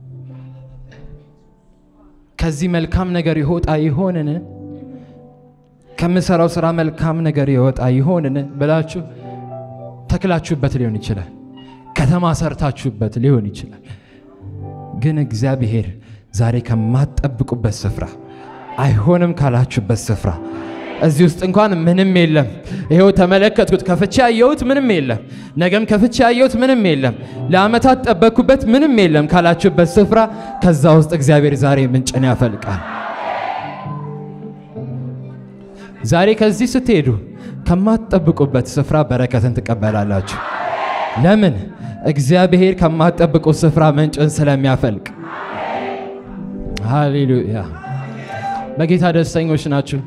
ከዚህ መልካም ነገር ይወጣ ይሆንን? ከምሰራው ስራ መልካም ነገር ይወጣ ይሆንን ብላችሁ ተክላችሁበት ሊሆን ይችላል። ከተማ ሰርታችሁበት ሊሆን ይችላል። ግን እግዚአብሔር ዛሬ ከማትጠብቁበት ስፍራ አይሆንም ካላችሁበት ስፍራ እዚህ ውስጥ እንኳን ምንም የለም። ይኸው ተመለከትኩት፣ ከፍቼ ያየሁት ምንም የለም። ነገም ከፍቼ ያየሁት ምንም የለም። ለዓመታት ጠበቅኩበት ምንም የለም ካላችሁበት ስፍራ ከዛ ውስጥ እግዚአብሔር ዛሬ ምንጭን ያፈልቃል። ዛሬ ከዚህ ስትሄዱ ከማትጠብቁበት ስፍራ በረከትን ትቀበላላችሁ። ለምን? እግዚአብሔር ከማትጠብቁት ስፍራ ምንጭን ስለሚያፈልቅ። ሃሌሉያ! በጌታ ደስተኞች ናችሁ?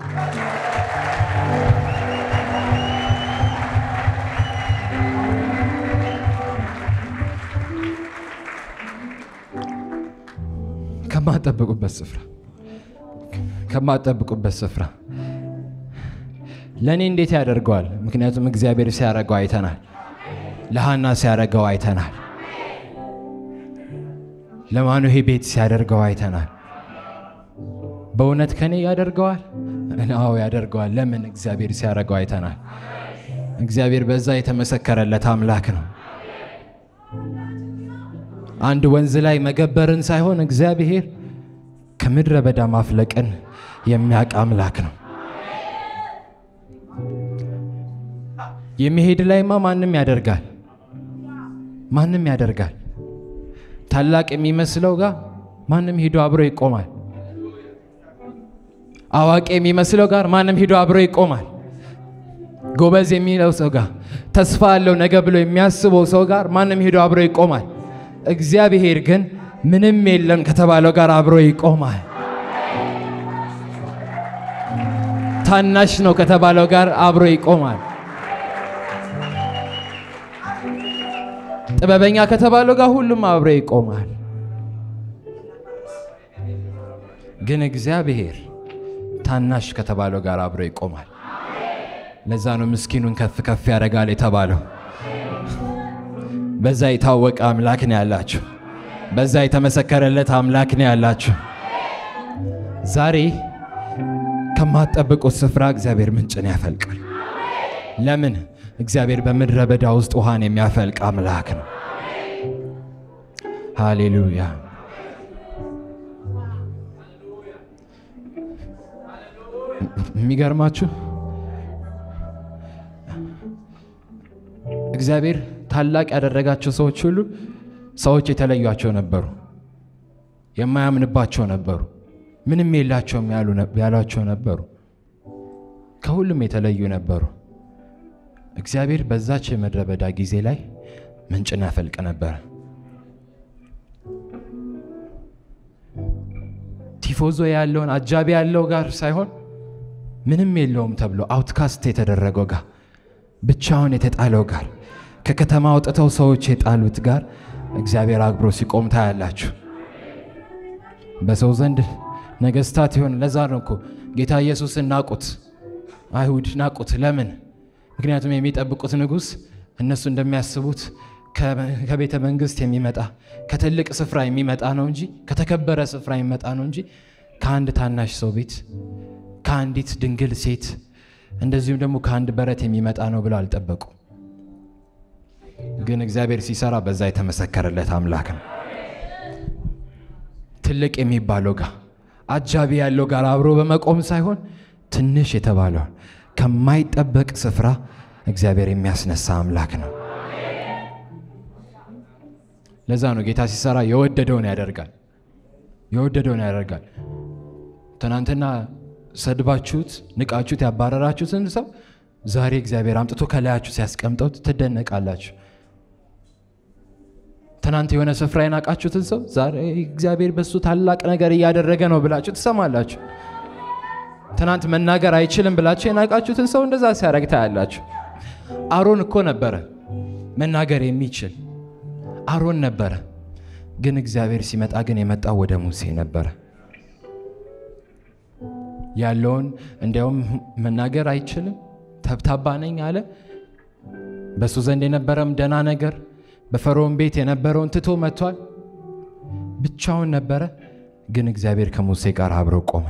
ከማጠብቁበት ስፍራ ከማጠብቁበት ስፍራ ለእኔ እንዴት ያደርገዋል? ምክንያቱም እግዚአብሔር ሲያደርገው አይተናል። ለሃና ሲያደርገው አይተናል። ለማኑሄ ቤት ሲያደርገው አይተናል። በእውነት ከኔ ያደርገዋል? አዎ ያደርገዋል። ለምን? እግዚአብሔር ሲያደርገው አይተናል። እግዚአብሔር በዛ የተመሰከረለት አምላክ ነው። አንድ ወንዝ ላይ መገበርን ሳይሆን እግዚአብሔር ከምድረ በዳ ማፍለቅን የሚያውቅ አምላክ ነው። የሚሄድ ላይማ ማንም ያደርጋል፣ ማንም ያደርጋል። ታላቅ የሚመስለው ጋር ማንም ሂዶ አብሮ ይቆማል። አዋቂ የሚመስለው ጋር ማንም ሂዶ አብሮ ይቆማል። ጎበዝ የሚለው ሰው ጋር ተስፋ አለው ነገ ብሎ የሚያስበው ሰው ጋር ማንም ሂዶ አብሮ ይቆማል። እግዚአብሔር ግን ምንም የለም ከተባለው ጋር አብሮ ይቆማል። ታናሽ ነው ከተባለው ጋር አብሮ ይቆማል። ጥበበኛ ከተባለው ጋር ሁሉም አብሮ ይቆማል። ግን እግዚአብሔር ታናሽ ከተባለው ጋር አብሮ ይቆማል። ለዛ ነው ምስኪኑን ከፍ ከፍ ያደርጋል የተባለው። በዛ የታወቀ አምላክ ነው ያላችሁ። በዛ የተመሰከረለት አምላክ ነው ያላችሁ። ዛሬ ከማትጠብቁት ስፍራ እግዚአብሔር ምንጭን ያፈልቃል። ለምን? እግዚአብሔር በምድረ በዳ ውስጥ ውሃን የሚያፈልቅ አምላክ ነው። ሃሌሉያ። የሚገርማችሁ እግዚአብሔር ታላቅ ያደረጋቸው ሰዎች ሁሉ ሰዎች የተለዩቸው ነበሩ፣ የማያምንባቸው ነበሩ፣ ምንም የላቸውም ያሏቸው ነበሩ፣ ከሁሉም የተለዩ ነበሩ። እግዚአብሔር በዛች የምድረ በዳ ጊዜ ላይ ምንጭን ያፈልቅ ነበረ። ቲፎዞ ያለውን አጃቢ ያለው ጋር ሳይሆን ምንም የለውም ተብሎ አውትካስት የተደረገው ጋር ብቻውን የተጣለው ጋር ከከተማ አውጥተው ሰዎች የጣሉት ጋር እግዚአብሔር አክብሮ ሲቆም ታያላችሁ። በሰው ዘንድ ነገስታት ይሆን። ለዛ ነው እኮ ጌታ ኢየሱስን ናቁት፣ አይሁድ ናቁት። ለምን? ምክንያቱም የሚጠብቁት ንጉሥ እነሱ እንደሚያስቡት ከቤተ መንግስት የሚመጣ ከትልቅ ስፍራ የሚመጣ ነው እንጂ ከተከበረ ስፍራ የሚመጣ ነው እንጂ ከአንድ ታናሽ ሰው ቤት ከአንዲት ድንግል ሴት እንደዚሁም ደግሞ ከአንድ በረት የሚመጣ ነው ብለው አልጠበቁ። ግን እግዚአብሔር ሲሰራ በዛ የተመሰከረለት አምላክ ነው። ትልቅ የሚባለው ጋር አጃቢ ያለው ጋር አብሮ በመቆም ሳይሆን ትንሽ የተባለውን ከማይጠበቅ ስፍራ እግዚአብሔር የሚያስነሳ አምላክ ነው። ለዛ ነው ጌታ ሲሰራ የወደደውን ያደርጋል። የወደደውን ያደርጋል። ትናንትና ሰድባችሁት ንቃችሁት ያባረራችሁትን ሰው ዛሬ እግዚአብሔር አምጥቶ ከላያችሁ ሲያስቀምጠው ትደነቃላችሁ። ትናንት የሆነ ስፍራ የናቃችሁትን ሰው ዛሬ እግዚአብሔር በሱ ታላቅ ነገር እያደረገ ነው ብላችሁ ትሰማላችሁ። ትናንት መናገር አይችልም ብላችሁ የናቃችሁትን ሰው እንደዛ ሲያደርግ ታያላችሁ። አሮን እኮ ነበረ መናገር የሚችል አሮን ነበረ። ግን እግዚአብሔር ሲመጣ ግን የመጣው ወደ ሙሴ ነበረ። ያለውን እንዲያውም መናገር አይችልም ተብታባ ነኝ አለ። በእሱ ዘንድ የነበረም ደና ነገር በፈርዖን ቤት የነበረውን ትቶ መጥቷል። ብቻውን ነበረ። ግን እግዚአብሔር ከሙሴ ጋር አብረው ቆመ።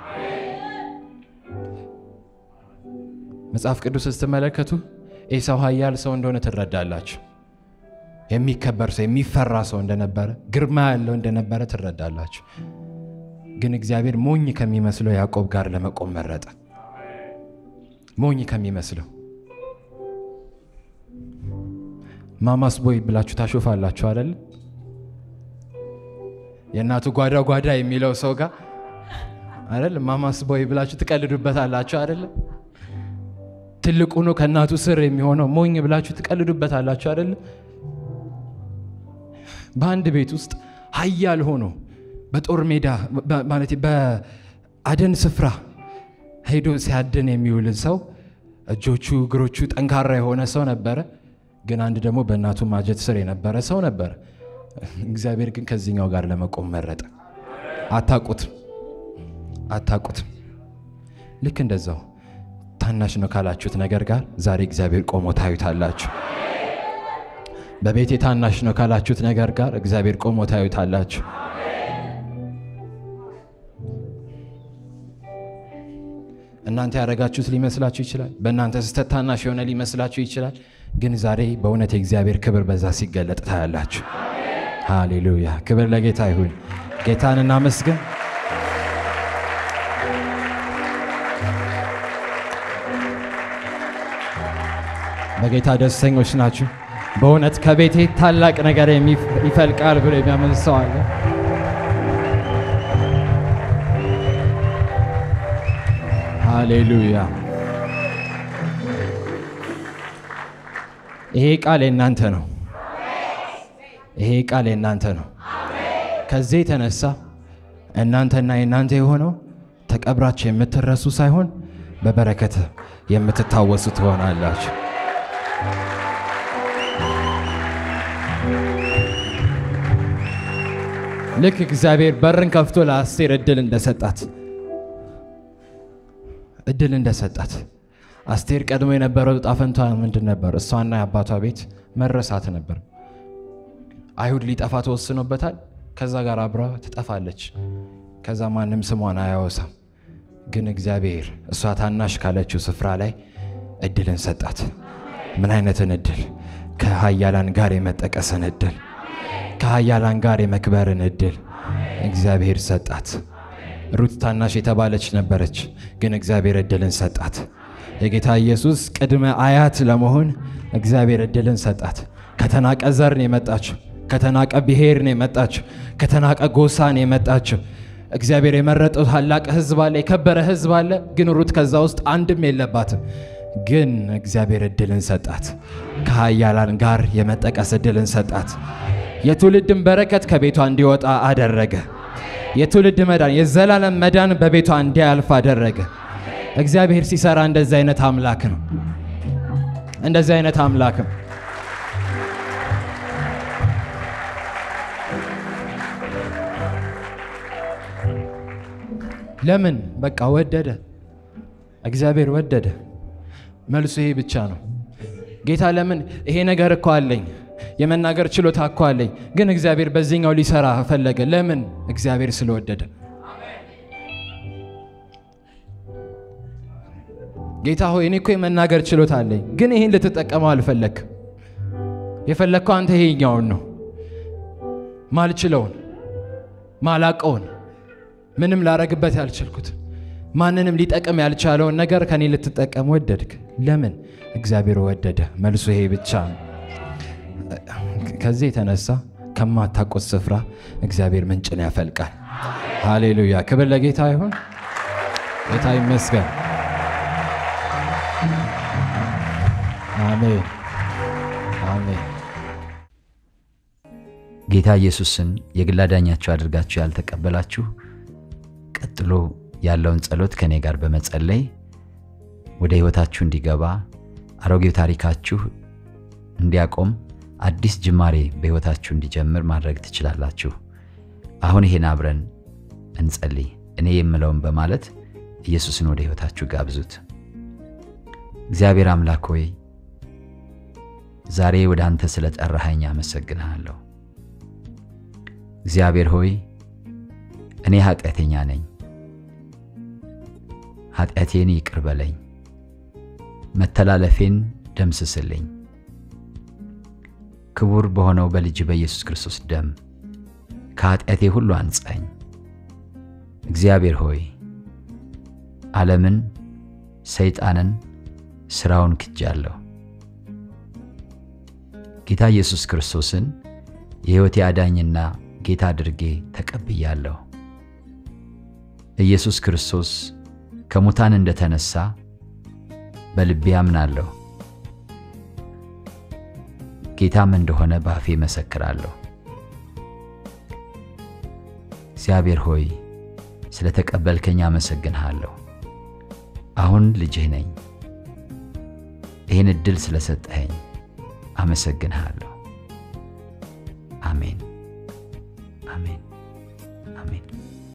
መጽሐፍ ቅዱስ ስትመለከቱ ኤሳው ኃያል ሰው እንደሆነ ትረዳላችሁ። የሚከበር ሰው የሚፈራ ሰው እንደነበረ፣ ግርማ ያለው እንደነበረ ትረዳላችሁ። ግን እግዚአብሔር ሞኝ ከሚመስለው ያዕቆብ ጋር ለመቆም መረጠ። ሞኝ ከሚመስለው ማማስ ቦይ ብላችሁ ታሾፋላችሁ አይደለ? የእናቱ ጓዳ ጓዳ የሚለው ሰው ጋር አይደለ? ማማስ ቦይ ብላችሁ ትቀልዱበታላችሁ አይደለ? ትልቁ ነው ከእናቱ ስር የሚሆነው ሞኝ ብላችሁ ትቀልዱበታላችሁ አይደለ? በአንድ ቤት ውስጥ ኃያል ሆኖ በጦር ሜዳ ማለት አድን ስፍራ ሄዶ ሲያድን የሚውል ሰው እጆቹ እግሮቹ ጠንካራ የሆነ ሰው ነበረ። ግን አንድ ደግሞ በእናቱ ማጀት ስር የነበረ ሰው ነበረ። እግዚአብሔር ግን ከዚህኛው ጋር ለመቆም መረጠ። አታቁትም አታቁትም። ልክ እንደዛው ታናሽ ነው ካላችሁት ነገር ጋር ዛሬ እግዚአብሔር ቆሞ ታዩታላችሁ። በቤቴ ታናሽ ነው ካላችሁት ነገር ጋር እግዚአብሔር ቆሞ ታዩታላችሁ። እናንተ ያደረጋችሁት ሊመስላችሁ ይችላል። በእናንተ ስህተት ታናሽ የሆነ ሊመስላችሁ ይችላል። ግን ዛሬ በእውነት የእግዚአብሔር ክብር በዛ ሲገለጥ ታያላችሁ። ሃሌሉያ! ክብር ለጌታ ይሁን። ጌታን እናመስግን። በጌታ ደስተኞች ናችሁ? በእውነት ከቤቴ ታላቅ ነገር ይፈልቃል ብሎ የሚያምን ሰው አለ? ሃሌሉያ! ይሄ ቃል የእናንተ ነው። ይሄ ቃል የእናንተ ነው። ከዚህ የተነሳ እናንተና የእናንተ የሆነው ተቀብራችሁ የምትረሱ ሳይሆን በበረከት የምትታወሱ ትሆናላችሁ። ልክ እግዚአብሔር በርን ከፍቶ ለአስቴር እድል እንደሰጣት እድል እንደሰጣት አስቴር ቀድሞ የነበረው ዕጣ ፈንታ ምንድን ነበር? እሷና የአባቷ ቤት መረሳት ነበር። አይሁድ ሊጠፋ ተወስኖበታል። ከዛ ጋር አብራ ትጠፋለች። ከዛ ማንም ስሟን አያወሳም። ግን እግዚአብሔር እሷ ታናሽ ካለችው ስፍራ ላይ እድልን ሰጣት። ምን አይነትን እድል? ከሀያላን ጋር የመጠቀስን እድል፣ ከሀያላን ጋር የመክበርን እድል እግዚአብሔር ሰጣት። ሩት ታናሽ የተባለች ነበረች፣ ግን እግዚአብሔር እድልን ሰጣት። የጌታ ኢየሱስ ቅድመ አያት ለመሆን እግዚአብሔር እድልን ሰጣት። ከተናቀ ዘር ነው የመጣችው። ከተናቀ ብሔር ነው የመጣችው። ከተናቀ ጎሳ ነው የመጣችው። እግዚአብሔር የመረጠው ታላቅ ሕዝብ አለ፣ የከበረ ሕዝብ አለ። ግን ሩት ከዛ ውስጥ አንድም የለባትም። ግን እግዚአብሔር እድልን ሰጣት። ከሀያላን ጋር የመጠቀስ እድልን ሰጣት። የትውልድን በረከት ከቤቷ እንዲወጣ አደረገ። የትውልድ መዳን፣ የዘላለም መዳን በቤቷ እንዲያልፍ አደረገ። እግዚአብሔር ሲሰራ እንደዚህ አይነት አምላክ ነው። እንደዚህ አይነት አምላክ ነው። ለምን? በቃ ወደደ። እግዚአብሔር ወደደ። መልሱ ይሄ ብቻ ነው። ጌታ ለምን ይሄ ነገር እኮ አለኝ የመናገር ችሎታ እኮ አለኝ፣ ግን እግዚአብሔር በዚህኛው ሊሰራ ፈለገ። ለምን? እግዚአብሔር ስለወደደ። ጌታ ሆይ እኔ እኮ የመናገር ችሎታ አለኝ፣ ግን ይህን ልትጠቀመው አልፈለግም። የፈለግከው አንተ ይሄኛውን ነው፣ ማልችለውን፣ ማላቀውን፣ ምንም ላረግበት ያልችልኩት፣ ማንንም ሊጠቅም ያልቻለውን ነገር ከኔ ልትጠቀም ወደድክ። ለምን? እግዚአብሔር ወደደ። መልሱ ይሄ ብቻ ነው። ከዚህ የተነሳ ከማታውቁት ስፍራ እግዚአብሔር ምንጭን ያፈልቃል። ሃሌሉያ! ክብር ለጌታ ይሁን። ጌታ ይመስገን። አሜን፣ አሜን። ጌታ ኢየሱስን የግል አዳኛችሁ አድርጋችሁ ያልተቀበላችሁ ቀጥሎ ያለውን ጸሎት ከእኔ ጋር በመጸለይ ወደ ሕይወታችሁ እንዲገባ አሮጌው ታሪካችሁ እንዲያቆም አዲስ ጅማሬ በሕይወታችሁ እንዲጀምር ማድረግ ትችላላችሁ። አሁን ይሄን አብረን እንጸልይ። እኔ የምለውን በማለት ኢየሱስን ወደ ሕይወታችሁ ጋብዙት። እግዚአብሔር አምላክ ሆይ ዛሬ ወደ አንተ ስለ ጠራኸኝ አመሰግንሃለሁ። እግዚአብሔር ሆይ እኔ ኃጢአተኛ ነኝ፣ ኃጢአቴን ይቅር በለኝ፣ መተላለፌን ደምስስልኝ ክቡር በሆነው በልጅ በኢየሱስ ክርስቶስ ደም ከኃጢአቴ ሁሉ አንጻኝ። እግዚአብሔር ሆይ ዓለምን፣ ሰይጣንን፣ ሥራውን ክጃለሁ። ጌታ ኢየሱስ ክርስቶስን የሕይወቴ አዳኝና ጌታ አድርጌ ተቀብያለሁ። ኢየሱስ ክርስቶስ ከሙታን እንደተነሳ በልቤ አምናለሁ። ጌታም እንደሆነ በአፌ መሰክራለሁ። እግዚአብሔር ሆይ ስለ ተቀበልከኝ አመሰግንሃለሁ። አሁን ልጅህ ነኝ። ይህን ዕድል ስለሰጠኸኝ አመሰግንሃለሁ።